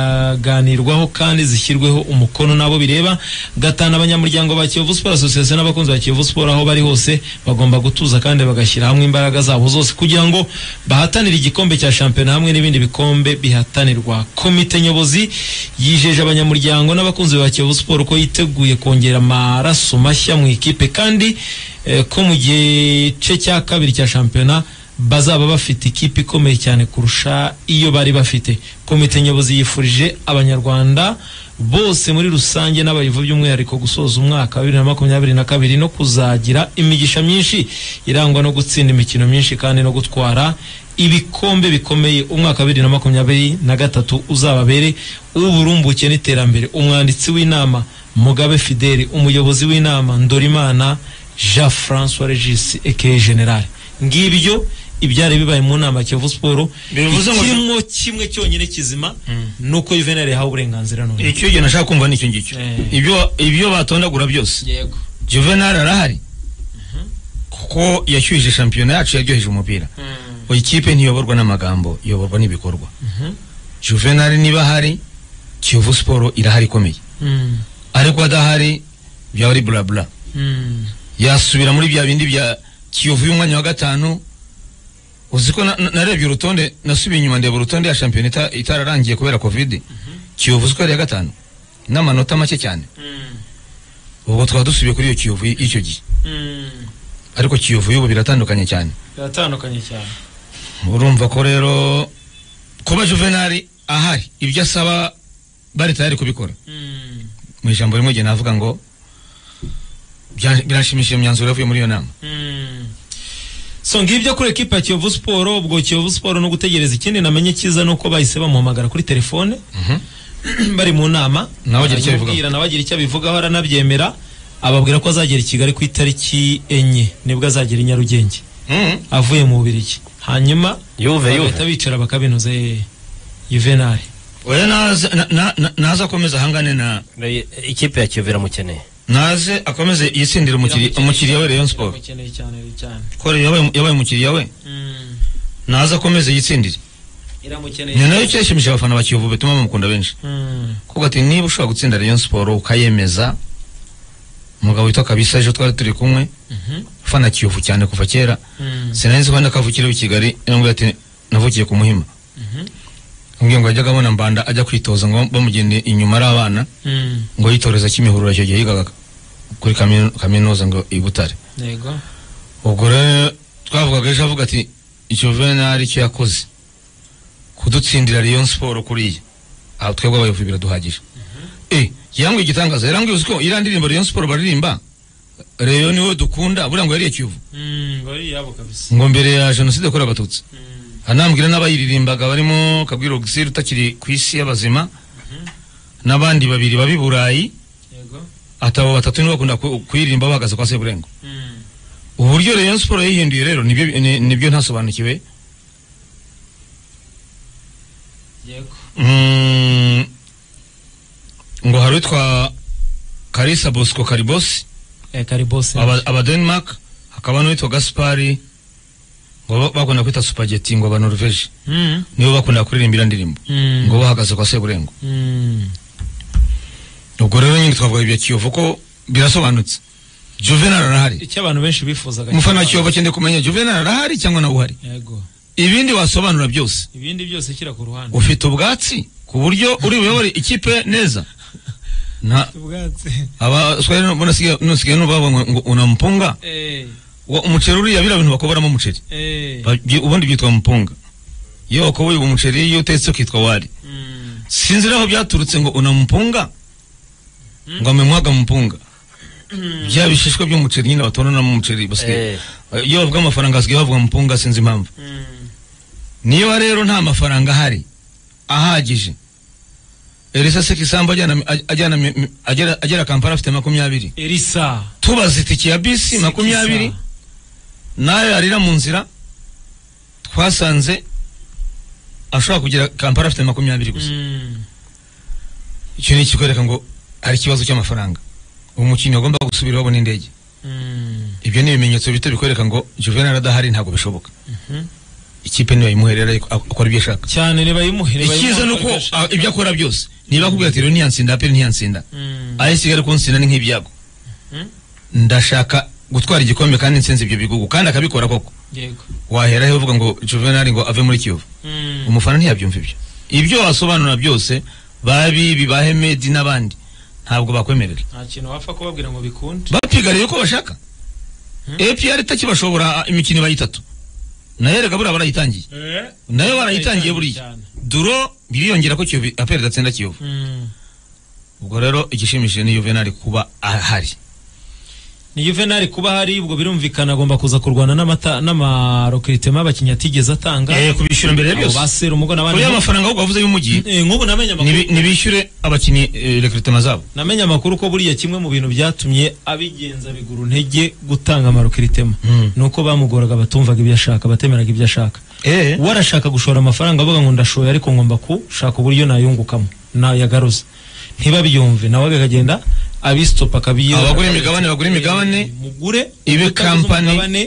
zizaganirwaho kandi zishyirweho umukono n'abo bireba gatanu abanyamuryango ba Kiyovu Sport Association n'abakunzi ba Kiyovu Sport aho bari hose bagomba gutuza kandi bagashyira hamwe imbaraga zabo zose kugira ngo bahatanire igikombe cya shampiyona hamwe n'ibindi bikombe bihatanirwa komite nyobozi yijeje abanyamuryango n'abakunzi ba Kiyovu Sport ko yiteguye kongera amaraso mashya mu ikipe kandi eh, ko mu gice cya kabiri cya shampiyona bazaba bafite ikipe ikomeye cyane kurusha iyo bari bafite komite nyobozi yifurije abanyarwanda bose muri rusange n'abayovu by'umwihariko gusoza umwaka wa bibiri na makumyabiri na kabiri no kuzagira imigisha myinshi irangwa no gutsinda imikino myinshi kandi no gutwara ibikombe bikomeye umwaka wa bibiri na makumyabiri na gatatu uzababere uburumbuke n'iterambere umwanditsi w'inama mugabe fideli umuyobozi w'inama ndorimana jean francois regis eke general ngibyo ibyari bibaye mu nama ya kiyovu siporo Bivuze ngo- ikirimo kimwe cyonyine kizima ni uko yuvenali yahawe uburenganzira none icyo gihe nashaka kumva nicyo ngicyo Eh. ibyo ibyo batondagura byose yego juvenali arahari kuko yashyuhije shampiyona yacu yaryoheje umupira ngo ikipe ntiyoborwa n'amagambo iyoborwa n'ibikorwa juvenali niba ahari kiyovu siporo irahari ikomeye Mm. ariko adahari byaba ari burabura Mm. yasubira muri bya bindi bya kiyovu y'umwanya wa gatanu uzi ko na- na- narebye urutonde nasubiye inyuma ndeba urutonde ya shampiyona ita- itararangiye kubera covid kiyovu uzi ko yari iya gatanu n'amanota make cyane ubwo twaba dusubiye kuri iyo kiyovu y- y'icyo gihe Mm. ariko kiyovu y'ubu biratandukanye cyane biratandukanye cyane urumva ko rero kuba juvenali ahari ibyo asaba bari tayari kubikora Mm. mu ijambo rimwe igihe navuga ngo Bya- birashimishije imyanzuro yavuye muri iyo nama so ngibyo kuri ekipa ya kiyovu siporo ubwo kiyovu siporo no gutegereza ikindi namenye cyiza ni uko bahise bamuhamagara kuri telefone bari mu nama Nawe agira icyo abivugaho. Aramubwira, nawe agira icyo abivugaho aranabyemera ababwira ko azagera i kigali ku itariki enye nibwo azagera i nyarugenge Mhm. avuye mu bubirigi hanyuma yuve bagahita yuve bicara bakabinoza eh, yuvenali oya naze na- na- na- naze akomeze ahangane na ikipe ya kiyovu iramukeneye naze akomeze yitsindire umukiri- umukiriya we rayon sport Biramukeneye cyane cyane ko Rayon yabaye yabaye umukiriya we Mm, naze akomeze yitsindire iramukeneye ni nayo cyashimishije abafana ba kiyovu bituma bamukunda benshi Mm. kuko ati niba ushobora gutsinda rayon siporo ukayemeza umugabo witwa kabisa ejo twari turi kumwe Mhm. ufana kiyovu cyane kuva kera Mm. sinarizi ko nakavukire i kigali yambwira ati navukiye ku muhima ambwiye ngo yajyaga abona mbanda ajya kwitoza ngo bamugende inyuma ari abana Mm. ngo yitoreza kimihurura icyo gihe yigaga kuri kaminu- kaminuza ngo i butare yego ubwo rero twavugaga ejo avuga ati icyo venari icyo yakoze kudutsindira rayon siporo kuriya aha twebwe abayobozi biraduhagije eh yambwiye igitangaza yarambwiye uzi ko iriya ndirimbo rayon siporo baririmba reyo niwe dukunda buriya ngo yariye kiyovu Mm, bari yabo kabisa ngo mbere ya jenoside yakorewe abatutsi Mm. anambwira n'abayiririmbaga barimo kabwiro ogisire utakiri ku isi y'abazima n'abandi babiri babi burayi yego atabo batatu nibo bakunda ku- kuyirimba bahagaze kwa seburengo Mm. uburyo rayon siporo yihinduye rero nibyo ni- nibyo ntasobanukiwe yego Mm, ngo hari utwa karisa bosco karibosi eh kari boss aba- aba denmark hakaba n'uwitwa gaspari ngo ba- bakunda kwita supageti ngo aba norvege Mm. nibo bakunda kuririmbira ndirimbo Mm. ngo bahagaze kwa seburengo Mm. ubwo rero nyine twavuga ibya kiyovu ko birasobanutse juvenal arahari icyo abantu benshi bifuzaga umufana wa cyane. kiyovu akeneye kumenya juvenal arahari cyangwa nawe uhari yego ibindi wasobanura byose ibindi byose kira ku ruhande ufite ubwatsi ku buryo uri buyobore ikipe neza na ubwatsi abaswahili nasigaye nasigaye nubavuga ngo ngo unampunga eh Wa- umuceri uriya biriya bintu bakoboramo umuceri eh Ba- byi- ubundi byitwa mpunga iyo wakoboye uwo muceri iyo utetse ukitwa wari Mm. sinzi aho byaturutse ngo unampunga ngo amemwaga mpunga bya bishishwa by'umuceri nyine batoranamo umuceri basigaye Eh, iyo bavuga amafaranga hasigaye bavuga mpunga sinzi impamvu Mm. niba rero nta mafaranga ahari ahagije elisa sekisambu ajyana ajyana- ajyana- agera- agera kampala afite makumyabiri Elisa tubaza itike ya bisi Sikisa. makumyabiri nayo yarira mu nzira twasanze ashobora kugera kampala afite makumyabiri gusa Mm. icyo ni ikikwereka ngo hari ikibazo cy'amafaranga umukinnyi agomba gusubira wabona indege Mm. ibyo ni ibimenyetso bito bikwereka ngo juvenal adahari ntabwo bishoboka Mhm. ikipe niba imuherera ariko ak- akora ibyo ashaka cyane nibayimuhere icyiza ni uko ah, ibyo akora byose niba akubwira ati rero ntiyansinda apeli ntiyansinda aho isigaye ariko nsinda ni nk'ibyago Mhm. ndashaka gutwara igikombe kandi nsinze ibyo bigugu kandi akabikora koko yego wahera he uvuga ngo juvenali ngo ave muri kiyovu Mm. umufana ntiyabyumva ibyo ibyo wasobanura byose babibi ba hemedi n'abandi ntabwo bakwemerera nta kintu wapfa kubabwira ngo bikunde bapigariye uko bashaka apr itakibashobora ah, imikino iba itatu nayo rega buriya barayitangiye nayo barayitangiye buriya cyane. duro biriyongera ko kiyovu apr idatsinda kiyovu Mm. ubwo rero igishimishije ni juvenali kuba ahari ni Juvenal kuba hari ubwo birumvikana agomba kuza kurwana n'amata n'amarokritema abakinnyi atigeze atanga Eh, kubishyura mbere ya abo byose basera umugo n'abandi kuriya amafaranga ahubwo wavuze y'umujyi Eh, nk'ubu namenye amakuru nibi- nibishyure abakinnyi rekritema zabo namenye amakuru ko buriya kimwe mu bintu byatumye abigenza bigura intege gutanga amarokritema Mm. nuko bamugoraga batumvaga ibyo ashaka batemeraga ibyo ashaka eh we arashaka gushora amafaranga avuga ngo ndashoye ariko ngomba kushaka uburyo nayungukamo nayagaruza ntibabyumve nawe akagenda abisitopa akabiyo abagura imigabane bagura imigabane mugure Ibe utaguze company. umugabane,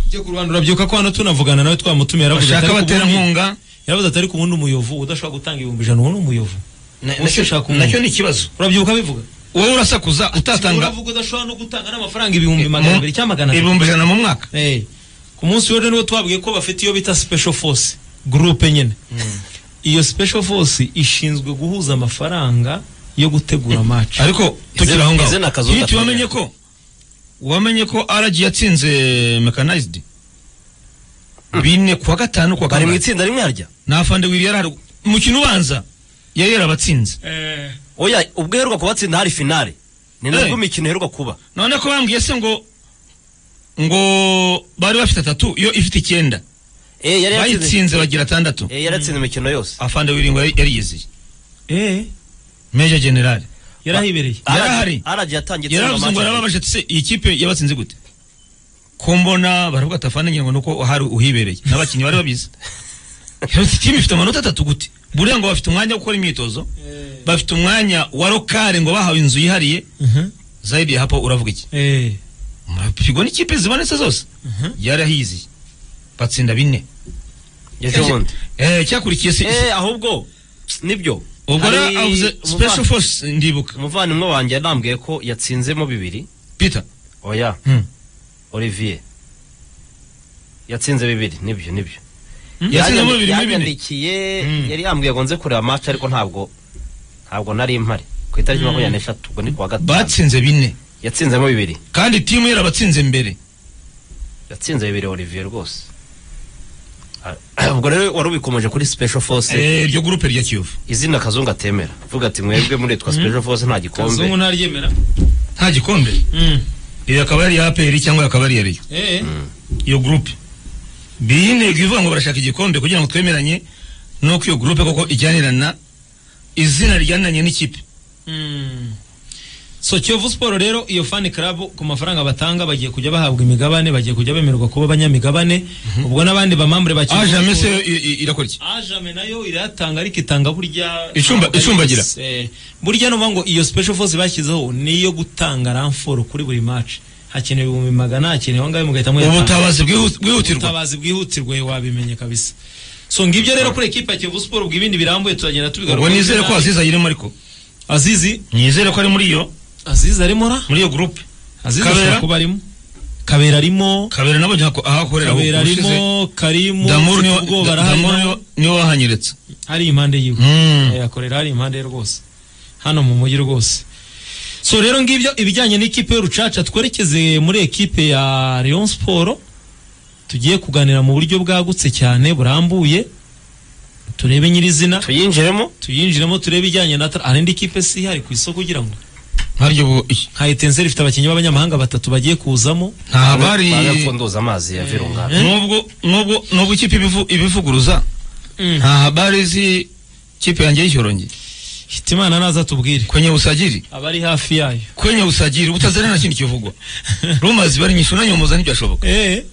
ujye ku Rwanda urabyibuka ko hano tunavugana nawe twamutumiye yaravuze bashaka ati, "Ariko ubundi- abaterankunga yaravuze ati ariko ubundi umuyovu udashobora gutanga ibihumbi ijana ubu ni umuyovu na- Ushaka nacyo- kumenya. nacyo ni ikibazo urabyibuka abivuga wowe urasakuza utatanga uravuga udashobora no gutanga n'amafaranga ibihumbi magana abiri cyangwa magana abiri ibihumbi ijana mu mwaka Eh, ku munsi w'ejo niwo twabwiye ko bafite iyo bita special force groupe nyine iyo special force ishinzwe guhuza amafaranga yo gutegura match ariko tugira aho ize ni ngaho akazu hiti gato. wamenye ko wamenye ko aragi yatsinze mekanizidi bine kuwa gatanu kuwa bari mu kabiri itsinda rimwe harya nafande wiri yari hari umukino ubanza yari yarabatsinze oya ubwo uheruka kubatsinda hari finale ni nabwo Eh. imikino iheruka kuba none ko bambwiye se ngo ngo bari bafite atatu yo ifite icyenda Eh, yari yatsinze bayitsinze bagira atandatu eh, yari yatsinze imikino yose afande wiringo yari- yariyizeye eh meja generale yarahibereye Ah. yarahari. aragiye atangiye yaravuze ngo yarababaje ati se iyi kipe yabatsinze gute ko mbona baravuga ati afande ngira ngo nuko hari uhibereye n'abakinnyi bari babizi Rero iki kipe ifite amanota atatu gute buriya ngo bafite umwanya wo gukora imyitozo bafite umwanya wa rokare ngo bahawe inzu yihariye Mhm. zaidi ya hapo uravuga iki eh murapigwa n'ikipe zibonetse zose yarahizi batsinda bine ejo bundi Eh, cyakurikiye se eh ahubwo nibyo ubwo Hari rero avuze umuvandimwe- special force ndibuka umuvandimwe wanjye yarambwiye ko yatsinzemo bibiri peter oya Hmm. olivier yatsinze bibiri nibyo nibyo yatsinzemo bibiri muri bine yanyandikiye Mm. yari yambwiye ngo nze kureba match ariko ntabwo ntabwo nari impari ku itariki makumyabiri n'eshatu ubwo ni kuwa gatanu batsinze bine yatsinzemo bibiri kandi timu yarabatsinze mbere yatsinze bibiri olivier rwose Ah, ubwo rero wari ubikomeje kuri special force Eh, iryo gurupe rya kiyovu izina kazungu atemera avuga ati mwebwe muritwa special force nta kazungu gikombe ntaryemera nta gikombe Mm. iyo akaba ari iya aperi cyangwa akaba ari iya reyo eh iyo gurupe biyi intego ivuga ngo barashaka igikombe kugira ngo twemeranye nuko iyo gurupe koko ijyanirana izina rijyaniranye n'ikipe Mm. so kiyovu siporo rero iyo fani karabu ku mafaranga batanga bagiye kujya bahabwa imigabane bagiye kujya bemererwa kuba abanyamigabane ubwo n'abandi bamambure bakiri aja mese yo i- i- irakora iki ajame nayo irayatanga ariko itanga burya Icumba- ntabwo ari icumbagira. yose. Eh, burya nuvuga ngo iyo special force bashyizeho niyo gutanga ramforo kuri buri match hakenewe ibihumbi magana hakenewe angahe mugahita muyatanga ubutabazi bwihu- bwihutirwa ubutabazi bwihutirwe wabimenye kabisa so ngibyo rero kuri ekipa ya Kiyovu Sport ubwo ibindi birambuye turagenda tubigaruka ubwo nizere ko aziza ayirimo ariko azizi nizere ko ari muri iyo azizi arimo ra muri iyo gurupe azizi Kabera? ashobora kuba arimo kabera arimo kabera nabo ntabwo aho akorera kabera ahubwo ushize, arimo karimu Damuru niwe- ubwo Da- Damuru niwe- niwe wahanyeretse hari impande yiwe Mm. Eh, akorera hari impande ye rwose hano mu mujyi rwose so rero ngibyo ibijyanye n'ikipe y'urucaca twerekeze muri ekipe ya Rayon Sport tugiye kuganira mu buryo bwagutse cyane burambuye turebe nyirizina tuyinjiremo tuyinjiremo turebe ijyanye na tra- hari indi kipe si ihari ku isoko ugira ngo ntaryo bu- iki- nka Etincelle ifite abakinnyi b'abanyamahanga batatu bagiye kuzamo nta bari bagapfunduza amazi ya virunga nubwo nubwo nubwo ikipe ibivu- ibivuguruza nta habari zi kipe yanjye y'ishyorongi hitimana naza tubwire kwenye usajili abari hafi yayo kwenye usajili utazana na kintu kivugwa ruma zibari nyinshi unanyomoza ntibyashoboka eh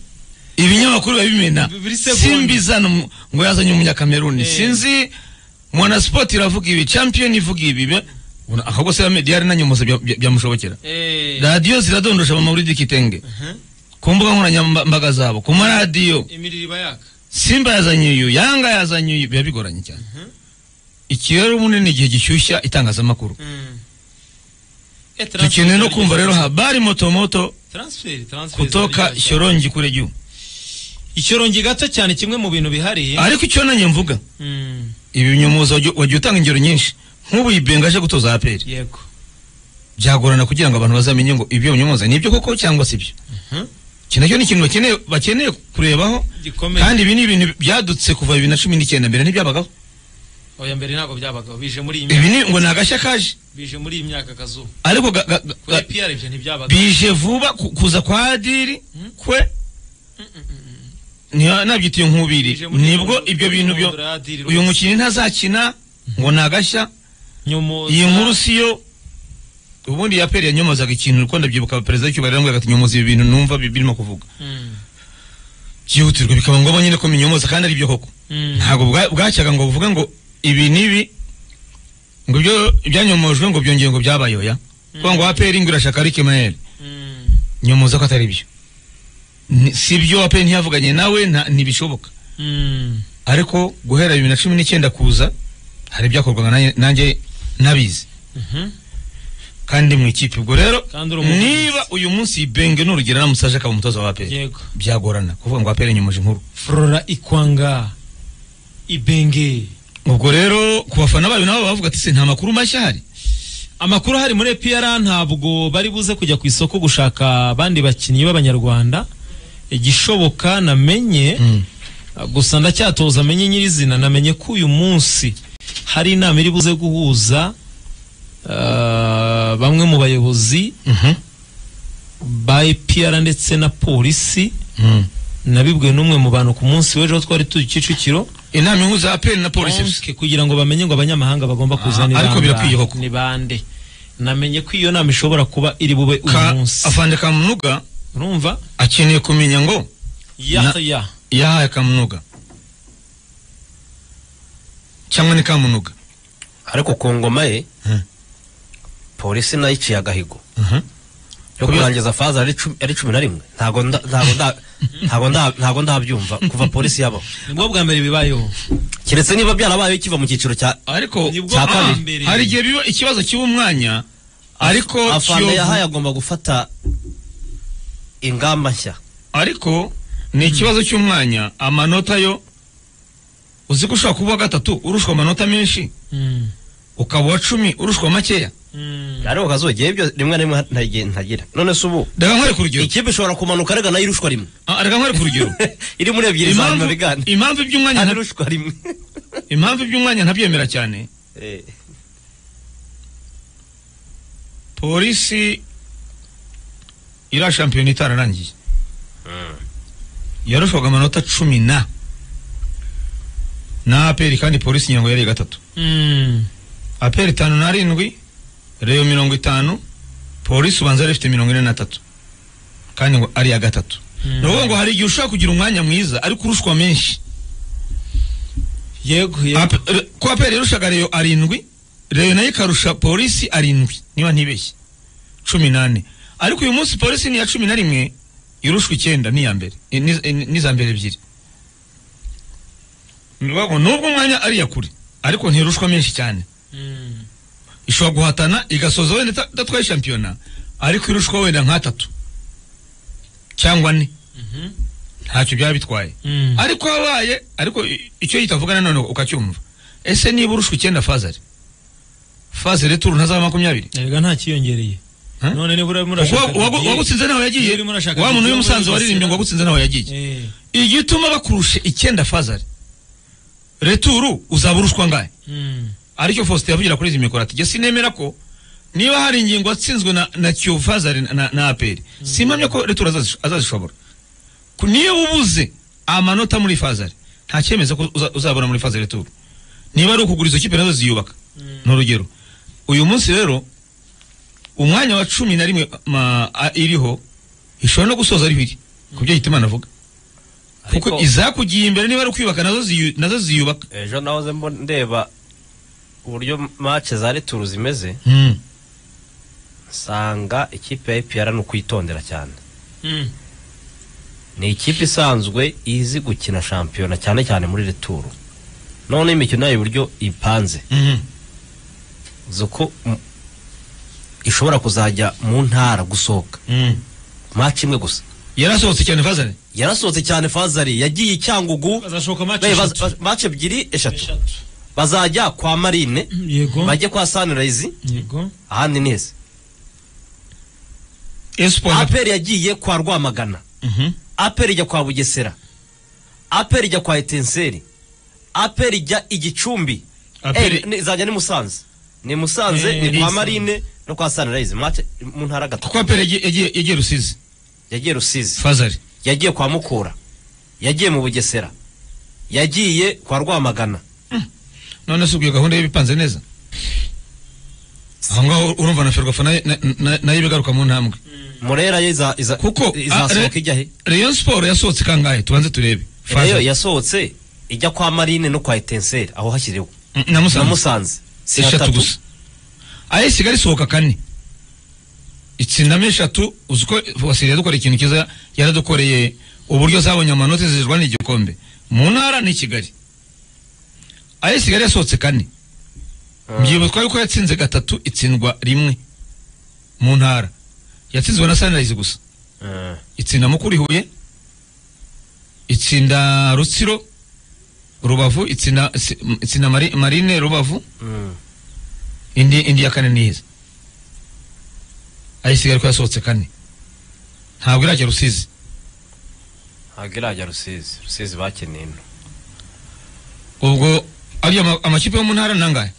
ibinyamakuru babimena Buri segonda. simbizana mu- ngo yazanye umunyakameruni Eh. sinzi mwanasport iravuga ibi champion ivuga ibi be- Una- ahubwo se mediyari nanyomoza bya- bya- byamushobokera eh radiyo ziradondosha abamawuridi kitenge Mhm. ku mbuga nkoranyambaga zabo ku maradiyo imiririba yaka simba yazanye uyu yanga yazanye uyu biba bigoranye cyane Mhm. iki rero ubundi ni igihe gishyushya itangazamakuru dukeneye no kumva rero habari motomoto transfer transfer kutoka icyoro shyorongi kure jyu icyorongi gato cyane kimwe mu bintu bihari ariko icyo nanjye mvuga Mm, ibi binyomuza wajya wajya utanga ingero nyinshi nk'ubu yibenga aje gutoza aperi yego byagorana kugira ngo abantu bazamenye ngo ibyo binyomuza ni ibyo koko cyangwa si byo Mhm. iki nacyo ni ikintu bakeneye bakeneye kurebaho gikomeye kandi ibi ni ibintu byadutse kuva bibiri na cumi n'icyenda mbere ntibyabagaho oya mbere ntabwo byabagaho bije muri iyi ibi myaka ni ngo ni agashya kaje bije muri iyi myaka kazuba ariko ga- ga- ga- kuri PR ibyo ntibyabagaho bije vuba ku- kuza kwa adiri kwe Ntiya- nabyitiye nkubiri Bije muri nibwo Nyundo- ibyo bintu byo Nyundo ya Adiri uyu rwose. mukinnyi ntazakina ngo nagashya Nyomoza- iyi nkuru siyo ubundi yaperi yanyomozaga ikintu uko ndabyibuka perezida w'icyubahiro yarambwiraga ati nyomoza ibi bintu numva bi- birimo kuvuga Mm, byihutirwa bikaba ngombwa nyine ko minyomoza kandi ari byo koko mm. ntabwo bwa- bwacyaga ngo buvuge ngo ibi n'ibi ngo ibyo byanyomojwe ngo byongeye ngo byabaye oya kuko ngo aperi ngo irashaka ari kemayeri Mm, nyomoza ko atari byo Ni- si byo wape ntiyavuganye nawe nta- ntibishoboka mm. ariko guhera bibiri na cumi n'icyenda kuza hari ibyakorwaga nanjye- nanjye nabizi Mhm. kandi mu ikipe ubwo rero Kandi uri umuvugizi. niba uyu munsi benge n'urugero namusaje akaba umutoza wa aperi yego byagorana kuvuga ngo aperi nyomoje inkuru flora ikwanga ibenge ubwo rero ku bafana bayo nabo bavuga ati se nta makuru mashya hari amakuru ahari muri EPR ntabwo bari buze kujya ku isoko gushaka abandi bakinnyi b'abanyarwanda igishoboka namenye gusa ndacyatoza amenye nyirizina namenye ko uyu munsi hari inama iri buze guhuza eh, ah, bamwe mu bayobozi Mhm. ba EPR ndetse na polisi Mhm. nabibwiwe n'umwe mu bantu ku munsi w'ejo twari turi Kicukiro inama ihuza ya peni na polisi gusa Okay, kugira ngo bamenye ngo abanyamahanga bagomba Ah, kuzana ariko birakwiye koko. ni bande namenye ko iyo nama ishobora kuba iri bube uyu ka munsi afande kamunuga urumva akeneye kumenya ngo ya Na- ya yahaye kamunuga cyangwa ni kamunuga ariko ku ngoma ye Mhm. polisi nayo iciye agahigo Mhm. yo Kubera- kurangiza faza ari cumi- ari cumi na rimwe ntago nda- ntago nda- ntago nda- ntago ndabyumva kuva polisi yabaho nibwo bwa mbere bibayeho keretse niba byarabayeho kiva mu cyiciro cya ariko Nibwo Cya bwa kabiri. mbere. hari igihe biba ikibazo kiba umwanya ariko afande kiyovu- yahaye agomba gufata ingamba nshya ariko ni ikibazo cy'umwanya amanota yo uzi ko ushobora kuba uwa gatatu urushwa amanota menshi Mm, ukaba uwa cumi urushwa makeya mm. ariko kazuba ibyo rimwe na rimwe ntagiye ntagira none se ubu reka nkore ku rugero ikipe ishobora kumanuka arega nayo irushwa rimwe Ah, reka nkore ku rugero iri muri ebyiri za nyuma impamvu bigana impamvu iby'umwanya hano nta- irushwa rimwe impamvu iby'umwanya ntabyemera cyane Eh, polisi iriya shampiyona itararangiye yarushwaga amanota cumi na na aperi kandi polisi nyirango yari gatatu Mm. aperi itanu n'arindwi reyo mirongo itanu polisi ubanza yari ifite mirongo ine na tatu kandi ngo ari iya gatatu Mm. ni ukuvuga ngo hari igihe ushobora kugira umwanya mwiza ariko urushwa menshi yego yego Ape- re- ko aperi yarushaga reyo arindwi reyo nayo ikarusha polisi arindwi niba ntibeshye cumi n'ane ariko uyu munsi polisi ni iya cumi na rimwe irushwa icyenda ni iya mbere i- ni- i- n'iza mbere ebyiri ni ukuvuga ngo nubwo umwanya ari iya kure ariko ntirushwa menshi cyane Mm. ishobora guhatana igasoza wenda ita- idatwaye shampiyona ariko irushwa wenda nk'atatu cyangwa ne Mhm. ntacyo byaba bitwaye Mm. ariko habaye ariko i- icyo yitavuga nanone ukacyumva ese niba urushwa icyenda fazari fazari turu ntazaba makumyabiri erega nta kiyongereye Huh? none niba urimo Kuko urashaka wagu- wagu- Didier- wagutsinze nawe yagiye Iyo urimo urashaka wa muntu Didier w'umusanzu muri waririmbye ngo Barcelona. wagutsinze nawe yagiye Eh, igituma bakurusha icyenda fazari returu uzaba urushwa ngahe mm. aricyo Faustin yavugira kuri izi mikoro ati jye sinemera ko niba hari ingingo atsinzwe na, na Kiyovu Fazari na- na, na APR simpamya ko Retour azazish- azazishobora Ku- niyo ubuze amanota muri Fazari nta cyemezo ko uza- uzabona muri Fazari Retour niba ari ukugura izo kipe nazo ziyubaka ni urugero uyu munsi rero umwanya wa cumi na rimwe ma, a, iriho ishobora no gusoza ari biri ku byo Hitimana avuga kuko ariko izakugiye imbere niba ari ukwiyubaka nazo ziyu- nazo ziyubaka ejo nahoze mbo ndeba uburyo mace za returu zimeze mm. nsanga ikipe ya epr ni ukuyitondera cyane Mm. ni ikipe isanzwe izi gukina shampiyona cyane cyane muri returu none imikino yayo uburyo ipanze Mhm. uzi ko mm, ishobora kuzajya mu ntara gusohoka Mm. maci imwe gusa yarasohotse cyane Fazari yarasohotse cyane fazari yagiye i cyangugu bazashoka match be- eshatu. baz- maci ebyiri eshatu Eshatu. bazajya kwa marine yego bajye kwa sunrise yego ahandi neza espoir na- aperi yagiye kwa rwamagana Mhm. aperi ijya kwa bugesera aperi ijya kwa etenseri aperi ijya igicumbi APR Eh, ni- izajya ni musanze ni musanze Eh, ni kwa Musanze. marine no kwa sunrise mace mu ntara gatatu kuko apere yagiye- yagiye yagiye rusizi yagiye rusizi fazari yagiye kwa Mukura yagiye mu Bugesera yagiye kwa Rwamagana none se ubwo iyo gahunda y'ibipanze neza aho ngaho urumva na ferwafa nayo na- na- nayo iba igaruka mu ntambwe Murera yo iza iza kuko izasohoka ijya he reyo siporo yasohotse kangahe tubanze turebe Reyo Fazari. yasohotse ijya kwa Marine no kwa Etenseri aho hashyiriwe Mm, na na musanze Musanze si eshatu hatatu. gusa ayo isigaye isohoka kane itsindamo eshatu uzi ko wasiri yadukoreye ikintu cyiza yaradukoreye uburyo zabonye amanota zizirwa n'igikombe mu ntara ni kigali ayo isigaye yasohotse kane mbyibutswa yuko yatsinze gatatu itsindwa rimwe mu ntara yatsinzwe na sunrise gusa Eh, itsinda mukuri huye itsinda rutsiro rubavu itsinda itsi- itsinda Mari- marine rubavu mm. indi indi ya kane niyiza ayo isigaye ko yasohotse kane ntabwo irajya rusizi ntabwo irajya Rusizi Rusizi bakeneye ino ubwo ariyo ma- amakipe yo mu ntara ni angahe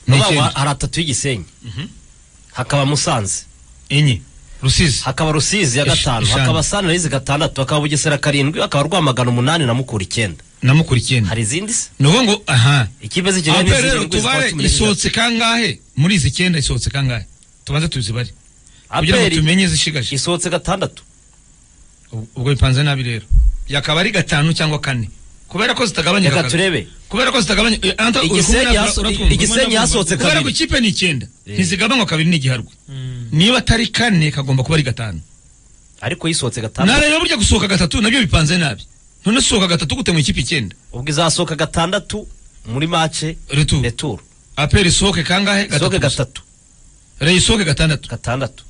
ni Vuba vuba icyenda hari atatu y'igisenyi Mhm. hakaba musanze enye rusizi hakaba rusizi ya Ish- gatanu eshanu. hakaba sanirayizi gatandatu hakaba bugesera karindwi hakaba rwamagana umunani na mukura icyenda namukurikiye hari izindi se ni uvuga ngo aha ikipe z'ikigali aho n'izindi rero ndwi zikaba tubare cumi n'esheshatu. isohotse kangahe muri izi icyenda isohotse kangahe tubanze tuzibare kugira ngo aperi tumenye zishigaje isohotse gatandatu ubwo bipanze nabi rero yakaba ari gatanu cyangwa kane kubera ko zitagabanyika reka kabiri. turebe kubera ko zitagabanya eh, Anto, uri Igisenyi kumwe na- yaso- uratwumva? Igisenyi yasohotse kubera ko kabiri. ikipe ni icyenda Eh. ntizigabanywa kabiri n'igiharwe Mm. niba atari kane kagomba kuba ari gatanu ariko yisohotse gatandatu ntareba burya gusohoka gatatu nabyo bipanze nabi none usohoka gatatu gute mu ikipe icyenda ubwo izasohoka gatandatu muri mace retu returu aperi isohoke kangahe isohoke gusa. gatatu reyo isohoke gatandatu gatandatu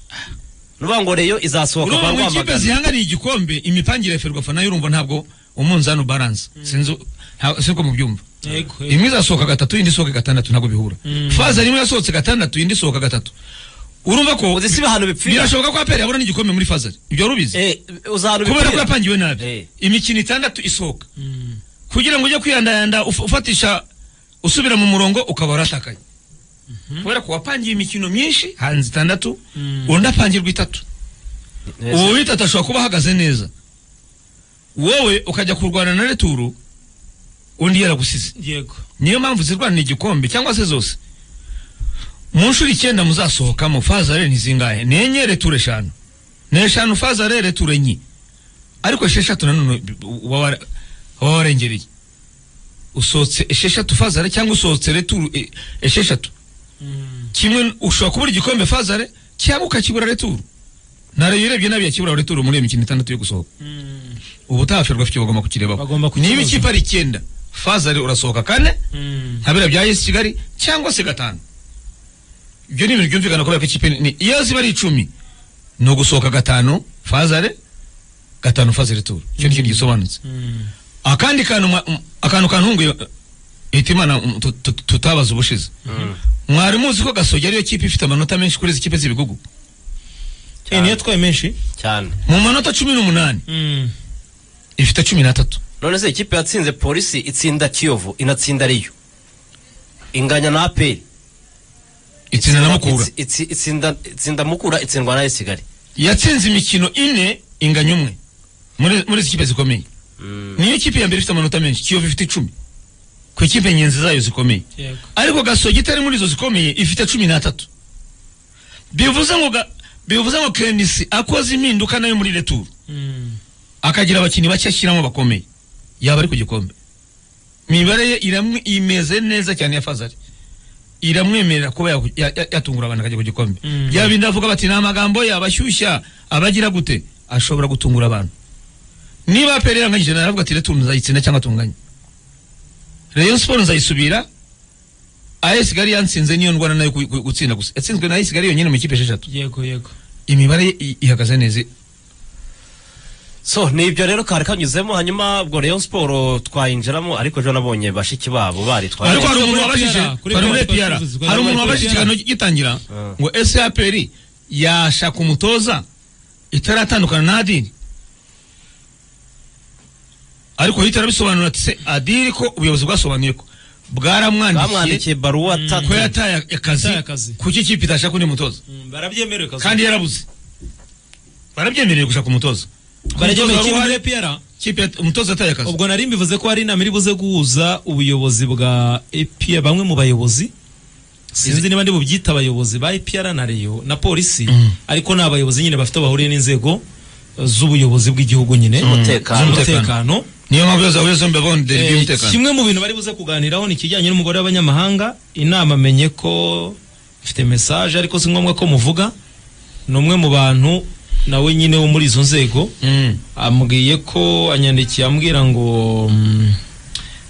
nuvuga ngo reyo izasohoka urumva kwa mu ikipe rwamagana zihanganiye igikombe imipangire ya ferwafa nayo urumva ntabwo umunzani ubaranze sinzi nta- siko mubyumva Yego, yego. imwe izasohoka gatatu indi isohoke gatandatu ntabwo bihura Mm. faza rimwe yasohotse gatandatu indi isohoka gatatu urumva ko uzi si ahantu bipfira birashoboka ko aperi yabona n'igikombe muri fazari ibyo rubizi Eh, uzi ahantu kubera ko bipfira yapangiwe nabi Eh. imikino itandatu isohoka Mm. kugira ngo ujye kwiyandayanda uf- ufatisha usubira mu murongo ukaba waratakaye kubera ko wapangiye imikino myinshi hanze itandatu Mm. undi apangirwa itatu Neza. uwo witatu ashobora kuba ahagaze neza wowe ukajya kurwana na returu undi yaragusize yego niyo mpamvu zirwanira igikombe cyangwa se zose mu nshuro icyenda muzasohokamo fazare ni zingahe ni enye reture eshanu ni eshanu fazare reture enye ariko esheshatu nanone b- uba wara- uba warengereye usohotse esheshatu fazare cyangwa usohotse returu e- esheshatu Mm. kimwe ushobora kubura igikombe fazare cyangwa ukakibura returu nareyo urebye nabi yakibura returu muri iyo mikino itandatu yo gusohoka Mm. ubutaha ferwafa icyo bagomba Bagomba kukirebaho kukibaza. niba ikipe ari icyenda fazare urasohoka kane Mm. nka biriya bya yesi kigali cyangwa se gatanu ibyo ni ibintu byumvikana kubera ko ikipe ni iyo ziba ari icumi ni ugusohoka gatanu fazare gatanu fazare turu icyo ni ikintu gisobanutse Mm. akandi kantu mwa- m- akantu kantunguye hita imana m- tu- tu- tutabaza ubushize mwari muzi ko gasogi ariyo kipe ifite amanota menshi kuri izi kipe z'ibigugu Eh, niyo twaye menshi cyane mu manota cumi n'umunani Mm. ifite cumi n'atatu none se ikipe yatsinze polisi itsinda kiyovu inatsinda riyo inganya na aperi itsinda na mukura Itsi- itsi- itsinda itsinda mukura itsindwa na kigali yatsinze imikino ine inganya umwe muri muri izi kipe zikomeye niyo kipe ya mbere ifite amanota menshi kiyovu ifite icumi ku ikipe ngenzi zayo zikomeye yego ariko gasogi itari muri izo zikomeye ifite cumi n'atatu bivuze ngo ga- bivuze ngo kenisi akoze impinduka nayo muri returu Mm. akagira abakinnyi bake ashyiramo bakomeye yaba ari ku gikombe imibare ye iramwe- imeze neza cyane ya fazari iramwemerera kuba yaku- ya- ya- yatungura abantu akajya ku gikombe Mm. yaba bindi avuga bati ni amagambo ye abashyushya abagira gute ashobora gutungura abantu niba aperi yaranganyije nawe aravuga ati retu nzayitsinda cyangwa tunganye reyo siporo nzayisubira ayesi gari yansinze niyo ndwara nayo ku- ku- gutsinda gusa yatsinzwe na ayesi gari yonyine mu ikipe esheshatu yego yego imibare ye i- ihagaze neza so ni ibyo rero kari kanyuzemo hanyuma ubwo Rayon siporo twayinjiramo ariko ejo nabonye bashiki babo baritwaye ariko hari Kuri umuntu wabajije PR, kuri hari PR, muri APR twabivuze, hari umuntu kuri wabajije PR. ikiganiro gitangira ngo ese APR yashaka umutoza itaratandukana na adiri ariko hita arabisobanura ati se adiri ko ubuyobozi bwasobanuye ko bwaramwandikiye bamwandikiye baruwa tatu ko yataye akazi Yataye akazi. kuki ikipe itashaka undi mutoza Mm, barabyemerewe kazi kandi yarabuze barabyemereye gushaka umutoza barabyemerewe kiri Umutoza wari- muri APR ikipe yat- umutoza yataye akazi ubwo nari mbivuze ko hari inama iri buze guhuza ubuyobozi bwa APR bamwe mu bayobozi sinzi niba ndi bubyita abayobozi ba APR na Rayon na polisi Mm. ariko ni abayobozi nyine bafite bahuriye n'inzego eh, z'ubuyobozi bw'igihugu nyine Z'umutekano. z'umutekano niyo mpamvu iyo zahuye zombi abonde Eh, iby'umutekano kimwe mu bintu bari buze kuganiraho ni ikijyanye n'umugore w'abanyamahanga inama menye ko mfite message ariko si ngombwa ko muvuga ni umwe mu bantu nawe nyine wo muri izo nzego Mm. ambwiye ko anyandikiye ambwira ngo mm,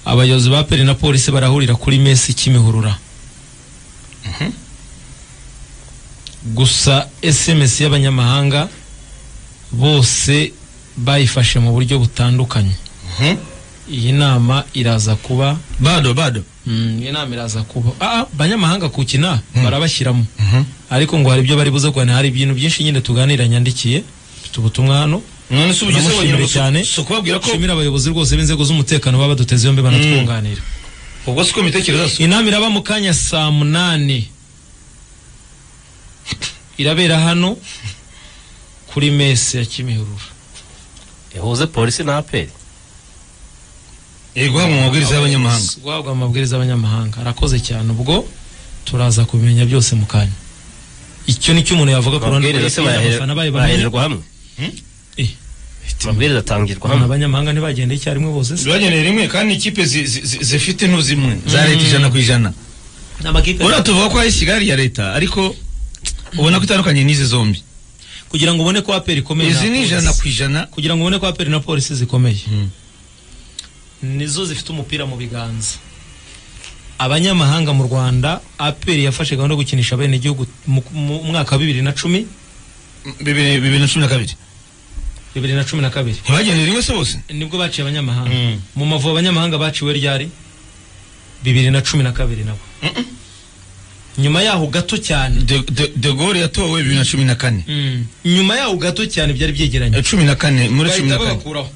abayobozi ba peri na polisi barahurira kuri mesi kimihurura gusa sms y'abanyamahanga bose bayifashe mu buryo butandukanye Mhm. iyi nama iraza kuba bado bado mm, iyi nama iraza kuba ah, ah, abanyamahanga kukina Mm. barabashyiramo Mhm. ariko ngo hari ibyo bari buze kuganira hari ibintu byinshi nyine tuganira nyandikiye mfite ubutumwa hano none se ubugize Turamushimira wenyine cyane. cyane si ukubabwira ko nshimira abayobozi rwose b'inzego z'umutekano baba baduteze yombi banatwunganira ubwo si ko mitekerereza inama iraba mu kanya saa munani irabera hano kuri mese ya kimihurura ihuze polisi na aperi iri guhabwa amabwiriza y'abanyamahanga guhabwa amabwiriza y'abanyamahanga arakoze cyane ubwo turaza kubimenya byose mu kanya icyo ni cyo umuntu yavuga ku ruhande amabwiriza se rwa FPR, abafana bayo bamenye bahererwa hamwe Eh, amabwiriza atangirwa abafana hamwe b'abanyamahanga ntibagendeye icyarimwe bose se bageneye rimwe kandi ikipe zi- zi- zi- zifite intu zimwe za leta ijana ku ijana n'amakipe urabona tuvuga ko ari kigali ya leta ariko ubona ko itandukanye n'izi zombi kugira ngo ubone ko aperi ikomeye izi nta ni ijana polisi. ku ijana kugira ngo ubone ko aperi na polisi zikomeye Mm. nizo zifite umupira mu biganza abanyamahanga mu rwanda aperi yafashe gahunda yo gukinisha bene igihugu mu mu mwaka wa bibiri na cumi bibiri bibiri na cumi na kabiri bibiri na cumi na kabiri ntibageneye rimwe se bose nibwo baciye abanyamahanga Mm. mu mavubi abanyamahanga baciwe ryari bibiri na cumi na kabiri nabo nyuma yaho gato cyane de de- de gaulle yatowe bibiri na cumi na kane Mm. nyuma yaho gato cyane byari byegeranye Eh, cumi na kane muri cumi na kane bahita babakuraho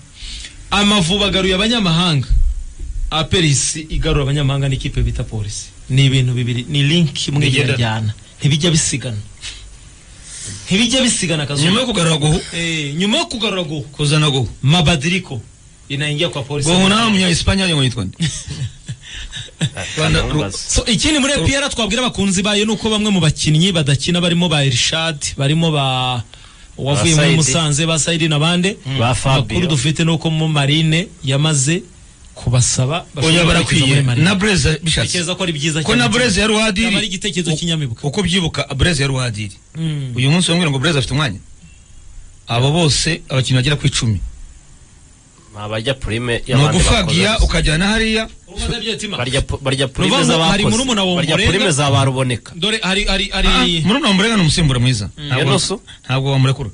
amavubi agaruye abanyamahanga aperisi igarura abanyamahanga n'ikipe bita polisi ni ibintu bibiri ni linki imwe Bigenda. igerajyana ntibijya bisigana ntibijya bisigana nyuma yo akazuba kugarura guhu Eh, nyuma yo kugarura guhu kuzana guhu mabadiriko inaingia kwa polisi guhu nawe munya esipanye ngo yitwa nde Rwanda- Ntamubaze. So, ikindi muri epiyara twabwira abakunzi bayo ni uko bamwe mu bakinnyi badakina barimo ba Irshad barimo ba uwavuye muri Saidi. Musanze ba Saidi n'abande Ba Fabio. amakuru dufite ni uko mu Marine yamaze kubasaba oya bashobora kwerekeza muri barakwiye Marine. na bureze bishatse Tekereza ko ari byiza ko na bureze yari yaba ari uwadiri igitekerezo cy'inyamibwa uko byibuka bureze yari uwadiri Mm. uyu munsi wambwira ngo bureze afite umwanya abo bose abakinnyi bagera ku icumi ni abajya purime ni y'abandi ugufagiya bakoze. ukajyana hariya Urubanza by'umutima. barya pu- barya purime Ruvamu, hari z'abakoze murumuna wa barya Ombolenga. purime za ba ruboneka dore hari hari Ah, hari murumuna wa murega ni umusimbura mwiza Ntabwo- Yanoso? ntabwo wamurekura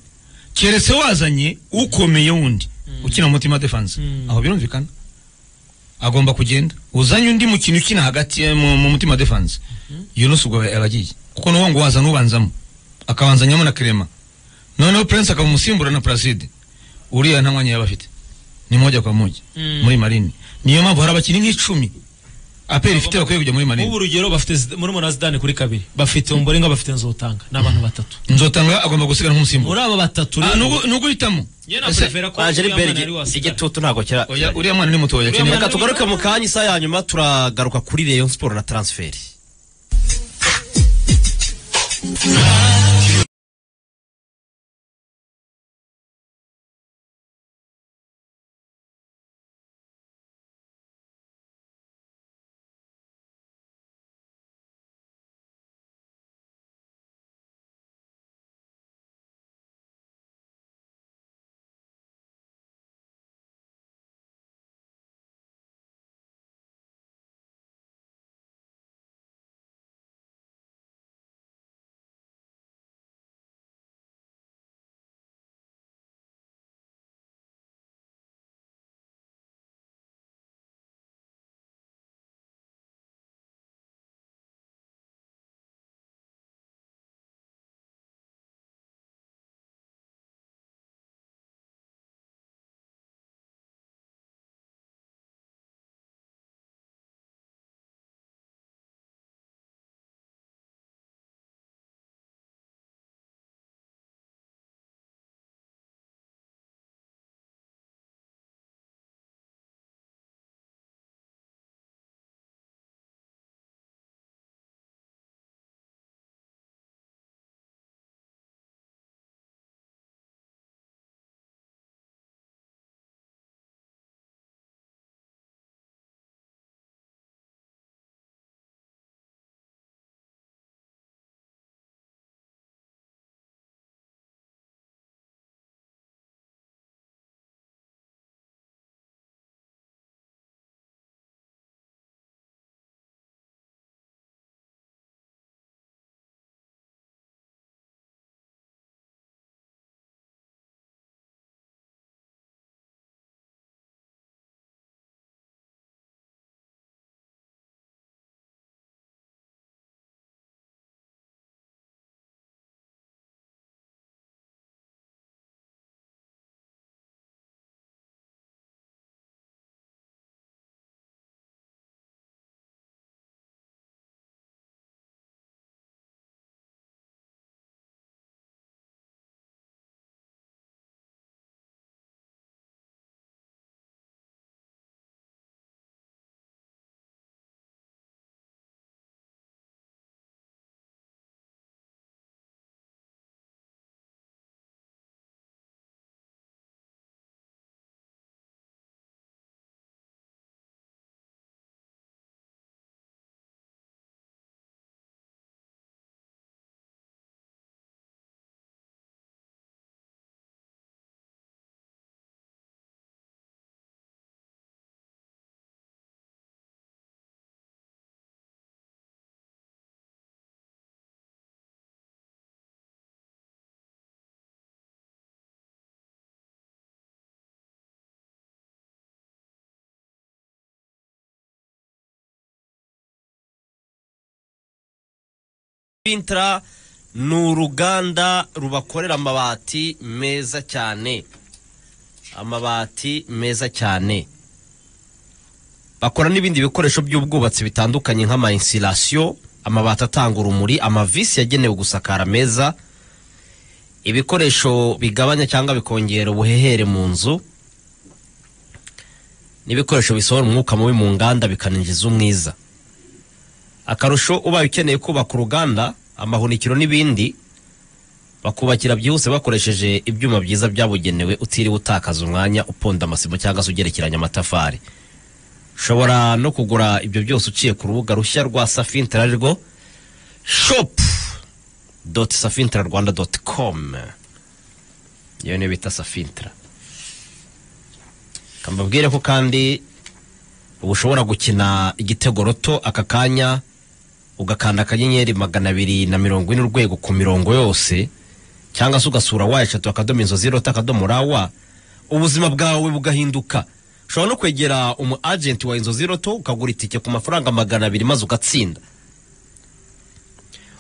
keretse wazanye ukomeye wundi ukina mu mutima defense Mm. aho birumvikana agomba kugenda uzanye undi mukino ukina hagati eh, mu, mu mutima defense yunus ubwo yaba agiye kuko nuwo ngo wazana ubanzamo akabanzanyamo na kirema noneho prince akaba umusimbura na placide uriya nta mwanya yaba afite ni moja kwa moja Mm. muri marine niyo mpamvu hari abakinnyi nk'icumi aperi ifite bakwiye kujya muri marine ubu urugero bafite Zid- murumuna wa Zidane kuri kabiri bafite Ombolenga bafite Nzotanga n'abantu batatu nzotanga agomba gusigara nk'umusimbura muri abo batatu Ah, rero nugu- nuguhitamo njye Ese, naprefera ko Angeri uriya mwana Berge, ari wasigara. igitutu ntabwo kira oya uriya mwana ni mutoya Uriya akeneye- mwana- reka tugaruke mu kanya isaha ya nyuma turagaruka kuri Rayon Sport na transferi Bintra ni uruganda rubakorera amabati meza cyane amabati meza cyane bakora n'ibindi bikoresho by'ubwubatsi bitandukanye nk'amainsilasiyo amabati atanga urumuri amavisi yagenewe gusakara meza ibikoresho bigabanya cyangwa bikongera ubuhehere mu nzu n'ibikoresho bisohora umwuka mubi mu nganda bikaninjiza umwiza akarusho ubaye ukeneye kubaka uruganda amahunikiro n'ibindi bakubakira byihuse bakoresheje ibyuma byiza byabugenewe utiriwe utakaza umwanya uponda amasima cyangwa se ugerekeranya amatafari ushobora no kugura ibyo byose uciye ku rubuga rushya rwa safintara arirwo shopu doti safintara rwanda doti komu iyo niyo bita safintara mbabwire ko kandi uba ushobora gukina igitego roto aka kanya ugakanda akanyenyeri magana abiri na mirongo ine urwego ku mirongo yose cyangwa se ugasura wa eshatu akadomo inzozi rota akadomo rawa ubuzima bwawe bugahinduka ushobora no kwegera umu agenti wa inzozi roto ukagura itike ku mafaranga magana abiri maze ugatsinda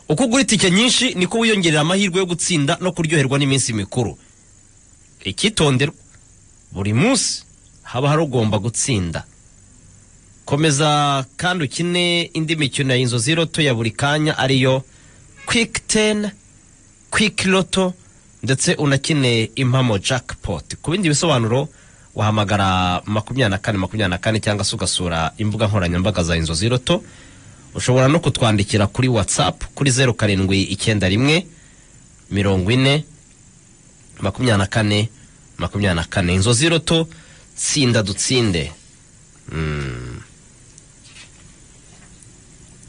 uko ugura itike nyinshi niko wiyongerera amahirwe yo gutsinda no kuryoherwa n'iminsi mikuru icyitonderwa buri munsi haba hari ugomba gutsinda komeza kandi ukine indi mikino ya inzozi roto ya buri kanya ariyo kwiki teni kwiki roto ndetse unakine impamo jackpot ku bindi bisobanuro wahamagara makumyabiri na kane makumyabiri na kane cyangwa se ugasura imbuga nkoranyambaga za inzozi roto ushobora no kutwandikira kuri watsapu kuri zeru karindwi icyenda rimwe mirongo ine makumyabiri na kane makumyabiri na kane inzozi roto tsinda dutsinde Mm.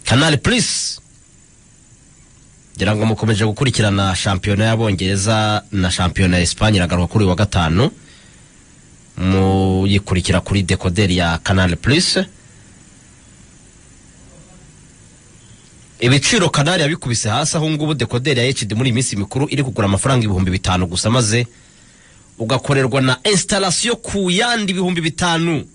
kanali purisi ngira ngo mukomeje gukurikirana shampiyona y'abongereza na shampiyona ya esipanye iragaruka kuri uyu wa gatanu muyikurikira kuri dekoderi ya kanali purisi ibiciro kanali yabikubise hasi aho ngubu dekoderi ya hd muri iyi minsi mikuru iri kugura amafaranga ibihumbi bitanu gusa maze ugakorerwa na esitarasiyo ku yandi ibihumbi bitanu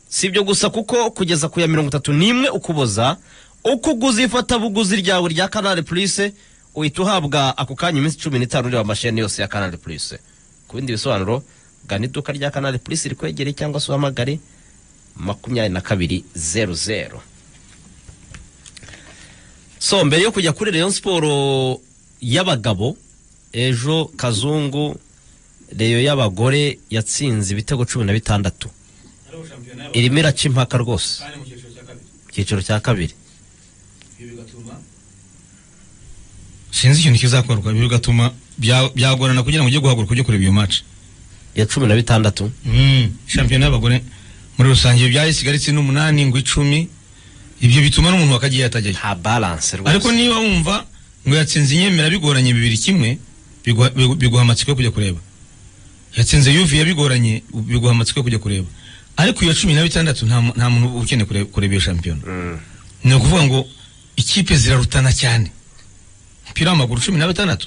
si ibyo gusa kuko kugeza ku ya mirongo itatu n'imwe ukuboza uko uguze ifatabuguzi ryawe rya kanari purisi uhita uhabwa ako kanya iminsi cumi n'itanu ureba amasheni yose ya kanari purisi ku bindi bisobanuro gana iduka rya kanari purisi rikwegereye cyangwa se uhamagare makumyabiri na kabiri zeru zeru so mbere yo kujya kuri rayon siporo y'abagabo ejo kazungu reyo y'abagore yatsinze ibitego cumi na bitandatu irimo iraca impaka rwose icyiciro cya kabiri sinzi ikintu kizakorwa ibi bigatuma bya- byagorana kugira ngo ujye guhaguruka ujye kureba iyo maci ya cumi na bitandatu shampiyona y'abagore muri rusange byayisigaritse n'umunani ngo icumi ibyo bituma n'umuntu wakagiye atajyayo nta baranse ariko rwose niba wumva ngo yatsinze inyemera bigoranye bibiri kimwe biguha- bigu- biguha amatsiko yo kujya kureba yatsinze yuviye bigoranye biguha amatsiko yo kujya kureba ariko iya cumi na bitandatu nta mu- nta muntu uba ukeneye kureba kureba iyo shampiyona ni ukuvuga ngo ikipe zirarutana cyane umupira w'amaguru cumi na batandatu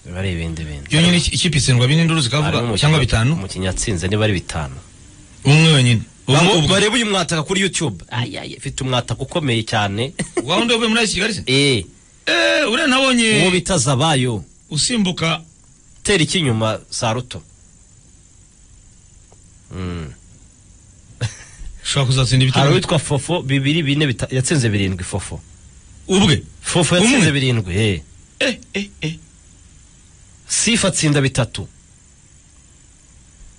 biba ari ibindi bintu yonyine iki- ikipe itsindwa bine nduru Harimo zikavuga umukinnyi- cyangwa bitanu umukinnyi yatsinze niba ari bitanu umwe wenyine Ubwo- ubwo- barebe uyu mwataka kuri youtube ifite umwataka ukomeye cyane wowe ndi uvuye muri iki kigali se eee eee uwo uriya nabonye bita zabayo usimbuka tera iki inyuma sa ruto Mm. ushobora kuzatsinda hari ibitego uwitwa fofo bibiri bine bita- yatsinze birindwi fofo ubwe fofo Umwe? yatsinze birindwi eee eh eh eh sifa atsinda bitatu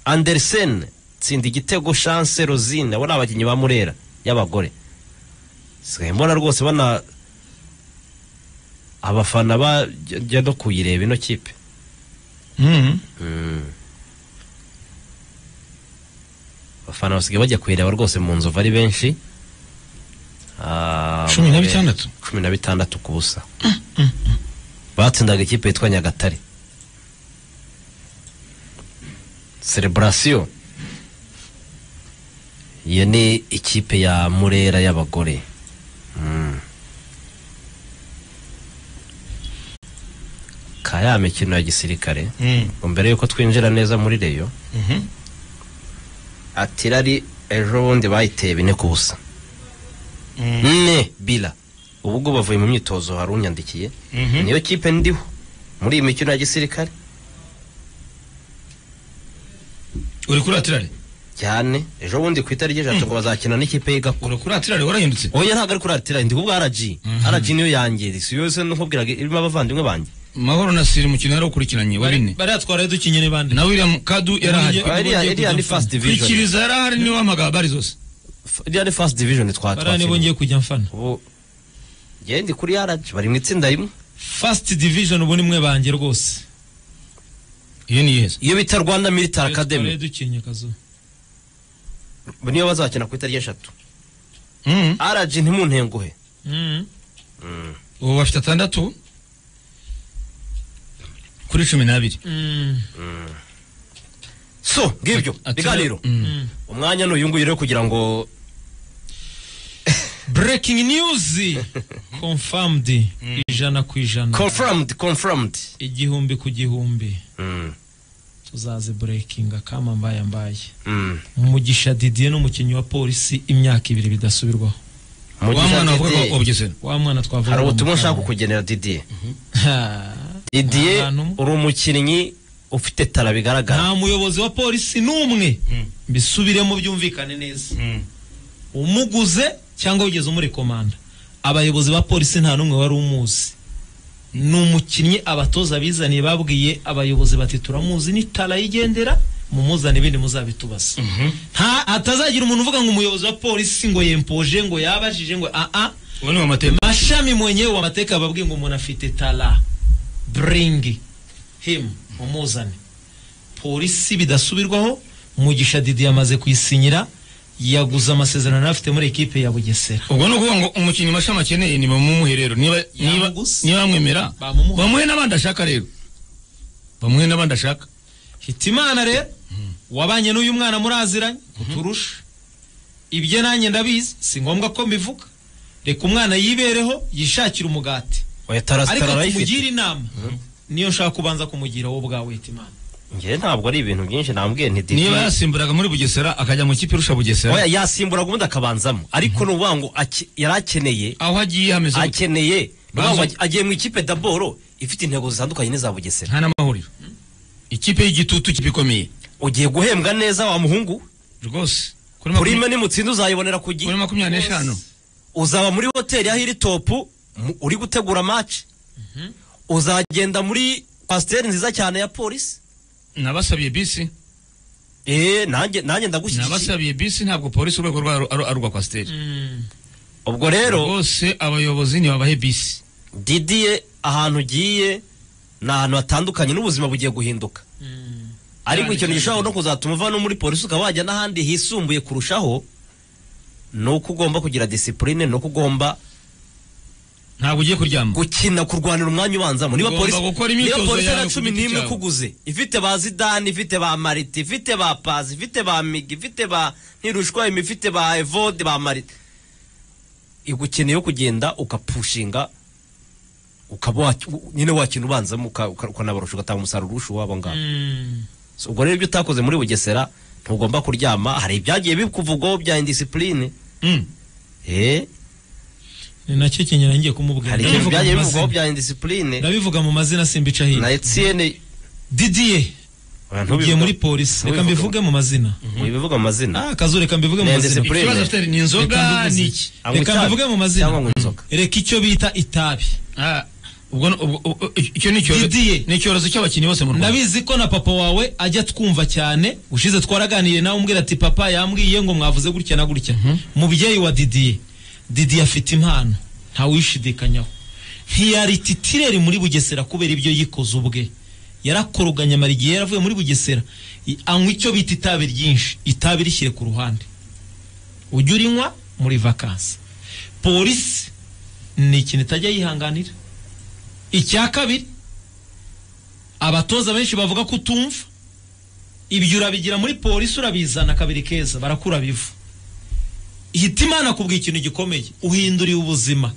andersen tsinda igitego chance rosine abo ni abakinnyi ba murera y'abagore sigaye mbona rwose bana abafana bajya no kuyireba ino kipe Mhm. abafana basigaye bajya kuyireba rwose mu nzovu ari benshi Ah, Cumi na mure- bitandatu? cumi na bitandatu ku busa batsindaga ikipe yitwa nyagatare celebrasiyo iyo ni ikipe ya murera y'abagore Mm. ka ya mikino ya gisirikare Mhm. ngo mbere yuko twinjira neza muri reyo Mhm. atirari ejo bundi bayiteye bine ku busa Mhm. ne bila ubu ubwo bavuye mu myitozo hari unyandikiye Mhm. niyo kipe ndiho muri iyi mikino ya gisirikare uri kuratirare cyane ejo bundi ku itariki eshatu ngo bazakina n'ikipe y'igako uri kuratirare warahindutse oya ntabwo ari kuratira ndi kubwa RG RG niyo yanjye si yose nkubwiraga irimo abavandimwe bange mahoro na siri mukino yari ukurikiranye wa bine bariya twaraye dukinye n'ibandi na william kadu yarahari Ubu iriya ngiye iriya ni kujya first division kurikiriza yarahari niwe wamagaba bari zose F- iriya ni first division bariya nibo twatwakinnye ngiye kujya mfana ubu ngewe ndi kuri RG bari mu itsinda rimwe first division ubu ni mwe banjye rwose iyo ni iheza iyo bita Rwanda Military Twaraye Academy dukinye kazo niyo bazakina ku itariki eshatu Mhm. RG ntimuntenguhe Mhm. ubu bafite atandatu kuri cumi n'abiri Mhm. so ngibyo Ati- biganiro Mm. Mhm. umwanya ni uyu nguyu rero kugira ngo breaking news confirmed ijana ku ijana confirmed confirmed igihumbi ku gihumbi Mm, tuzaze breakinga kama mbaye mbaye mm. umugisha didier n'umukinnyi wa polisi imyaka ibiri bidasubirwaho Mugisha wa mwana Didier, wavuga ko ubugesera wa mwana twavuga hari ubutumwa nshaka kugenera Didier Didier Ahantu umwe. uri umukinnyi ufite tara bigaragara nta muyobozi wa polisi n'umwe Mm. mbisubiremo byumvikane neza umuguze cyangwa wigeze umuri komanda abayobozi ba polisi nta n'umwe wari umuzi ni umukinnyi abatoza bizaniye babwiye abayobozi bati turamuzi n'itara yigendera mumuzane ibindi muzabitubaza nta hatazagira umuntu uvuga ngo umuyobozi wa polisi ngo yempoje ngo yabajije ngo aa ubu ni wamatema mashami mwenyewe wa mateka babwiye ngo umuntu afite tara bring him umuzane polisi bidasubirwaho mugisha didi yamaze kuyisinyira yaguze amasezerano yari afite muri ekipe ya bugesera ubwo ni ukuvuga ngo umukinnyi mashami akeneye ni bamumuhe rero niba niba Yamuguze. niba bamwemera Bamumuhe. bamuhe n'abandi ashaka rero bamuhe n'abandi ashaka hitimana rero wabanye n'uyu mwana muraziranye uturusha ibyo nanjye ndabizi si ngombwa ko mbivuga reka umwana yibereho yishakire umugati oya tara ariko tara arayifite tumugire inama niyo nshaka kubanza kumugira wowe ubwawe hitimana njyewe ntabwo ari ibintu byinshi nambwiye nti niba Didier yasimburaga muri bugesera akajya mu kipe irusha oya bugesera yasimburaga ubundi akabanzamo ariko ni ukuvuga ngo aki- yari akeneye aho agiye hameze gute? akeneye ni ukuvuga ngo Banza- agiye mu ikipe daboro ifite intego zitandukanye n'iza Bugesera nta n'amahuriro ikipe y'igitutu ikipe ikomeye ugiye guhembwa neza wa muhungu rwose kuri purime makumyabiri nimutsinda uzayibonera ku gihe kuri makumyabiri n'eshanu uzaba muri hoteli aho iri topu mu- uri gutegura match uzagenda muri kwasiteri nziza cyane ya polisi nabasabiye bisi eee nanjye nanjye ndagushyigikiye nabasabiye bisi ntabwo polisi urwego rwayo ari ari urwa kwasiteri ubwo rero rwose abayobozi ntibabahe bisi didiye ahantu ugiye ni ahantu hatandukanye n'ubuzima bugiye guhinduka ariko ikintu gishobora no kuzatuma uva no muri polisi ukaba wajya n'ahandi hisumbuye kurushaho ni uko ugomba kugira disipurine ni uko ugomba ntabwo ugiye kuryama gukina kurwanira umwanya ubanzamo niba Ugomba polisi gukora niba imyitozo polisi yawe na ku cumi giti n'imwe cyawe. kuguze ifite ba zidani ifite ba mariti ifite ba pazi ifite ba migi ifite ba ntirushwa imi ifite ba evode ba mariti igukene yo kugenda ukapushinga ukaba wa- u- nyine wakina ubanzamo uka- uka- ukanabarusha ugatanga umusaruro urusha uwabo ngabo So, ubwo rero ibyo utakoze muri bugesera ntugomba kuryama hari ibyagiye bikuvugwaho bya indisipurine Mm. eh ni nacyo kinyina ngiye kumubwira hari ibintu Ndabivuga mu byagiye mazina. bivugwaho bya indisipurine ndabivuga mu mazina simbica na hino etienne didier ugiye muri polisi reka ntubivuge. mbivuge mu mazina ibivuga amazina ah akazu reka mbivuge mu Ni mazina indiscipline. ikibazo afite ni Reka inzoga mbivuze. ni iki Anywa reka itabi mbivuge mu mazina cyangwa anywa inzoga. reka icyo bita itabi Ah, ubwo ni- ubwo- ubwo- icyo ni icyorezo Didier. ni icyorezo cy'abakinnyi bose mu rwanda ndabizi ko na papa wawe ajya twumva cyane ushize twaraganiriye nawe umbwira ati papa yambwiye ngo mwavuze gutya na gutya mubyeyi wa didiye didiye afite impano ntawishidikanyaho ntiyari titireri muri bugesera kubera ibyo yikoze ubwe yarakoroganye amara igihe yaravuye muri bugesera i- anywa icyo bita itabi ryinshi itabi rishyire ku ruhande ujya urinywa muri vakansi polisi ni ikintu itajya yihanganira icya kabiri abatoza benshi bavuga ko utumva ibyo urabigira muri polisi urabizana kabiri keza barakura bivu ihita imana kubwa ikintu gikomeye uhinduriye ubuzima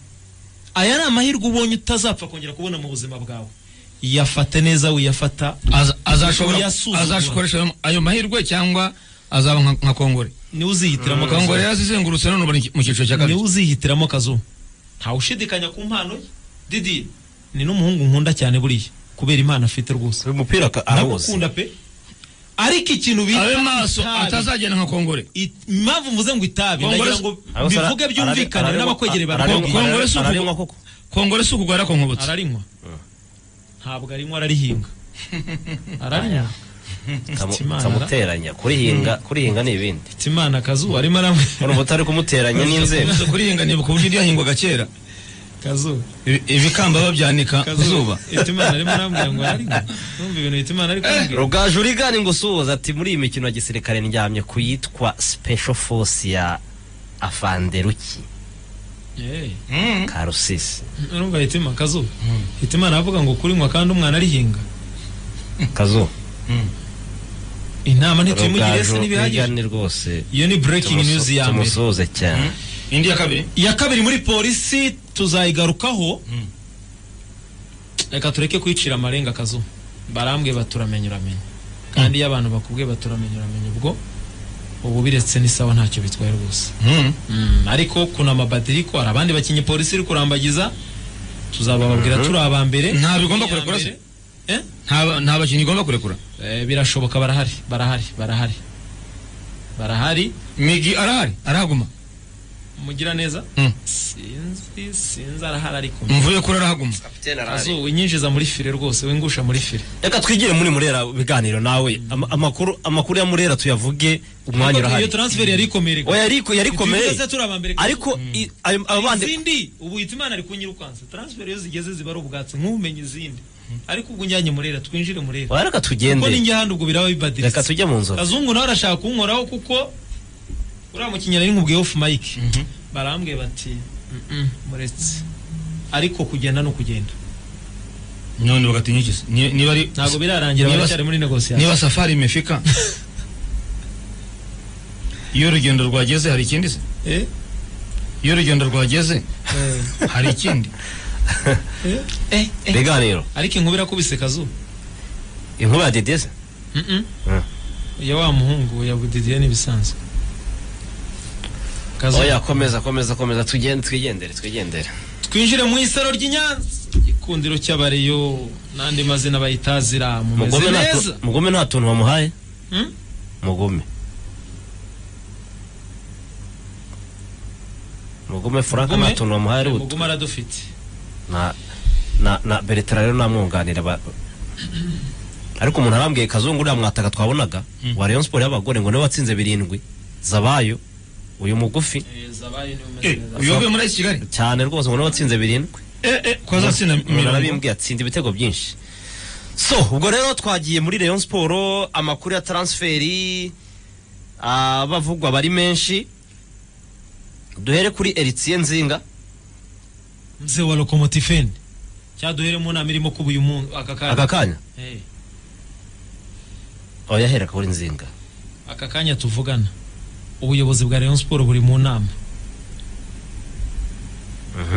aya ni amahirwe ubonye utazapfa kongera kubona mu buzima bwawe yafate neza wiyafata Aza- azashobora uyasuzugura. azakoresha ayo mahirwe cyangwa azaba nka- nka kongore niwe uzihitiramo kongore kazu yarazizengurutse none ubu ni mu cyiciro cya niwe kabiri uzihitiramo kazu ntawushidikanya ku mpano ye didi ni n'umuhungu nkunda cyane buriya kubera impano afite rwose uyu mupira aka- arawuzi ndagukunda pe ariko ikintu bita abe maso itabi- atazagenda nka kongore it- impamvu mvuze ngo itabi Kongore- ndagira ngo Arabose ara- bivuge byumvikane ararinywa- n'abakwegereye ararinywa- barabibwira Kongore si ararinywa- uku- ararinywa koko kongore si ukugara konkobotse ararinywa ntabwo arinywa ararihinga ararinywa Kamu- Imana. kamuteranya kurihinga kurihinga ni ibindi ati imana akazuba arimo aramwe urumva utari kumuteranya n'inzego Umaze kurihinga nibuka uburyo ryahingwaga kera kazuba Ibi- ibikamba babyanika ku zuba ati imana arimo arambwira ngo ararinywa numva ibintu ati imana ariko arambwira rugaju urigani ngo usuhuza ati muri iyi mikino ya gisirikare ndyamye ku yitwa special force ya afanderuki Eh, Mm. karusisi urumva hitima kazuba hitima aravuga ngo kurinywa kandi umwana arihinga kazu inama ntituyimugire se rugaju ntibihagije urigani rwose iyo ni breaking news tumusu- ya mbere tumusuhuze cyane indi ya kabiri iya kabiri muri polisi tuzayigarukaho reka tureke kwicira amarenga akazu barambwe baturamenye uramenya kandi iyo abantu bakubwiye baturamenye uramenya ubwo ubu biretse n'isawa ntacyo bitwaye rwose Mm. Mm, ariko kunama badiriko hari abandi bakinnyi polisi iri kurambagiza tuzabababwira turi aba mbere Nta bigomba Iya kurekura se? mbere. Eh? nta nta bakinnyi igomba kurekura Eh, birashoboka barahari barahari barahari barahari migi arahari arahaguma mugira neza Mm. sinzi sinzi arahari ariko mvuye kuri arahaguma Azu winyinjiza muri file rwose wingusha muri file reka twigire muri murera biganiro nawe Ama- amakuru amakuru ya murera tuyavuge umwanya iyo urahari transfer yari ikomeye oya ariko yari ikomeye tuze turi abambere ariko i- ayo- abo bandi izindi ubu yita imana ari kunyirukansa transfer iyo zigeze ziba ari ubwatsi nk'ubumenyi izindi ariko ubwo njyanye murera twinjire murera Oya, reka kuko tugende ninjye handi ubwo biraba bibadiritse reka tujye mu nzoga kazungu nawe arashaka kunkoraho kuko uriya mukinnyi nari nkubwiye off mic barambwiye bati "Mm-mm, muretse ariko kugenda ni ukugenda none bagatinya iki se? Ni- niba ari ntabwo birarangira Niba- baracyari muri negosiyasiyo niba safari imefika iyo urugendo rwageze hari ikindi se Eh? iyo urugendo rwageze Eh. hari ikindi Eh? Eh? Eh? ibiganiro ariko inkubira irakubise kazu inkuba ya dedeze Mm. ya wa muhungu ya budidiye n'ibisanzwe kazu oya komeza komeza komeza tugende twigendere twigendere twinjire mu isaro ry'i Nyanza igikundiro cy'abareyo n'andi mazina bayitazira Mugome mumeze nta tu- neza Mugome nta tuntu bamuhaye Hmm? Mugome Mugome Frank Mugome? nta tuntu bamuhaye ari utu- muguma aradufite na na na Bertrand rero namwunganira ba- ariko umuntu arambwiye kazungu uriya mwataka twabonaga wa Rayon Sport y'abagore ngo niwe watsinze birindwi zabayo uyu mugufi zabaye niwe umeze Eh, neza uyu wavuye muri kigali cyane rwose ngo niwe watsinze birindwi eh eh kwa zatsinda umuntu mirongo arabimbwiye atsinda ibitego byinshi so ubwo rero twagiye muri Rayon Sport amakuru ya transferi abavugwa bari menshi duhere kuri Eritsiye Nzinga mze wa lokomotifeni cyaduhere mu nama irimo kuba uyu munsi aka kanya aka kanya Eh, oya hera kuri Nzinga aka kanya tuvugana ubuyobozi bwa Rayon Sport buri mu nama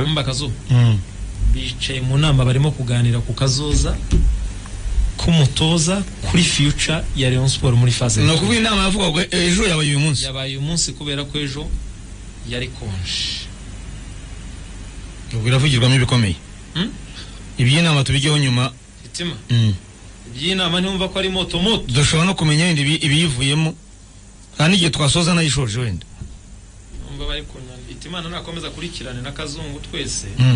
mba kazu Mm. bicaye mu nama barimo kuganira ku kazoza k'umutoza kuri future ya Rayon Sport muri faze ni ukuvuga inama yavuga ngo ejo yabaye uyu munsi yabaye umunsi kubera ko ejo yari konje ubwo iravugirwamo ibikomeye Mm. iby'inama tubigeho nyuma itima Mm. iby'inama ntiyumva ko ari moto moto dushobora no kumenya wenda ibi- ibiyivuyemo kandi n'igihe twasoza nayishoje wenda numva bari kunyana itimana nakomeza akurikirane na kazungu twese Mm.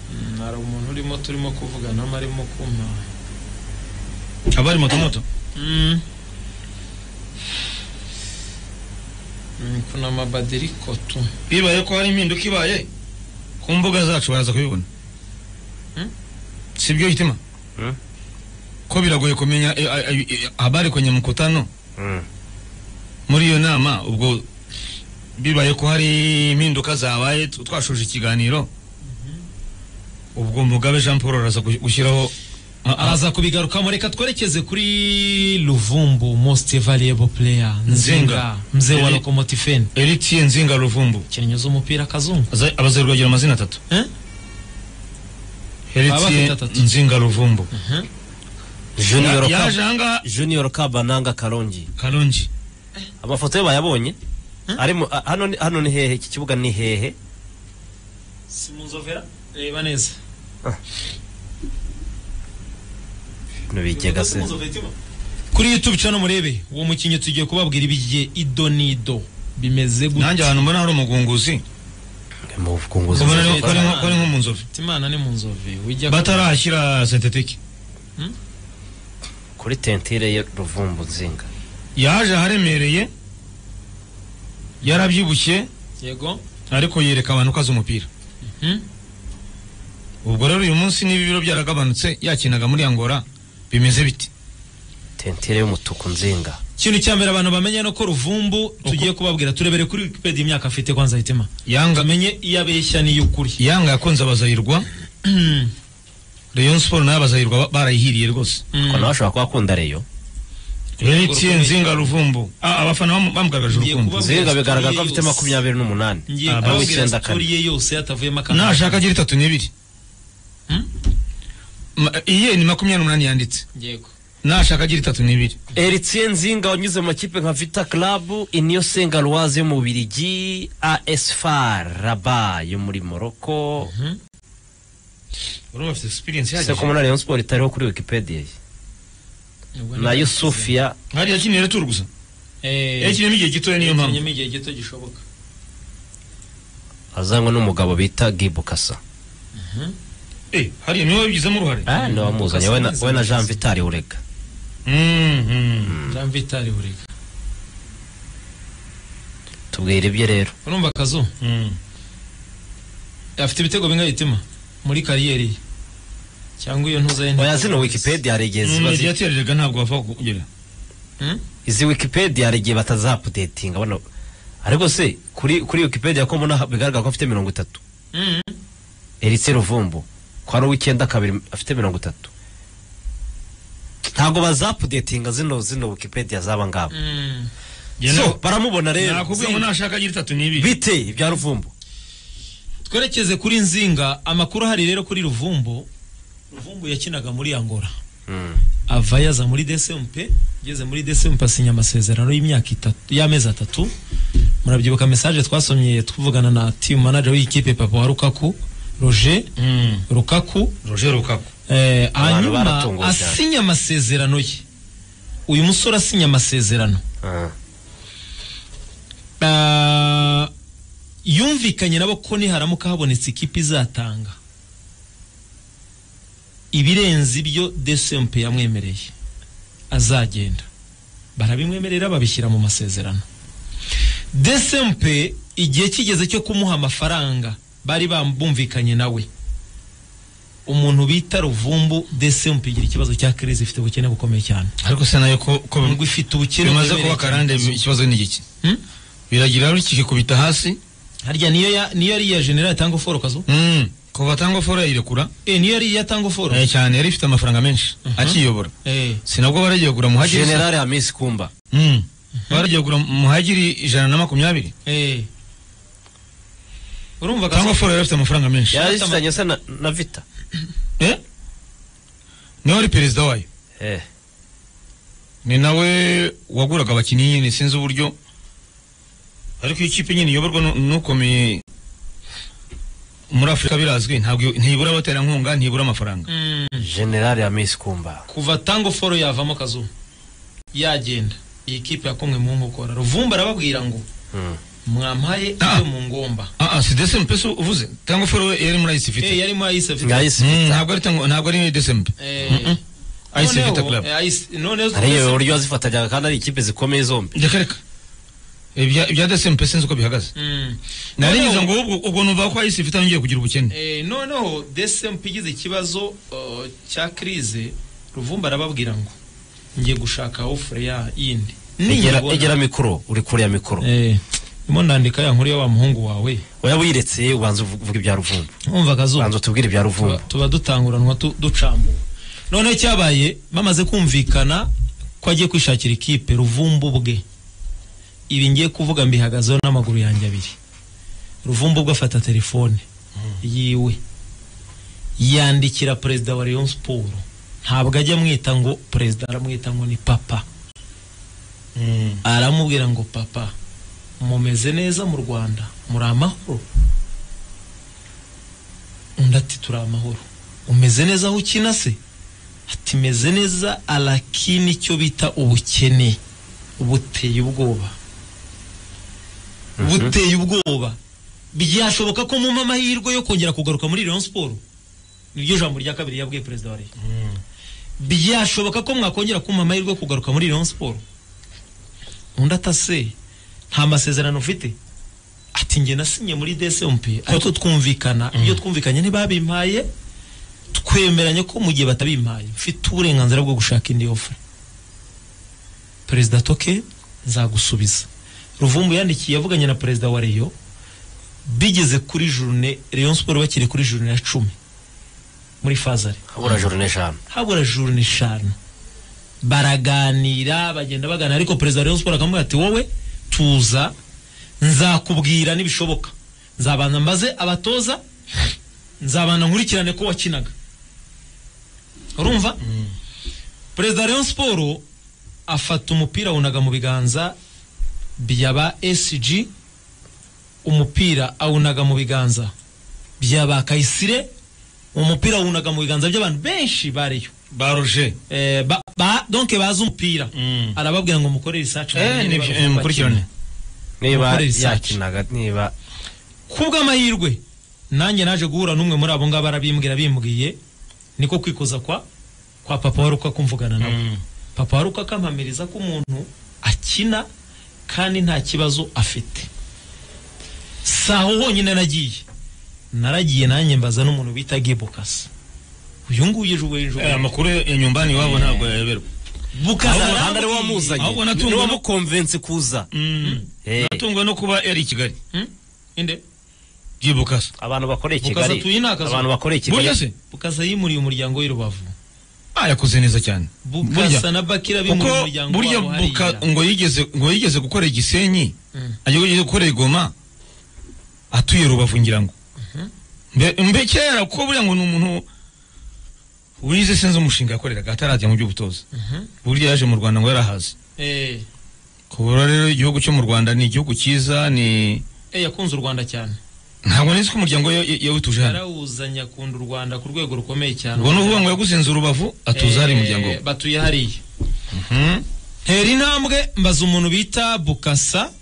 Mm, hari umuntu urimo turimo kuvuganamo arimo kumpa aba ari motomoto Mm. Mm, kuna mabadiriko tu bibaye ko hari impinduka ibaye ku mbuga zacu baraza kubibona Hmm? si byo hitima Hmm? ko biragoye kumenya e, a- a- e, habari kwenye mkutano muri iyo nama ubwo bibaye ko hari impinduka zabaye tu- twashoje ikiganiro ubwo mugabe jean paul araza gu- gushyiraho a- a- araza kubigarukamo reka twerekeze kuri luvumbu most valuable player nzinga mzee wa Eri- lokomotifeni eritie nzinga ruvumbu kinnyi z'umupira kazungu Aza- abazerwa agira amazina atatu Eh? Baba bafite eritie atatu. nzinga ruvumbu Junior Ya- Kab- yaje ahangaha Junior Kabananga Karongi karongi amafoto ye bayabonye ari mu- a- hano ni- hano ni hehe iki kibuga ni hehe si mu nzovera reba neza ntibigega se kuri youtube cano murebe uwo mukinnyi tugiye kubabwira ibigiye ido n'ido bimeze gute nanjye ahantu mbona hari umugunguzi mu bukunguzi ubona Zero ari- ko ari nko- ko ari nko mu nzovu imana ni mu nzove ujya batarahashyira sentetike kuri tentire ye ruvumbu nzinga yaje aharemereye yarabyibushye yego ariko yereka abantu ko azi umupira Mhm. ubwo rero uyu munsi niba ibiro byaragabanutse yakinaga muri angora bimeze biti tentire y'umutuku nzinga ikintu cya mbere abantu bamenye no ko ruvumbu tugiye kubabwira turebere kuri wikipedia imyaka afite kwanza hitima yanga tumenye iyo abeshya n'iy'ukuri yanga yakunze abazayirwa rayon sport nayo abazayirwa ba- barayihiriye rwose ko nawe ashobora kuba akunda reyo retiye nzinga ruvumbu Ah, abafana bamu- bamugaragaje Ngiye urukundo kuba- nzinga bigaragara ko Yose. afite makumyabiri n'umunani ngiye Ah, nawe kubabwira icyenda sitori kane ye yose yatavuyemo akantu nashaka agira itatu n'ibiri Hmm? Ma- iye ni makumyabiri n'umunani yanditse yego nashaka agira itatu n'ibiri Eritien Nzinga wanyuze mu makipe nka Vita Club, Union Saint-Galoise yo mu Bubiligi, AS Far Rabat yo muri Morocco. urumva afite experience Se ko muri Rayon Sport itariho kuri Wikipedia ye. na Yusufia hari yakiniye retour gusa yakiniyemo igihe gitoya niyo mpamvu yakinyemo igihe gito gishoboka azanwa n'umugabo bita Gibukasa. Eh, hariya niwe wabigizemo uruhare Ah, ni wamuzanye we na Gibukasa we na neza. Jean Vital Urega. Mhm. jean vitali burega Tubwire ibye rero. urumva akazu Mhm. afite ibitego bingahe hitima muri kariyeri ye cyangwa iyo ntuza ye nti- Oya zino Wikipedia hari igihe ziba Mm, zi- radiateur erega ntabwo bava kugera Hmm? izi Wikipedia hari igihe batazapudetinga bano ariko se kuri kuri Wikipedia ko mbona bigaragara ko afite mirongo itatu Mhm. Eric Ruvumbu kwa ari uw'icyenda kabiri afite mirongo itatu ntabwo bazapudetinga zino zino wikipedia zaba ngabo Mhm. so baramubona rero nakubwiye ngo nashaka agira itatu n'ibiri bite ibya ruvumbu twerekeze kuri nzinga amakuru ahari rero kuri ruvumbu ruvumbu yakinaga muri angora Mm. ava yaza muri desempe ageze muri desempe asinya amasezerano y'imyaka itatu y'amezi atatu murabyibuka message twasomye tuvugana na team manager w'ikipe papa wa rukaku roger Mm. rukaku roger rukaku Eh, hanyuma baratunguwe cyane. asinya amasezerano ye uyu musore asinya amasezerano Ah. Ah, yumvikanye nabo ko niharamuka habonetse ikipe izatanga ibirenze ibyo desempe yamwemereye azagenda barabimwemerera babishyira mu masezerano desempe igihe kigeze cyo kumuha amafaranga bari bambumvikanye nawe umuntu bita ruvumbu desempe igira ikibazo cya crise ifite ubukene bukomeye cyane ariko se nayo ko ko ngo ifite ubukene bimaze buremereye kuba karande cyane. ikibazo ni iki Hmm? biragira bikikikubita hasi harya niyo ya niyo yari general atanga foro kazo Mm. kuva atanga foro yayirekura eh niyo yari atanga foro Eh, cyane yari ifite amafaranga menshi akiyobora eh sinabwo baragiye kugura muhagiri general hamisi kumba Mm. baragiye kugura muhagiri ijana na makumyabiri eh urumva tanga kazo foro yari afite amafaranga menshi yari afitanye se na, na vita Eh? niwe wari perezida wayo eh. ni nawe waguraga abakinnyi nyine sinzi uburyo ariko iyo ikipe nyine iyoborwa nu- n'ukomeye muri afurika birazwi ntabwo ntibura abaterankunga ntibura amafaranga Mm, general hamisi kumba kuva tango foro yavamo kazo yagenda iyi kipe yakomwe mu nkokora ruvumba arababwira ngo Mm. mwampaye Ah. iyo mu ngomba ah ah si desempe se uvuze cyangwa foro we yari muri ayisi eh fite yarimo ayise afite Nga Ice Mm, Vita. ntabwo ari tango ntabwo ari desempe eh ayisi noneho, fite club eh, Ayise- noneho ariyo uburyo wazifatanyaga kandi ari ikipe zikomeye zombi reka reka ibya ibya desempe sinzi uko bihagaze Mm. nari Noneho- nyuze ngo ubwo ubwo numva ko ayisi fite yongeye kugira ubukene Eh, noneho desempe igize ikibazo uh, cya krize ruvumba arababwira ngo ngiye gushaka ofure ya yindi Egera- Ninyibona- egera mikoro uri kure ya mikoro Eh, ndimo ndandika ya nkuru ya wa muhungu wawe oya wiretse ubanza uvuga ibya ruvumbu umva akazuba ubanza utubwire ibya ruvumbu tuba dutanguranwa tu- ducambuwe none cyabaye bamaze kumvikana ko agiye kwishakira ikipe ruvumbu bwe ibi ngiye kuvuga mbihagazeho n'amaguru yanjye abiri ruvumbu bwe afata telefone yiwe yandikira perezida wa Rayon Sport ntabwo ajya amwita ngo perezida aramwita ngo ni papa aramubwira ngo papa mumeze neza mu rwanda muri amahoro undi ati turi amahoro umeze neza aho ukina se ati meze neza arakini icyo bita ubukene buteye ubwoba buteye ubwoba byashoboka ko mumpa amahirwe yo kongera kugaruka muri Rayon Sport niryo jambo rya kabiri yabwiye perezida wa leta byashoboka ko mwakongera kumpa amahirwe yo kugaruka muri Rayon Sport undi atase nta masezerano ufite ati njye nasinye muri DSMP ariko twumvikana ibyo twumvikanye ntibabimpaye twemeranye ko mu gihe batabimpaye mfite uburenganzira bwo gushaka indi ofure perezida toke nzagusubiza ruvumbu yandikiye yavuganye na perezida wa reyo bigeze kuri jurune reyo siporo bakiri kuri jurune ya cumi muri fazare habura joro n'eshanu habura jurune eshanu baraganira bagenda bagana ariko perezida wa reyo siporo akamubwira ati wowe tuza nzakubwira n'ibishoboka nzabanza mbaze abatoza nzabana nkurikirane ko wakinaga urumva perezida wa Rayon Sport afata umupira awunaga mu biganza byaba SG umupira awunaga mu biganza byaba Kayisire umupira awunaga mu biganza by'abantu benshi bariyo baroje eh, ba, ba, donc bazi umupira Mm. arababwira ngo mukore research mumenye niba eh, mukurikirane niba Gukora research. yakinaga niba kubw'amahirwe nanjye naje guhura n'umwe muri abo ngabo arabimbwira bimbwiye niko kwikoza kwa kwa papa waruka kumvugana nawe Mm. papa waruka akampamiriza ko umuntu akina kandi nta kibazo afite si aho honyine nagiye naragiye nanjye mbaza n'umuntu bita gebukasi uyu nguyu ejo bundi ejo Eh, amakuru ya nyumbani iwabo ntabwo yayoberwa bukasa ahubwo ahandi ari arambwiye. wamuzanye ahubwo natunguwe ni no- wamukonvensi kuza Eh, natunguwe no kuba yari i kigali Hmm? Inde? byibukasa abantu bakoreye Bukasa kigali atuye ni akazu. abantu bakoreye burya kigali se bukasa yimuriye umuryango w'i rubavu Ah, yakoze neza cyane Burya- bukasa na bakira kuko bimuriye umuryango burya wabo buka hariya. ngo yigeze ngo yigeze gukorera igisenyi Mm. ajya yigeze gukorera igoma atuye rubavu ngira ngo Mbe- mbe kera kuko buriya ngo ni umuntu wize sinzi umushinga yakoreraga atarajya mu by'ubutoza burya yaje mu rwanda ngo yarahaze Eh. kubura rero igihugu cyo mu rwanda ni igihugu cyiza ni Eh, yakunze u rwanda cyane ntabwo nizi ko umuryango we ya- yawutuje hano yarawuzanye akunda u rwanda ku rwego rukomeye cyane ubwo ni ukuvuga ngo yaguze inzu rubavu atuza hari umuryango we Eh, batuye hariya Mhm. hera intambwe mbaza umuntu bita bukasa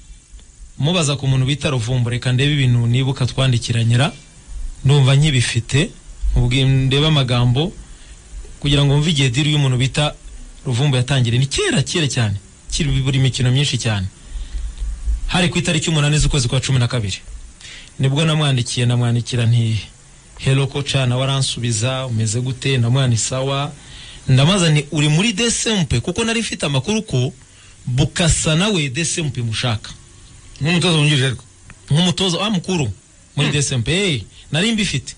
mubaza ku muntu bita ruvumbu reka ndebe ibintu nibuka twandikiranyira numva nkibifite ubwi- ndebe amagambo kugira ngo mve igihe diri y'umuntu bita ruvumbu yatangiriye ni kera kera cyane kiri buri mikino myinshi cyane hari ku itariki umunani z'ukwezi kwa cumi na kabiri nibwo namwandikiye namwandikira nti hero ko cana waransubiza umeze gute ndamwana isawa ndamubaza nti uri muri desempe kuko nari mfite amakuru ko bukasa nawe desempe mushaka nk'umutoza wungirije ariko nk'umutoza wa mukuru muri desempe hey, nari mbifite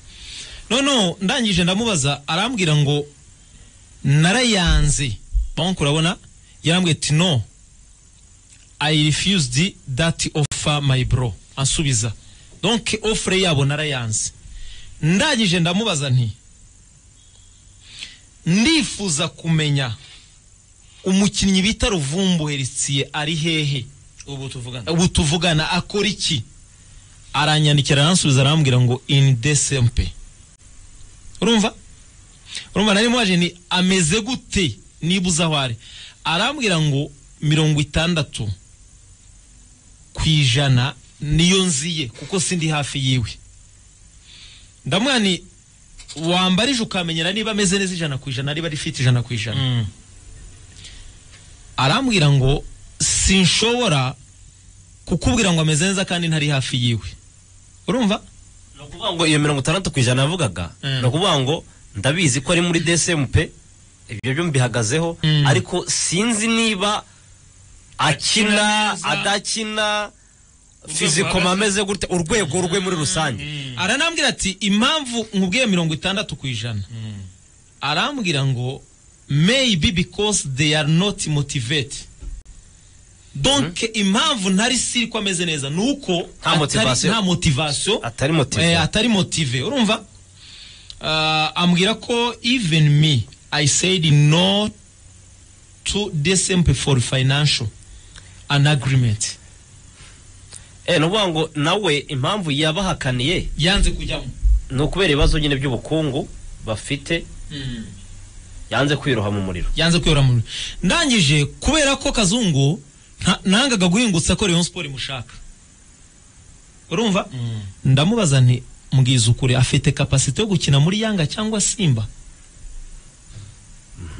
noneho ndangije ndamubaza arambwira ngo narayanze bank urabona yarambwiye ati no i refused that offer my bro ansubiza donc offre yabo narayanze ndangije ndamubaza nti ndifuza kumenya umukinnyi bita ruvumbu herisiye ari hehe ubu tuvugana ubu tuvugana akora iki aranyandikira aransubiza arambwira ngo in DSMP urumva urumva nari mwaje ni ameze gute niba uzi aho ari arambwira ngo mirongo itandatu ku ijana niyo nziye kuko sindi hafi yiwe ndamwira ni wambarije ukamenyera niba ameze neza ijana ku ijana niba rifite ijana ku ijana arambwira ngo sinshobora kukubwira ngo ameze neza kandi ntari hafi yiwe urumva ni ukuvuga ngo iyo mirongo itandatu ku ijana yavugaga Mm. ni ukuvuga ngo ndabizi ko ari muri desempe ibyo byo mbihagazeho Mm. ariko sinzi niba akina neza. adakina Urwego fizikoma ameze gute urwego rwe muri rusange aranambwira ati impamvu nkubwiye mirongo itandatu ku ijana arambwira ngo maybe because they are not motivated donc impamvu ntari siri ko ameze neza ni uko Nta atari- motivation. nta motivation atari motive Eh, atari motive urumva Ah, ambwira ko even me i said no to DSMP for financial an agreement eh ni ukuvuga ngo nawe impamvu yabahakaniye yanze kujyamo ni ukubera ibibazo nyine by'ubukungu bafite yanze kwiroha mu muriro yanze kwiyora mu ndangije kubera ko kazungu nta- nangaga guhingutsa ko Rayon Sport imushaka urumva ndamubaza nti mbwiza ukuri afite kapasite yo gukina muri Yanga cyangwa Simba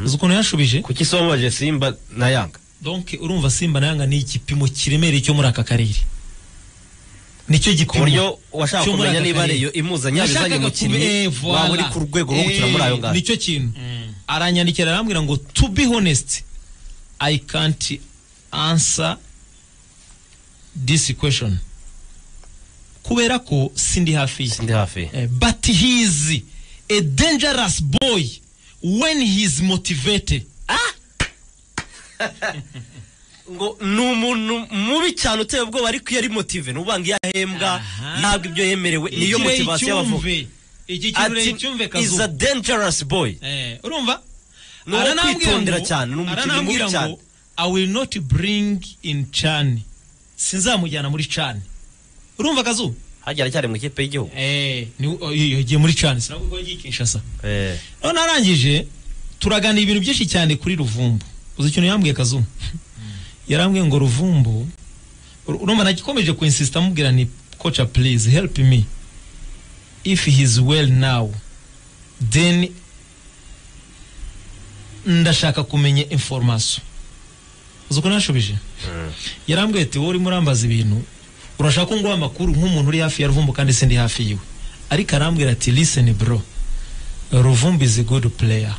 uzi ukuntu yashubije kuki somaje simba na yanga donc urumva Simba na Yanga ni igipimo kiremereye cyo muri aka karere nicyo ku gipimo buryo washaka cyo muri kumenya aka niba karere. ariyo imuzanye yabizanye Nashakaga umukinnyi kube- waba uri voilà. ku rwego rwo gukina muri ayo Eh, ngayo nicyo kintu aranyandikira arambwira ngo to be honest i can't answer this question kubera ko sindi hafi ye sindi hafi Eh, but he is a dangerous boy when he is motivated ngo ni umuntu mubi cyane uteye ubwoba ariko iyo ari motive n'ubanga iyo ahembwa Aha. ntabwo ibyo yemerewe niyo Ikirere motivasiyo y'abavuga cyumve. iki kirere cyumve ati is kazuba a dangerous boy Eh, urumva Ni uwo Aranambwira kwitondera ngo- cyane, ni umukino aranambwira mubi cyane. ngo, I will not bring in Chan sinzamujyana muri Chan urumva kazu hajya aracyari mu ikipe y'igihugu eh ni yagiye muri Chan sinavuga ko yagiye Kinshasa Eh, none arangije turaganira ibintu byinshi cyane kuri ruvumbu uzi ikintu yambwiye kazu yarambwiye ngo ruvumbu ur- urumva nagikomeje kuinsista amubwira ni koca please help me if he is well now then ndashaka kumenya information uzi uko nashubije yarambwiye ati wowe urimo urambaza ibintu urashaka ko nguha amakuru nk'umuntu uri hafi ya ruvumbu kandi sindi hafi yiwe ariko arambwira ati listen bro Ruvumbi is a good player.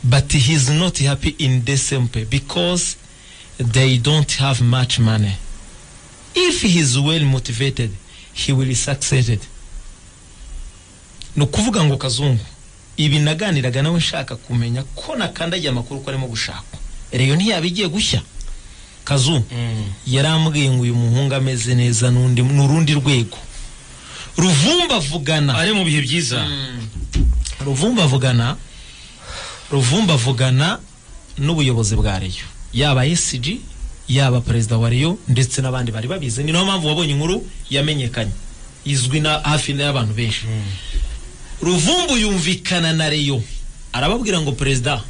But he's not happy in December because they don't have much money. If he's well motivated, he will succeed. Ni ukuvuga ngo kazungu ibi naganiraga nawe nshaka kumenya ko nakandagiye amakuru ko arimo gushakwa reyo ntiyaba igiye gushya kazungu yarambwiye ngo uyu muhungu ameze neza n'undi ni urundi rwego ruvumba avugana ari mu bihe byiza ruvumba avugana ruvumba avugana n'ubuyobozi bwa reyo yaba esiji yaba perezida wa reyo ndetse n'abandi bari babizi ni nayo mpamvu wabonye inkuru yamenyekanye izwi na hafi n'abantu benshi ruvumbu yumvikana na reyo arababwira ngo perezida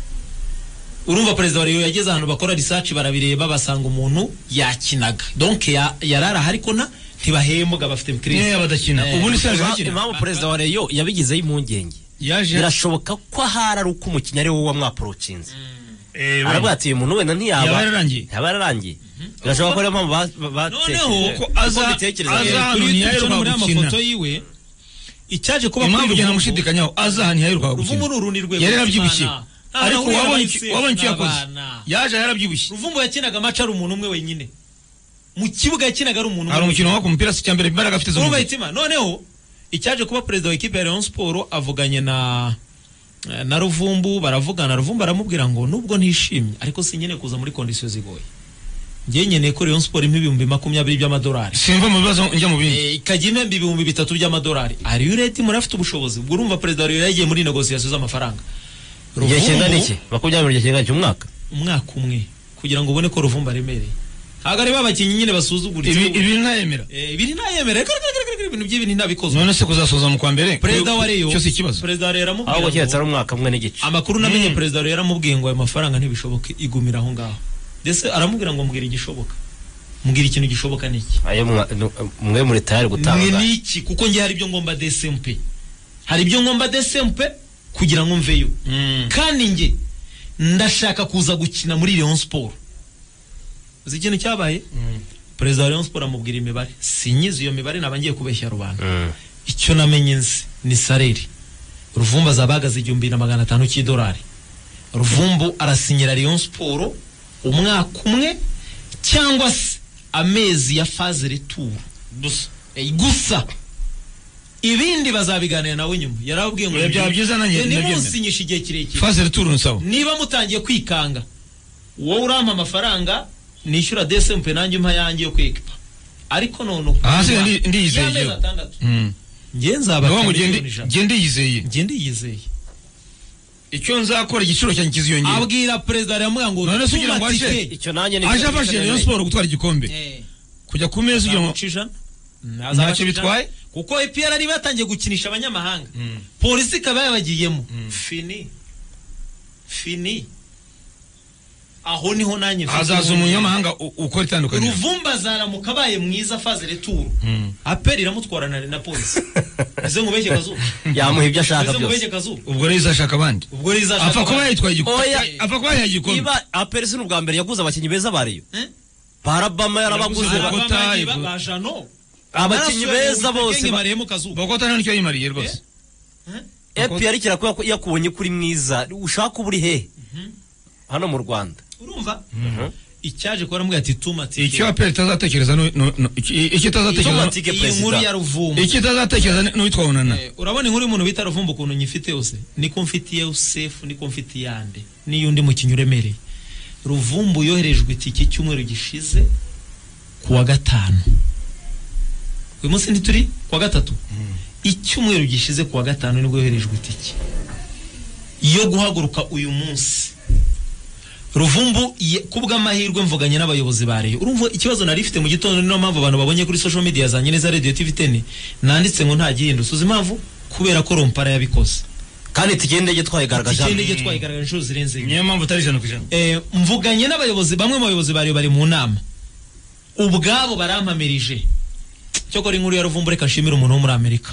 urumva perezida wa reyo yageze ahantu bakora risaci barabireba basanga umuntu yakinaga donke ya- yarari aha ariko na ntibahembwa bafite kirisi Yewe, badakina. Ubu ni Serge impa- Bakina. impamvu perezida wa reyo yabigizeho impungenge yaje birashoboka ko ahari ari uko umukinnyi ari wowe wamwaprocinze Eh, wenda. aravuga ati uyu muntu wenda Yaba ntiyaba yararangiye. yaba yararangiye birashoboka ko ariyo mpamvu ba- ba- Noneho, batekereje. Uko ko aza- mbitekereza aza- rero. hano kuri ntiyaheruka turi muri gukina. amafoto yiwe icyaje kuba impamvu kuri ugenda Ruvumbu- mushidikanyaho aza ahantu yaheruka gukina Ruvumu ni urundi rwego yari yarabyibushye Imana. Nta ariko nahuye wabonye na iki- Bayiseri, wabonye icyo ni yakoze abana. yaje yarabyibushye ruvumbu yakinaga amaca ari umuntu umwe wenyine mu kibuga yakinaga ari umuntu hari umwe umukino wako umupira si icyambere imbaraga afite zo mu urumva mubiri. hitima noneho icyaje kuba perezida wa ekipe ya Rayon Sport avuganye na na Ruvumbu baravugana Ruvumbu aramubwira ngo nubwo ntishimye ariko sinkeneye kuza muri kondisiyo zigoye njye nkeneye ko Rayon Sport impa ibihumbi makumyabiri by'amadolari simva mu bibazo njya mu bindi Eh, ikajya impemba ibihumbi bitatu by'amadolari ari yo ureti murafite ubushobozi ubwo urumva perezida wa Rayon yagiye muri negosiyasiyo z'amafaranga igihe kingana Ruvumbu- iki makumyabiri igihe kingana iki umwaka umwaka umwe kugira ngo ubone ko ruvumba aremereye ntabwo ari babakinnyi nyine basuzugura ibi ikibuga. ibi ntayemera Eh, ibiri ntayemere ibintu by'ibintu ntabikozwe none se kuzasoza mu kwa mbere perezida wa reyo cyo si ikibazo perezida wa reyo aramubwira ahubwo keretse ngo- ari umwaka umwe n'igice amakuru namenye perezida wa reyo aramubwiye ngo ayo mafaranga ntibishoboke igumira aho ngaho ndetse aramubwira ngo mbwira igishoboka mbwira ikintu gishoboka ni iki ayo mwa- nu- mwe muri tayari mwe gutanga ni iki kuko njye hari ibyo ngomba desempe hari ibyo ngomba desempe kugira ngo mveyo kandi njye ndashaka kuza gukina muri Rayon Sport uzi ikintu cyabaye perezida wa Rayon Sport amubwira imibare sinyizi iyo mibare naba ngiye kubeshya rubanda Mm. icyo namenye nzi ni sareri ruvumbu azabahagaze igihumbi na magana atanu cy'idolari ruvumbu arasinyira Rayon Sport umwaka umwe cyangwa se amezi ya faze returu gusa Eh, gusa ibindi bazabiganira nawe nyuma yarababwiye ngo Oya, byaba byiza nanjye "Njye ndabyemera." nimunsinyishe igihe kirekire faze returu nsawa niba mutangiye kwikanga wowe urampa amafaranga nishyura desempe nanjye umpa yanjye yo kwikipa ariko none uku- Aha se ndi- ndiyizeye y'amezi igihe. atandatu Mm. njye nzaba Ndavuga ngo kane ngende- miliyoni ijana. ngende yizeye njye ndiyizeye icyo nzakora igiciro cyanjye kiziyongera abwira perezida yamubwira ngo None se "Tuma ugira ngo aje?" tike." icyo nanjye aje afashije Nabyo- rayon siporo gutwara igikombe Eh, kujya ku meza ugira ngo nzamuca ijana Ntacyo bitwaye? kuko EPR ari batangiye gukinisha abanyamahanga polisi ikaba yabagiyemo fini fini aho niho nanjye mfite hazaza impungenge. umunyamahanga u- ukora itandukaniro ruvumba azaramuka abaye mwiza faze returu Mm. aperi iramutwara na, na polisi izo ngubeshye kazuba yamuha ibyo ashaka izo byose ngubeshye kazuba ubwo rero izashaka abandi ubwo rizashaka apfa kuba yitwaye igikombe Oya. apfa kuba yahaye igikombe niba aperi si n'ubwa mbere yaguze abakinnyi beza bariyo Eh? parabama yarabaguze Yaraguze ba- Bogota, Abavandimwe Ivo. bajano abakinnyi beza bose ba- bariyemo kazuba bogota nta nicyo yimariye rwose epi yari kirakubwira ko yakubonye kuri mwiza ushaka uba uri hehe hano mu rwanda urumva icyaje kuba aramubwira ati tuma tike icyo aperi itazatekereza nu- nu- nu- iki- icyo itazatekereza Itomati- Tike iyi perezida. nkuru ya ruvumba icyo itazatekereza ni- n'uwitwa unana Eh, urabona inkuru y'umuntu bita ruvumba ukuntu nyifite yose niko mfitiye yosefu niko mfitiye ande n'iyundi mukinnyi uremereye ruvumbu yoherejwe itike icyumweru gishize ku wa gatanu uyu munsi ntituri ku wa gatatu icyumweru gishize ku wa gatanu nibwo yoherejwe itike yo guhaguruka uyu munsi ruvumbu ye- kubw'amahirwe mvuganye n'abayobozi ba reyo urumva ikibazo nari ifite mu gitondo niyo mpamvu abantu babonye kuri social media zanjye neza radio tv 10 nanditse ngo nta gihindutse uzi impamvu kubera ko rompara yabikoze kandi itike y'indege twayigaragaje hano. ikindi gihe twayigaragaje inshuro zirenze imwe niyo mpamvu utari ijana ku ijana Eh, mvuganye n'abayobozi bamwe mu bayobozi ba reyo bari mu nama ubwabo barampamirije cyokora inkuru ya ruvumbu reka nshimire umuntu wo muri amerika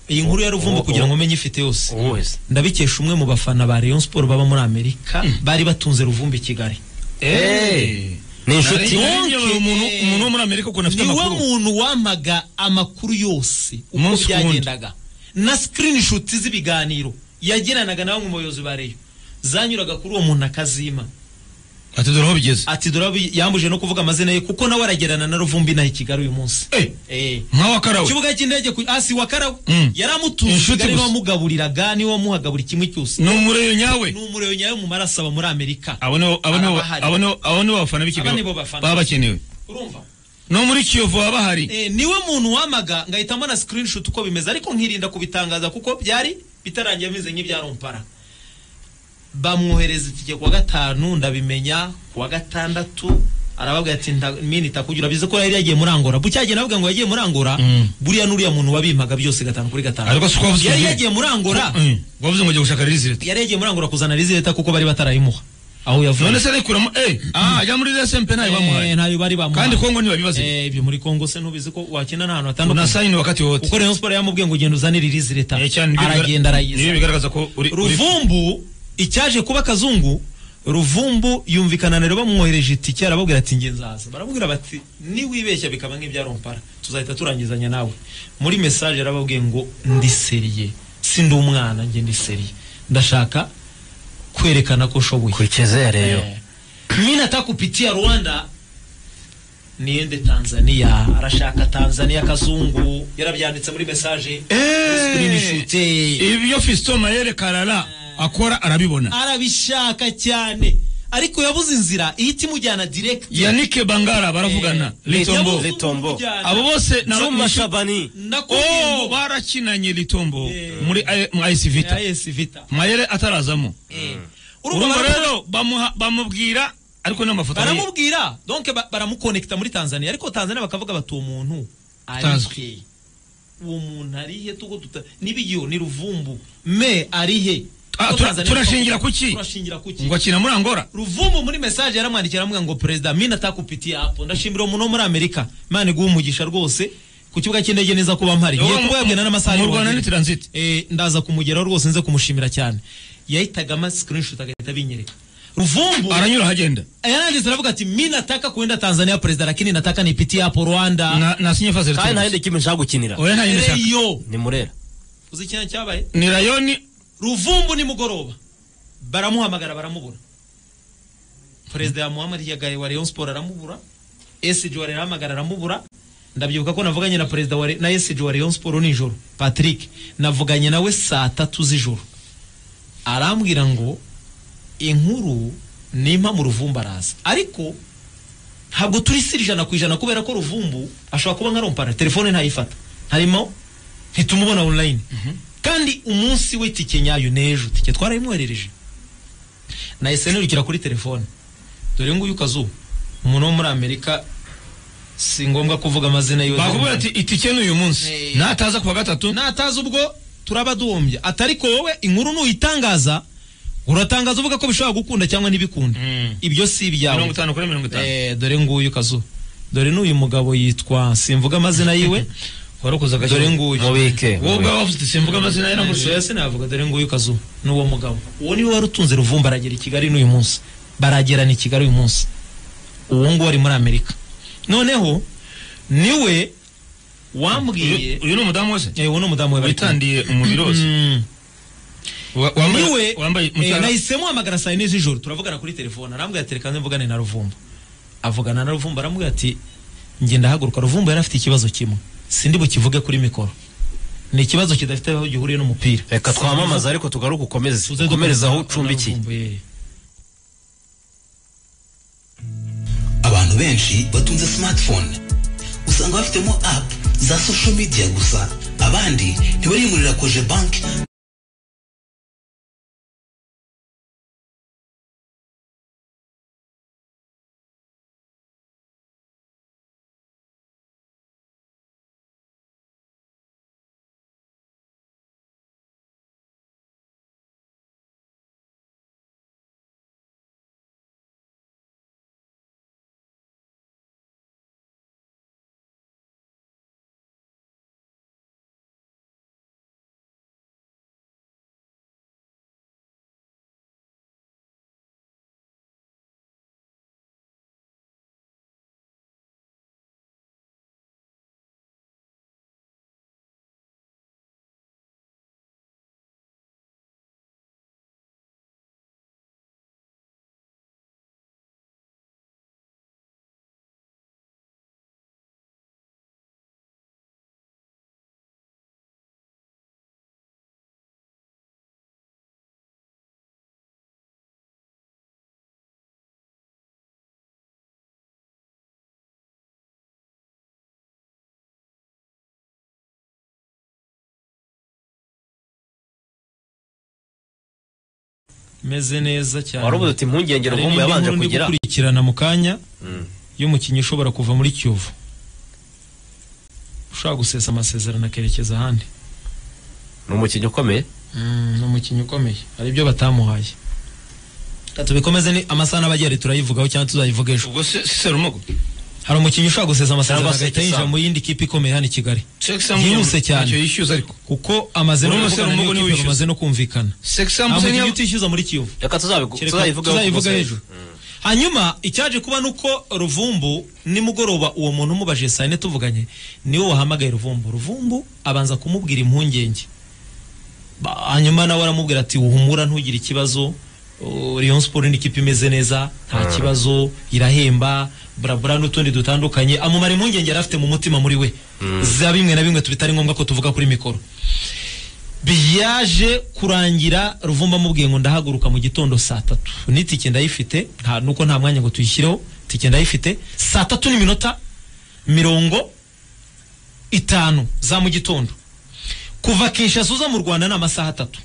iyi nkuru ya ruvumbu uwo- kugira ngo umenye ifite yose uwo wese ndabikesha umwe mu bafana ba Rayon Sport baba muri Amerika bari batunze ruvumbi i Kigali Eh, ni inshuti Nari- umuntu umuntu wo muri amerika ukuntu afite niwe amakuru muntu wampaga amakuru yose uko Umunsi ku wundi. byagendaga na screenshot z'ibiganiro yagiranaga na bamwe mu bayobozi ba Rayon zanyuraga kuri uwo muntu akazima ati dore aho bigeze ati dore yambuje no kuvuga amazina ye kuko nawe aragerana na ruvumbi nayo i Kigali uyu munsi Eh, eh nka wakarawe kibuga cy'indege ku asi wa karawe Mm. yaramutunze Inshuti Kigali gusa. bamugaburiraga niwe wamuhagabura kimwe cyose ni umureyo nyawe ni umuriro nyayo mu maraso aba muri Amerika abo nibo abo nibo Arabahari. abo nibo abo nibo bafana b'i Aba kigali nibo bafana. baba bakenewe urumva no muri kiyovu baba bahari eh, niwe muntu wamaga ngahitamo na screenshot uko bimeze ariko nkirinda kubitangaza kuko byari bitarangiye bimeze nk'ibya rompara bamwohereza itike kuwa gatanu ndabimenya kuwa gatandatu arababwira ati "Nta- mini itakugira bize ko yari yagiye muri Angola bucyagiye navuga ngo yagiye muri Angola Mm. buriya n'uriya muntu wabimaga byose gatanu kuri gatanu ariko si ko wavuze yari ngo- yagiye muri Angola Eh, wavuze ngo ugiye gushaka rizirita yari yagiye muri Angola kuzana leta kuko bari batarayimuha aho yavuye none se arikuramo eh ah ajya muri rsmp ntayo Eh, bamuhaye ntayo bari bamuhaye kandi kongo ntibabibaze Eh, ibyo muri Kongo se ntubizi ko wakina n'ahantu una hatandukanye sayini wakati wote uko Rayon Sport yamubwiye ngo genda uzane ririzi leta Eh, cyane nibyo aragenda bigar- nibyo arayizana bigaragaza ko uri uri- ruvumbu icyaje kuba akazungu ruvumbu yumvikana na rero bamwohereje itike arababwira ati nge nzaza barababwira bati niwibeshya bikaba nk'ibya rompara tuzahita turangizanya nawe muri message yarababwiye ngo ndi seriye sindi umwana nge ndi seriye ndashaka kwerekana ko nshoboye kurikeze ya reyo mimi nataka kupitia Rwanda niende Tanzania arashaka Tanzania kazungu yarabyanditse muri message Screenshot. ibyo fiston mayere karara akora arabibona arabishaka cyane ariko yabuze inzira ihita imujyana direct yanike bangara baravugana Eh, litombo yabuze Litombo. umujyana. abo bose ni juma abanyeshuri- shabani Nakubwiye Oh, ngo- barakinanye litombo Eh. muri I- mu IC Vita Eh, yes, Vita. mayere atarazamo Eh. Urumva urumva baramu- rero bamuha- bamubwira ariko n'amafoto ye- baramubwira donc ba- baramukonekita muri Tanzania ariko Tanzania bakavuga bati uwo muntu Utazwi. arihe uwo muntu arihe tuko tuta nibiyo ni ruvumbu me arihe Ah, Kuko tura- Tanzania turashingira bakavuga- kuki? turashingira kuki ngo akina muri angola ruvumbu muri message yaramwandikiye aramubwira ngo perezida mina atakupitia hapo ndashimira umuntu wo muri amerika imana iguha umugisha rwose ku kibuga cy'indege neza kuba mpari ngiye kuba yagenda n'amasaha mu arindwi rwanda ni wagiye. transit Eh, ndaza kumugeraho rwose nze kumushimira cyane yahitagamo screenshot agahita abinyereka ruvumbu aranyura ahagenda yananditse aravuga ati mi nataka kuenda tanzania president lakini nataka nipitie hapo rwanda Na- nasinye fazil kandi nta yindi kipe nshaka gukinira oya nta yindi nshaka reyo ni murera uzi ikintu cyabaye ni rayoni ruvumbu nimugoroba baramuhamagara baramubura perezida yamuhamagariye agaye wa rayon sport aramubura esiji wa arahamagara aramubura ndabyibuka ko navuganye na perezida wa Re- na esiji wa rayon sport nijoro patrick navuganye nawe saa tatu z'ijoro arambwira ngo inkuru nimpa mu ruvumbu araza ariko ntabwo turi siri ijana ku ijana kubera ko ruvumbu ashobora kuba nka rompara telefone ntayifata harimo ntitumubona online kandi umunsi we tike nyayo n'ejo tike twarayimwoherereje nahise nirukira kuri telefone dore nguyu kazu umuntu wo muri amerika si ngombwa kuvuga amazina yose bakubwira ati itike ni uyu munsi Eh. nataza kuwa gatatu natazi ubwo turaba duhombye atari ko wowe inkuru nuyitangaza uratangaza uvuga ko bishobora gukunda cyangwa ntibikunda Mm. ibyo si mirongo ibyawe itanu kuri mirongo itanu Eh, dore nguyu kazu dore n'uyu mugabo yitwa simvuga amazina yiwe warukoze agashya dore nguyu mubike wowe ubwawe wafite simvuga amazina ye gusa nagusuye yose navuga dore nguyu kazu n'uwo mugabo uwo niwe wari utunze ruvumba aragera i kigali n'uyu munsi baragerana i kigali uyu munsi uwo nguwo ari muri amerika noneho niwe wambwiye uyu ni umudamu wese Eh, uwo ni umudamu we bari kumwe. witandiye umubiri wose Mm. Wa- wambaye- niwe wambaye eh, umushahara nahisemo hamagara saa yine z'ijoro turavugana kuri telefone arambwira ati reka nze mvugane na ruvumba avugana na ruvumba aramubwira ati njye ndahaguruka ruvumba yari afite ikibazo kimwe sindi bukivuge kuri mikoro ni ikibazo kidafite aho gihuriye n'umupira reka twamamaze ariko tugaruke ukomeze Tuze ukomereze aho dukomeza ucumbikiye na Ruvumba, yeah. abantu benshi batunze smartphone usanga bafitemo app za social media gusa abandi ntibariyimurira koje banki meze neza cyane wari ubuze uti impungenge Hari ruvumba n'indi yabanje nkuru ndi kugira gukurikirana mu kanya Mm. y'umukinnyi ushobora kuva muri kiyovu ushobora gusesa amasezerano akerekeza ahandi ni umukinnyi ukomeye Mm, ni umukinnyi ukomeye hari ibyo batamuhaye Reka tubikomeze ni amasaha n'abagera turayivugaho cyangwa tuzayivuga ejo ubwo se se serumogo hari umukinnyi ushobora gusesa amasezerano Cyangwa se agahita yinjira igisambo. mu yindi kipe ikomeye hano i kigali sekisambu Yihuse cyane. ntacyo yishyuza ariko kuko amaze no Urumva se kuvugana Rumogo n'iyo niwe kipe wishyuza? bamaze no kumvikana nta sekisambu mukinnyi utishyuza muri kiyovu reka tuzabigu- tuzayivugaho tuzayivuga ku hejuru hanyuma icyaje kuba ni uko ruvumbu nimugoroba uwo muntu umubajije saa yine tuvuganye niwe wahamagaye ruvumbu ruvumbu abanza kumubwira impungenge Ba- hanyuma nawe aramubwira ati uhumura ntugire ikibazo Uh, Rayon Sport ni ikipe imeze neza nta kibazo irahemba burabura n'utundi dutandukanye amumara impungenge yari afite mu mutima muri we za bimwe na bimwe tubitari ngombwa ko tuvuga kuri mikoro biyaje kurangira ruvumba amubwiye ngo ndahaguruka mu gitondo saa tatu n'itike ndayifite nta nuko nta mwanya ngo tuyishyireho itike ndayifite saa tatu n'iminota mirongo itanu za mu gitondo kuva kinshasa uza mu rwanda ni amasaha atatu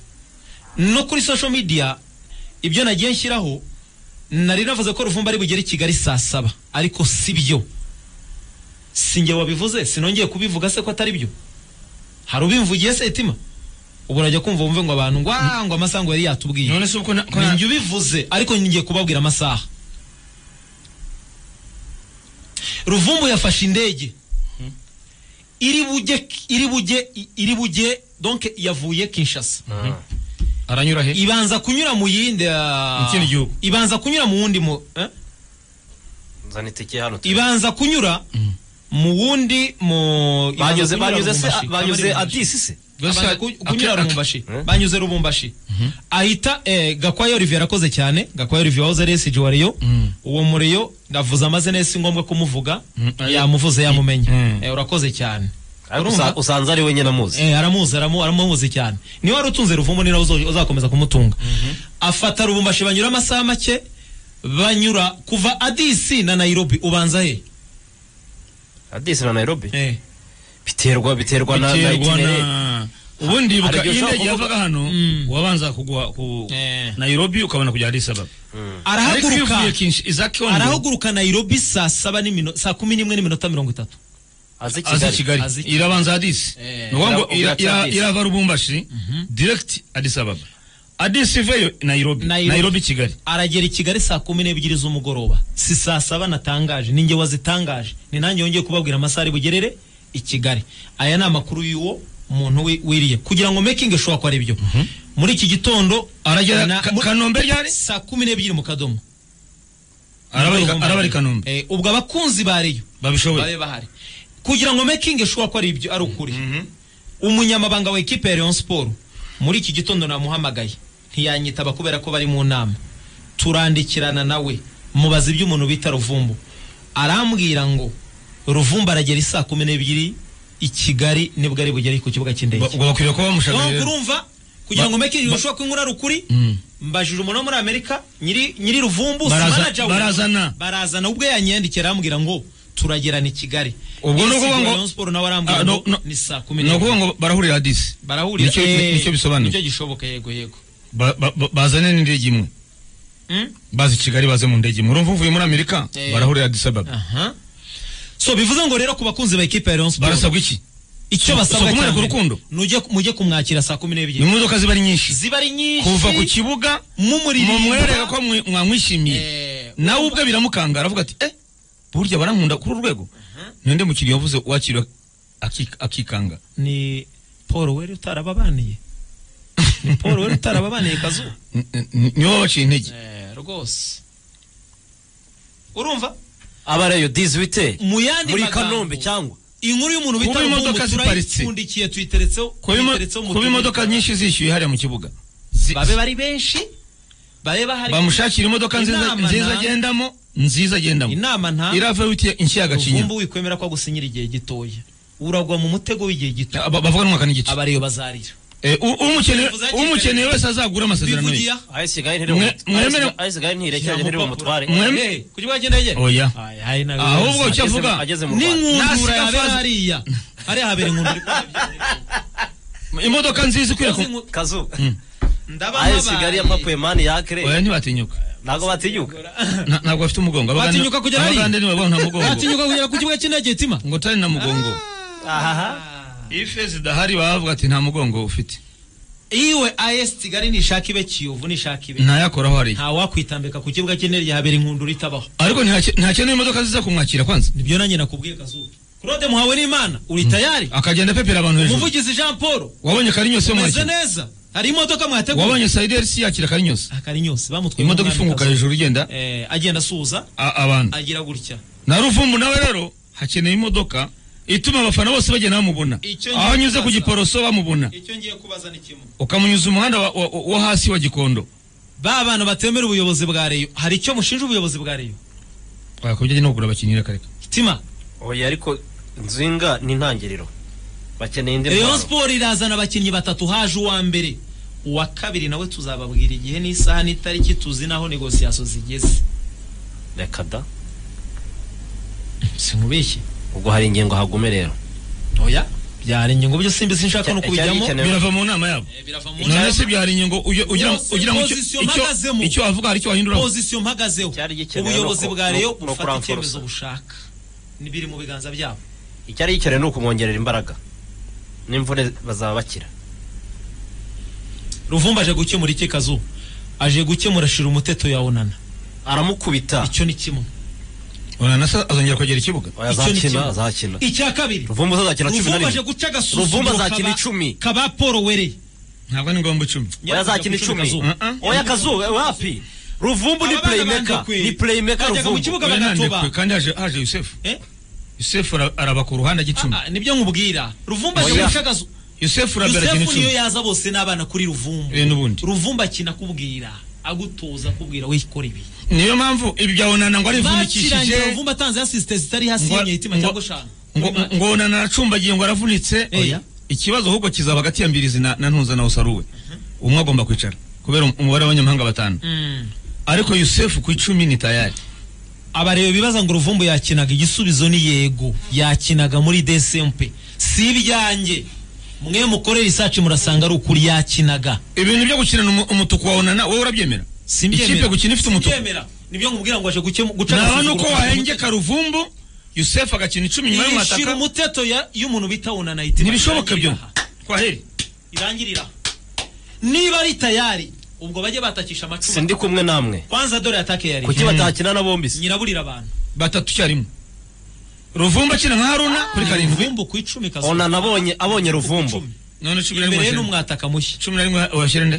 no kuri social media ibyo nagiye nshyiraho nari navuze ko ruvumba ari bugere i kigali saa saba ariko si byo si njye wabivuze sinongeye kubivuga se ko atari byo hari ubimvugiye se itima ubu urajya kumva wumve ngo abantu ngo "Ah, ngo amasaha ngo yari yatubwiye none se ubwo na- ko na- ninjye ubivuze ariko ngiye kubabwira amasaha ruvumbu yafashe indege iri bujye iri bujye iri bujye donc yavuye kinshasa aranyura he ibanza kunyura mu yindi ah, Mu kindi gihugu. ibanza kunyura mu wundi mu eh? nzana itike hano turi. ibanza kunyura mu wundi mu ibanza banyuze kunyura banyuze se banyuze Lubumbashi. Cyangwa ari adisi se Gusa- abanza ku- kunyura ake- ake- Lubumbashi Eh? banyuze Lubumbashi ahita eh, Gakwaya Olivier arakoze cyane Gakwaya Olivier wahoze ari SG wa Rayon Mhm. uwo mu Rayon ndavuze amazina ye si ngombwa kumuvuga Mhm. yamuvuze yamumenye Mhm. Eh, urakoze cyane ariko Urumva? usa- usanze ari we nyine amuzi Eh, aramuzi aramu- aramuzi cyane niwe wari utunze ruvumbu ni nawe uzo- uzakomeza kumutunga afata rubumbashi banyura amasaha make banyura kuva adisi na nairobi ubanza he adisi na nairobi eh. biterwa biterwa na na biterwa itinereri na ubundi ibuka Hari igihe iyo ushobora indege yavaga hano wabanza kugwa ku Eh. nairobi ukabona kujya addis ababa ariko iyo arahaguruka uvuye Kinsh- iza Kyondo, arahaguruka nairobi saa saba n'imino- saa kumi n'imwe n'iminota mirongo itatu azi aza kigali kigali Azi Kigali. irabanza addis Eh. ni ukuvuga ngo Ira- ira- ira- Addis. irava rubumbashi direct addis ababa addis iveyo nairobi Nairobi. nairobi kigali aragera i kigali saa kumi n'ebyiri z'umugoroba si saa saba natangaje ninjye wazitangaje ni nanjye yongeye kubabwira amasaha ari bugerere i kigali aya ni amakuru y'uwo muntu wi- wiriye kugira ngo mekingi ishobora kuba ari byo muri iki gitondo Aragera na- Ka- mu- Kanombe ryari? saa kumi n'ebyiri mu kadomo Araba- Mu- araba ari Kanombe. Eh, ubwo abakunzi ba reyo babishoboye babe bahari kugira ngo mekingi ishobora kuba ari ibyo ari ukuri umunyamabanga wa ekipe ya Rayon Sport muri iki gitondo namuhamagaye ntiyanyitaba kubera ko bari mu nama turandikirana nawe mubaza iby'umuntu bita ruvumbu arambwira ngo ruvumbu aragera isaa kumi n'ebyiri i kigali nibwo ari bugere ku kibuga cy'indege ubwo bakwiriye kuba no bamushagaye kurumva kugira ngo mekingi ishobora kw'inkura rukuri mbajije umuntu wo muri amerika nyiri nyiri ruvumbu si Baraza- manager we. barazana. barazana ubwo yanyandikira arambwira ngo turagerana i kigali ubwo ni Yesu ukuvuga ngo Rayon Sport nawe arambwira Ah, no- ngo no- ni saa kumi ni ukuvuga n'ebyiri ngo barahurira addis barahurira Nicyo- Eh, nicyo bisobanuye. nicyo gishoboka yego yego Ba- ba- ba- bazane n'indege imwe Mm? bazi kigali baze mu ndege imwe urumva uvuye muri amerika Eh. barahurira addis ababa aha so bivuze ngo rero ku bakunzi ba ekipe ya Rayon Sport barasabwa iki icyo so- so basabwa kumwereka cyane urukundo? nujye mujye kumwakira saa kumi ni n'ebyiri imodoka ziba ari nyinshi ziba ari nyinshi kuva ku kibuga mumuririmba mumwereka ko mwe- mwamwishimiye Eh, nawe ubwe biramukanga aravuga ati eh burya barankunda kuri uru rwego ninde mukiriya wavuze wakiriwe aki- akikanga ni paul wari utarababaniye ni paul wari utarababaniye kazuba N- n- niwe wabaciye intege rwose urumva aba reyo dizwite mu yandi muri magambo, kanombe cyangwa inkuru y'umuntu Kuba bita imodoka Ruvumbu ziparitse. turayipfundikiye tuyiteretseho kuba imo- tuyiteretseho mu kuba tubuni. imodoka nyinshi zishyuye hariya mu kibuga Zi- babe bari benshi babe bahari bamushakira imodoka nziza Inama nziza nta- agendamo nziza agendamo inama nta irava witiye inshyira gacinya Ruvumbu wikwemera ko agusinyira igihe gitoya uragwa mu mutego w'igihe gito Ba- bavuga n'umwaka n'igice abareyo bazarira Eh, u- umukeneye- Bivuze hakiri umukeneye wese azagura amasezerano ye bivugiye aha ahise igahini Mwe- mwemere- ntirekere ntirebe umutware Mwe- Mwem- Eh, ku kibuga cy'indege Oya. Ay, ay, nawe ahubwo icyo Ageze- avuga ageze mu Rwanda. n'inkundura Nasiga yabera faza- hariya hariya habera inkundura imodoka nziza ikwiye ku kazu ndaba ahise kigali ya papu emani oya yakire ntibatinyuka ntabwo batinyuka Na- ntabwo bafite umugongo Abagande- Batinyuka kugera hariya? abagande nibo babona mugongo batinyuka kugera ku kibuga cy'indege tima ngo tari na mugongo ahaha iyo ifeza idahari baba bavuga ati nta mugongo ufite iwe as kigali nishaka ibe kiyovu nishaka ibe ntayakoraho hariya nta wakwitambika ku kibuga cy'indege habera inkundura itabaho ariko ntihake- ntakeneye imodoka ziza kumwakira kwanza nibyo nanjye nakubwiye kazuba claude muhawe n'imana uri tayari akagenda pepera abantu hejuru umuvugizi jean paul wabonye karinyose umeze mwakira neza hari imodoka mwateguye wabonye sayideri si yakira karinyose akari nyose bamutwaye imodoka umwami ifunguka Kazuba. hejuru igenda Eh, agenda asuhuza a- abantu agira gutya na ruvumbu nawe rero hakeneye imodoka ituma abafana bose bagenda bamubona Icyo ngiye aho anyuze ku kubaza. giporoso bamubona icyo ngiye kubaza ni kimwe ukamunyuza umuhanda wa- wa- wo hasi wa gikondo ba bantu batemera ubuyobozi bwa reyo hari icyo mushinja ubuyobozi bwa reyo wakubye ajya no kugura abakinnyi rakareka tima oya ariko nzinga ni intangiriro bakeneye indi Rayon mpano. Sport irazana abakinnyi batatu haje uwa mbere uwa kabiri nawe tuzababwira igihe n'isaha n'itariki tuzi naho negosiyasiyo zigeze reka da sinkubeshye ubwo hari ingingo hagume rero oya byari ingingo byo simbi sinshaka no Icya- icyari kubijyamo gikenewe- birava mu nama yabo Eh, birava mu none nama. se byari ingingo uyo- ugira Bose ugira ngo icyo- position icyo- bahagazemo. icyo wavuga hari icyo wahinduraho pozisiyo mpagazeho Cyari gikenewe ubuyobozi no ku- bwa reyo no- no bufata kuramforosa. icyemezo bushaka nibiri mu biganza byabo icyari gikenewe ni ukumwongerera imbaraga n'imvune bazaba bakira ruvumba aje gukemura iki kazu aje gukemura shira umuteto ya onana aramukubita icyo ni kimwe urana se azongera kwegera ikibuga oya icyo ni azakina kimwe. azakina icya kabiri ruvumbu azakina cumi na ruvumba aje rimwe guca Ruvumba agasuzuguro azakina kaba- icumi. kaba paul wereye ntabwo ari ngombwa icumi oya azakina icumi Kazu. Uh-uh. oya kazu wapi ruvumbu ni Aba bana playmaker bandekwe. ni playmaker Bajyaga mu ruvumbu kibuga Oya, nande bagatoba. kwe, kandi haje haje yusefu Eh? yusefu ara- araba ku ruhande ajya icumi Ah, ah, nibyo nkubwira ruvumba Oya. ashobora yusefu arabera akina yusefu niyo icumi yaza bose n'abana kuri ruvumbu Eh, n'ubundi. ruvumbu akina akubwira agutoza akubwira wikora ibi niyo mpamvu ibi bya onana ngo bakirangira arivunikishije ruvumbu atanze asisite zitari hasi ngo- y'imyeyo itima ngo- cyangwa eshanu ngo ngo onana aracumbagiye ngo aravunitse Eh. Oya. ikibazo ahubwo kizaba hagati ya mbirizi na na ntunza na usaruwe umwe agomba kwicara kubera um- umubare w'abanyamahanga batanu Mm. ariko yusefu ku icumi ni tayari abareba bibaza ngo ruvumbu yakinaga igisubizo ni yego yakinaga muri desempe si ibyanjye mwe mukorera isaci murasanga ari ukuri yakinaga ibintu byo gukinana umu- umutuku wawe na wowe urabyemera ikipe gukina ifite umutuku simbyemera nibyo ngubwira ngo aje gukemu- guca naba agasuzuguro nuko ka Mutete. wahengeka ruvumbu yusefu agakina icumi nyuma yishira y'umwataka umuteto ya- y'umuntu bita unanayiti ntibishoboka byo twaheri irangirira niba ari tayari ubwo bajye batakisha amacumu sindi kumwe namwe kwanza dore atake yari kuki batakina na bombi se nyiraburira abantu batatu icyarimwe ruvumbu akina nka haruna kuri karindwi Ruvumbu ku icumi kazo ona nabonye abonye ruvumbu Icumi. none cumi na rimwe imbere washyira nde? n'umwataka mushya cumi na rimwe washyira nde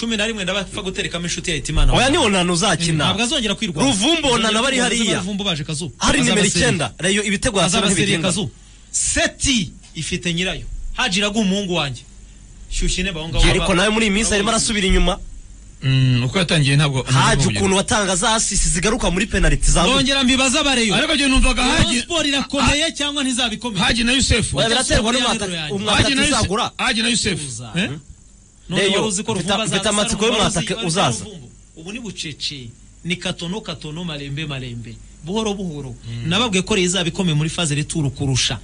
cumi na rimwe ndabapfa guterekamo inshuti ya hitimana oya ni onana ntabwo uzakina azongera kwirwa Ruvumbu na nabo ari hariya. ruvumbu baje kazuba hari Azaba nimero seriye. icyenda reyo ibitego hasi azabaseriye ntibigenda kazuba seti ifite nyirayo haji iraguha umuhungu wanjye shyushye intebe aho ngaho ariko nawe muri iyi minsi arimo arasubira inyuma Mm, uko yatangiye ntabwo haje ntabwo ukuntu batanga za asisi zigaruka muri penaliti za nongera mbibaza abareyo ariko njye numvaga Rayon hagi Sport irakomeye cyangwa ntizabikomeye hagi na yusefu Oya, biraterwa n'umwaka Hagi hagi na umwaka yusefu uzagura hagi na yusefu Uza. Eh? None Reyo, wari uzi ko mfite- Ruvumbu mfite azaza- amatsiko yo wari uzi- mwataka wari uzi uzaza. Ruvumbu. ubu ni bucece ni katono katono marembe marembe buhoro buhoro nababwiye ko rero ikomeye muri faze returu kurusha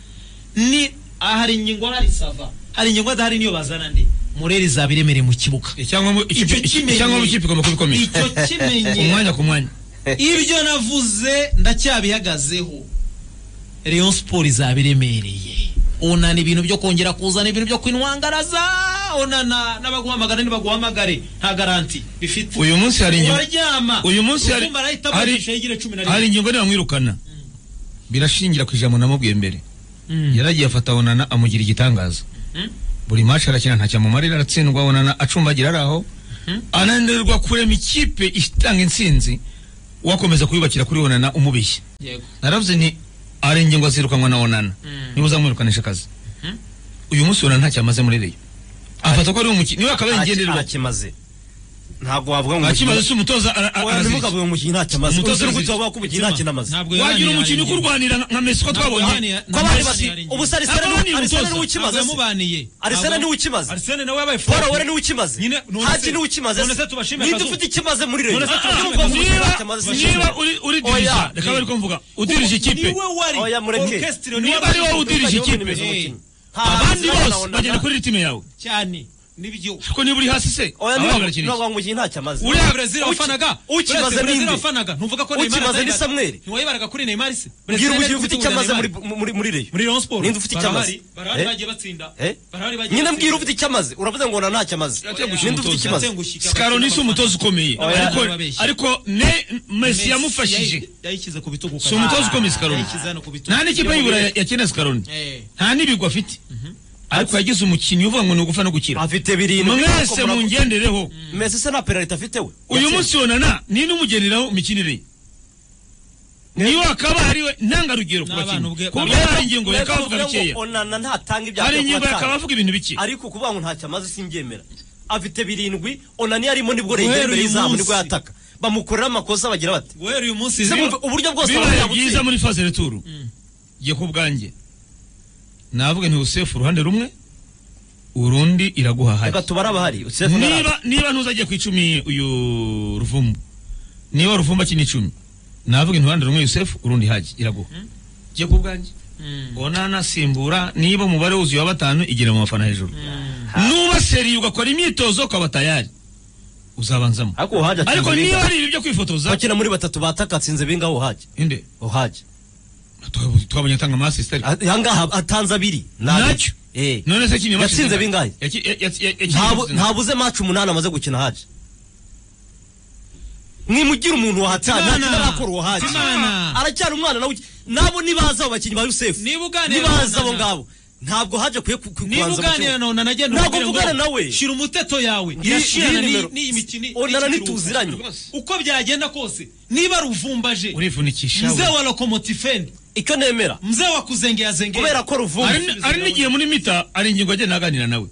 ni aha hari ingingo hari sava hari ingingo adahari niyo bazana ndi mureri izabiremere mu kibuga icyangombwa Icyo kimenye- ikipe igomba kubikomeza icyo kimenye umwanya ku mwanya ibyo navuze ndacyabihagazeho Rayon Sport izabiremereye onana ibintu byo kongera kuzana ibintu byo kwinwangaraza onana n'abaguhamagara ntibaguhamagare nta garanti bifite uyu munsi hari ingingo uraryama uyu munsi hari- Ruvumbu arahita hari- amugisha yigire cumi na hari rimwe ingingo nibamwirukana birashingira ku ijambo namubwiye mbere Mm. yaragiye afata onana amugira igitangaza buri match arakina nta cyamumarira aratsindwa onana acumbagira ari aho ananirwa kurema ikipe itanga intsinzi wakomeza kuyubakira kuri onana umubeshya yego naravuze nti ari ingingo zirukanwa na onana niba uzamwirukanisha akazi uyu munsi onana ntacyo amaze muri reyo afata ko ari umukinnyi niwe akaba yingenderwa arakimaze ntabwo wavuga ngo ntakimaze si umutoza ara- ara- ntimukavuga arazirika ngo umukinnyi ntacyo amaze Umutoza umusore arazizi. ukugira wavuga ko umukinnyi Zuma, ntacyo amaze ntabwo wagira yabaniye umukinnyi hari ukurwanira nka Messi ko Ntabwo twabonye yabaniye- ko abandi Messi basi yari- ubu se Ntabwo arisene yabaniye arisene umutoza. niwe ukimaze Ntabwo yamubaniye. arisene Ntabwo- niwe ukimaze Arsene nawe yabaye paul wowe forward. niwe ukimaze Nyine- none haji se- niwe ukimaze none se tubashime ninde Kazuba? ufite ikimaze muri reyo None se tubashime Niba uvuga ngo Kazuba? ntacyo amaze, si niba njye. uri- uri Oya, dirija reka bari kumvuga udirije ikipe niwe wari Oya, mureke. orchestre niwe niba ari wowe wari- udirije Niwe ikipe nimeze umukinnyi. Nta abandi Arsene na bose Onana. bagenda kuri ritime yawe cyane n'iby'igihugu ko niba uri hasi se oya abandi niwe barakina iki? ngo umukinnyi ntacyo amaze uriya Brazil Uki- wafanaga ukimaze Brazil ninde wafanaga ntuvuga ko Ukimaze atari- ni Samuel. ntiwayibaraga kuri Neymar se bwira Brazil umukinnyi yari ufite afite icyo amaze Neymar. muri muri muri reyo muri Rayon Sport ninde ufite icyo amaze barahari barahari Eh? bagiye batsinda Eh? barahari bagiye nyine batsinda. mbwira ufite icyo amaze uravuze ngo na ntacyo amaze Yatengushye ninde ufite umutoza. ikibazo Yatengushye sikaro ni si umutoza ukomeye Oya. ariko Bababeshya. ariko ne Messi Messi yamufashije yayi- yayishyize ku bitugu si umutoza ukomeye sikaroni yayishyize hano ku bitugu nta n'ikipe y'ibura yakeneye sikaroni Eh. nta n'ibigwi afite ariko yagize umukinnyi uvuga ngo ni ugufa no gukira afite birindwi mwese Ariko mura- mungendereho Messi se nta penaliti afite we uyu Yakira. munsi onana ni n'umugeneraho imikinire ye niwe akaba ariwe ntangarugero ku N'abana bakinnyi ubwe- ku buryo Mwebwe- hari ingingo mwebwe yakaba avuga muvuga ngo bikeya onana ntatanga ibyago hari byo ingingo kubatanga. yakaba avuga ibintu bike ariko kuvuga ngo ntacyo amaze simbyemera afite birindwi onani yarimo nibwo Guhera rengero imbere uyu y'izamu munsi. nibwo yataka bamukorera amakosa bagira bati guhera uyu munsi Se rero- bumva uburyo bwose bibaye bamugira byiza gutsinda. muri faze returu jye ku bwanjye navuga nti usefu uruhande rumwe urundi iraguha hari reka tubare abahari Usefu niba ntarahari. niba ntuzagiye ku icumi uyu ruvumbu niba ruvumbu akina icumi navuga inturuhande rumwe yusefu urundi haji iraguha jye ku bwanjye Mm. onana simbura niba umubare wuzuye wa batanu igera mu bafana hejuru nuba seriye ugakora imyitozo ukaba tayari uzabanzamo ariko uhaje atsinze ariko niba bingahe? ari ibi byo kwifotoza bakina muri batatu bataka atsinze bingahe uhaje inde uhaje Twa- twabonye atanga amasisitari ahangaha atanze abiri Ni abiri. nacyo Eh. none se kimwe yatsinze bingahe Ntabu- bingahe ntabuze maci umunani amaze gukina haje mwimugire umuntu wahatana Timana. ntarakora uwo haje Timana. aracyari umwana nawe uki- nabo nibaza abo bakinnyi ba Yusefu Niba uganira nibaza na abo Nana. ngabo ntabwo haje kuye ku- ku- niba kubanza uganira mu na kibuga. onana agenda Ntabwo umubwira ngo mvugana nawe. shira umuteto yawe Ngiyi- irashirana ngiyi n'iyi nimero. n'iyi mikino onana n'iyi ntituziranye kiruhuko. uko byagenda kose niba ruvumbaje urivunikisha mzee wa lokomotifeni icyo nemera mzee wa kuzengera zengera kubera ko ruvumbi Hari- hari n'igihe muri mita hari ingingo agenda aganira nawe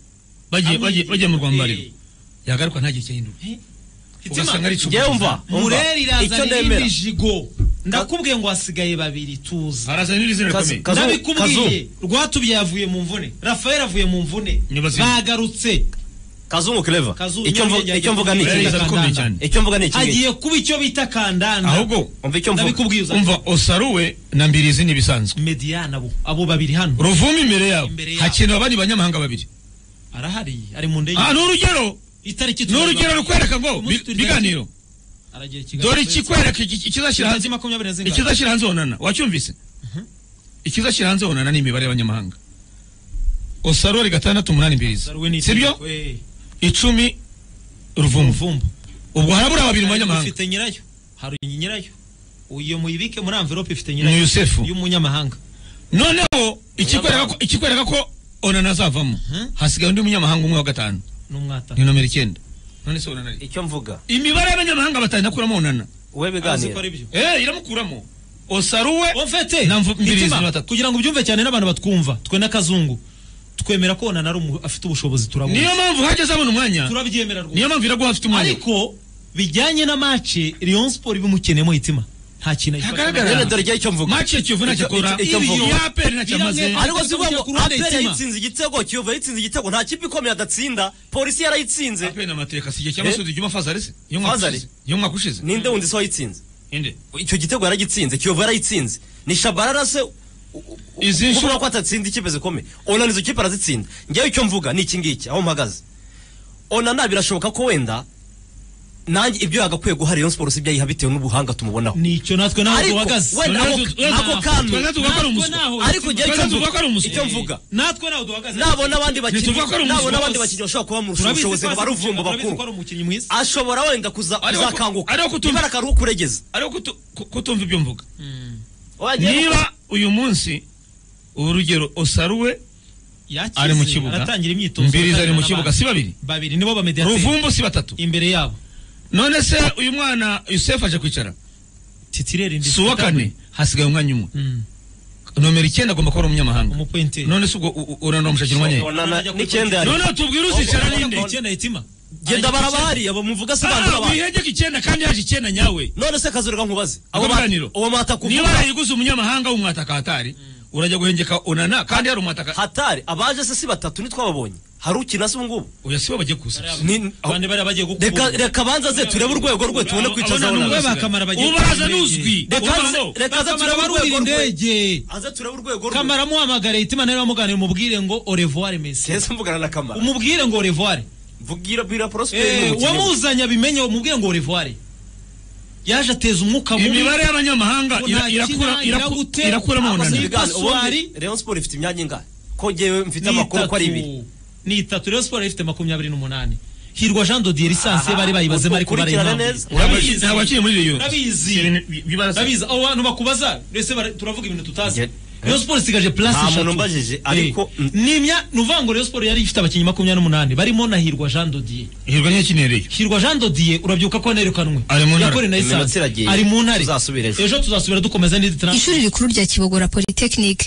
bagiye bagiye bagiye mu rwambariro yagaruka ntagiye cyahindura ugasanga ari njyewe mva mureri icyo irazana nemera n'indi jigo ndakubwiye ngo hasigaye babiri tuza arazana n'izina Kazi- rikomeye Kazu- nabikubwiye rwatubye yavuye mu mvune rafael avuye mu mvune Nibaze- bagarutse kazungu clever Kazu- icyo mvu- nyarugenge icyo mvuga ni Rero iki iza akomeye cyane icyo mvuga ni iki ngiki? hagiye kuba icyo bita kandanda ahubwo umva icyo mvuga ndabikubwiye uza umva osaruwe na mbirizi ni ibisanzwe mediyana abo abo babiri hano ruvuma imbere yabo Imbere yabo. hakenewe abandi banyamahanga babiri arahari ari mu ndege aha ni urugero itariki ni urugero rukwereka ngo bi- Umunsi turi biganiro aragiye i Kigali dore kwezi. ikikwereka iki- ikizashyira hanze Tariki makumyabiri na zingahe? ikizashyira hanze honana wacyumvise ikizashyira hanze honana ni imibare y'abanyamahanga osarori gatandatu umunani mbiriza Darwin sibyo We, icumi ruvumvu umuvumbu ubwo harabura babiri mu Hari banyamahanga ufite nyirayo hari nyirayo iyo muyibike muri envelope ifite ni nyirayo yusefu y'umunyamahanga noneho ikikwereka ko- ikikwereka ko onana azavamo Mhm. hasigaye undi munyamahanga umwe wa gatanu n'umwata ni nomero icyenda none se onana ari icyo mvuga imibare y'abanyamahanga batarindakuramo onana we arazi ko ari byo eh iramukuramo osaruwe ofete Na mvu- mbiri itima, ziri batatu. kugira ngo ubyumve cyane n'abantu batwumva twe n'akazungu twemera ko onana ari umu- afite ubushobozi turabuzi niyo mpamvu hajya azabona umwanya turabyemera rwose niyo mpamvu iraguha afite umwanya ariko bijyanye na mace Rayon Sport bimukeneyemo itima nta kintu Ntagaragara. rero dore icyo mvuga maci ya kiyovu ntacyo akora Icyo- icyo mvuga. iya aperi ntacyo amaze Biramwe- ariko si ukuvuga ngo ku ruhande aperi itima. yayitsinze igitego kiyovu yayitsinze igitego nta kipe ikomeye adatsinda polisi yarayitsinze aperi ni amateka si igihe cy'amasudi igihe umafazari se iyo umwaka Fazari? ushize iyo umwaka ushize ninde wundi so wayitsinze inde icyo gitego yaragitsinze kiyovu yarayitsinze ni shabarara se u- u- Izi u- nshuro- kubura ko atatsinda ikipe zikomeye onana izo kipe arazitsinda ngewe icyo mvuga ni iki ngiki aho mpagaze onana birashoboka ko wenda nanjye ibyo yagakwiye guha rayon sports ibyo ayiha bitewe n'ubuhanga tumubonaho nicyo natwe naho Ariko, duhagaze wenda Tuba- ako- tuba- ako kami. tuba- tuba- tuba- ari Natwe umuswa. naho ariko ngewe icyo Tuba- tuba- tuba- ari mvuga- umuswa. icyo mvuga natwe naho duhagaze nabona abandi bakinnyi Ntituvuga ko ari nabona umuswa abandi wose. bakinnyi bashobora kuba mu Turabizi bushobozi ko ngo ari baruvumbo umukinnyi- turabizi ko bakuru ari umukinnyi mwiza ashobora wenda kuza- Ariko- kuzakanguka ariko tumva- ibara akaruhu kuregeza ariko kutu- ku- kutumva ibyo mvuga Wagiye- niba uyu munsi urugero osaruwe yakize ari mu kibuga aratangira imyitozo mbiri ari mu aganira kibuga n'abandi. si babiri babiri nibo ba mediateur ruvumbu si batatu imbere yabo none se uyu mwana yusefu aje kwicara titirere si uwa kane hasigaye umwanya umwe Mm. nomero icyenda agomba kuba ari umunyamahanga umupointeri none se ubwo u- u- uranamushakira umwanya he? onana Ariko- n'icyenda yari noneho tubwire uzicara ninde icyenda yitima genda barabahariya bamuvuga se bandura Ah, abantu wihegeka icyenda kandi yaje icyenda nyawe none se kazurira nkubaze Ubwo biganiro. uwo mata niba kuvuga yarayiguze umunyamahanga w'umwataka hatari urajya guhengeka onana kandi hari umwataka hatari abaje se si batatu nitwababonye hari ukina se ubu ngubu oya si bo bagiye kuza Ni- abandi bari bagiye reka gukubura reka banza ze turebe urwego rwe tubone kwicaza Abona abona n'ubwo bose. bakamara bagiye ubaraza kuza n'uzwi Reka Ubaraza ze- no. reka ze kamara turebe urwego barurira rwe indege aze turebe urwego rwe kamara muhamagare yitima nawe bamuganira umubwire ngo orevoir mesi kese mvugana na kamara umubwire ngo orevoir mvugira bira Eh, prospect uwamuzanye abimenye umubwire ngo orevoir yaje ateza umwuka mubi imibare y'abanyamahanga Ngo ira- nta irakura- kina, iraku- iragute, irakuramo abasore- onana Paswari. Rayon Sport ifite imyanya ingahe ko ngewe mfite ni amakuru ko ari itatu. ibiri ni itatu rero siporo ifite makumyabiri n'umunani hirwa jean dodier lisansi bari bayibaze bari kubara ukurikirane impamvu neza. Urabizi- ntabwo akiri muri reyo Urabizi. urabizi ndabizi abo bantu bakubaza rese bara- turavuga ibintu tutazi Nge- Rayon Sport isigaje place Nta eshatu. muntu umbajije, Eh, ariko- ni imya ni uvuga ngo Rayon Sport yari ifite abakinnyi makumyabiri n'umunani barimo na Hirwa Jean Dodier hirwa ntiyakineye reyo Hirwa Jean Dodier urabyuka ko yanerukanwe Ari mu ntare. Yakoreye na Iminota Essence. iragiye. ari mu ntare Tuzasubira ejo. ejo tuzasubira dukomeza n'indi transfer ishuri rikuru rya kibogora polytechnic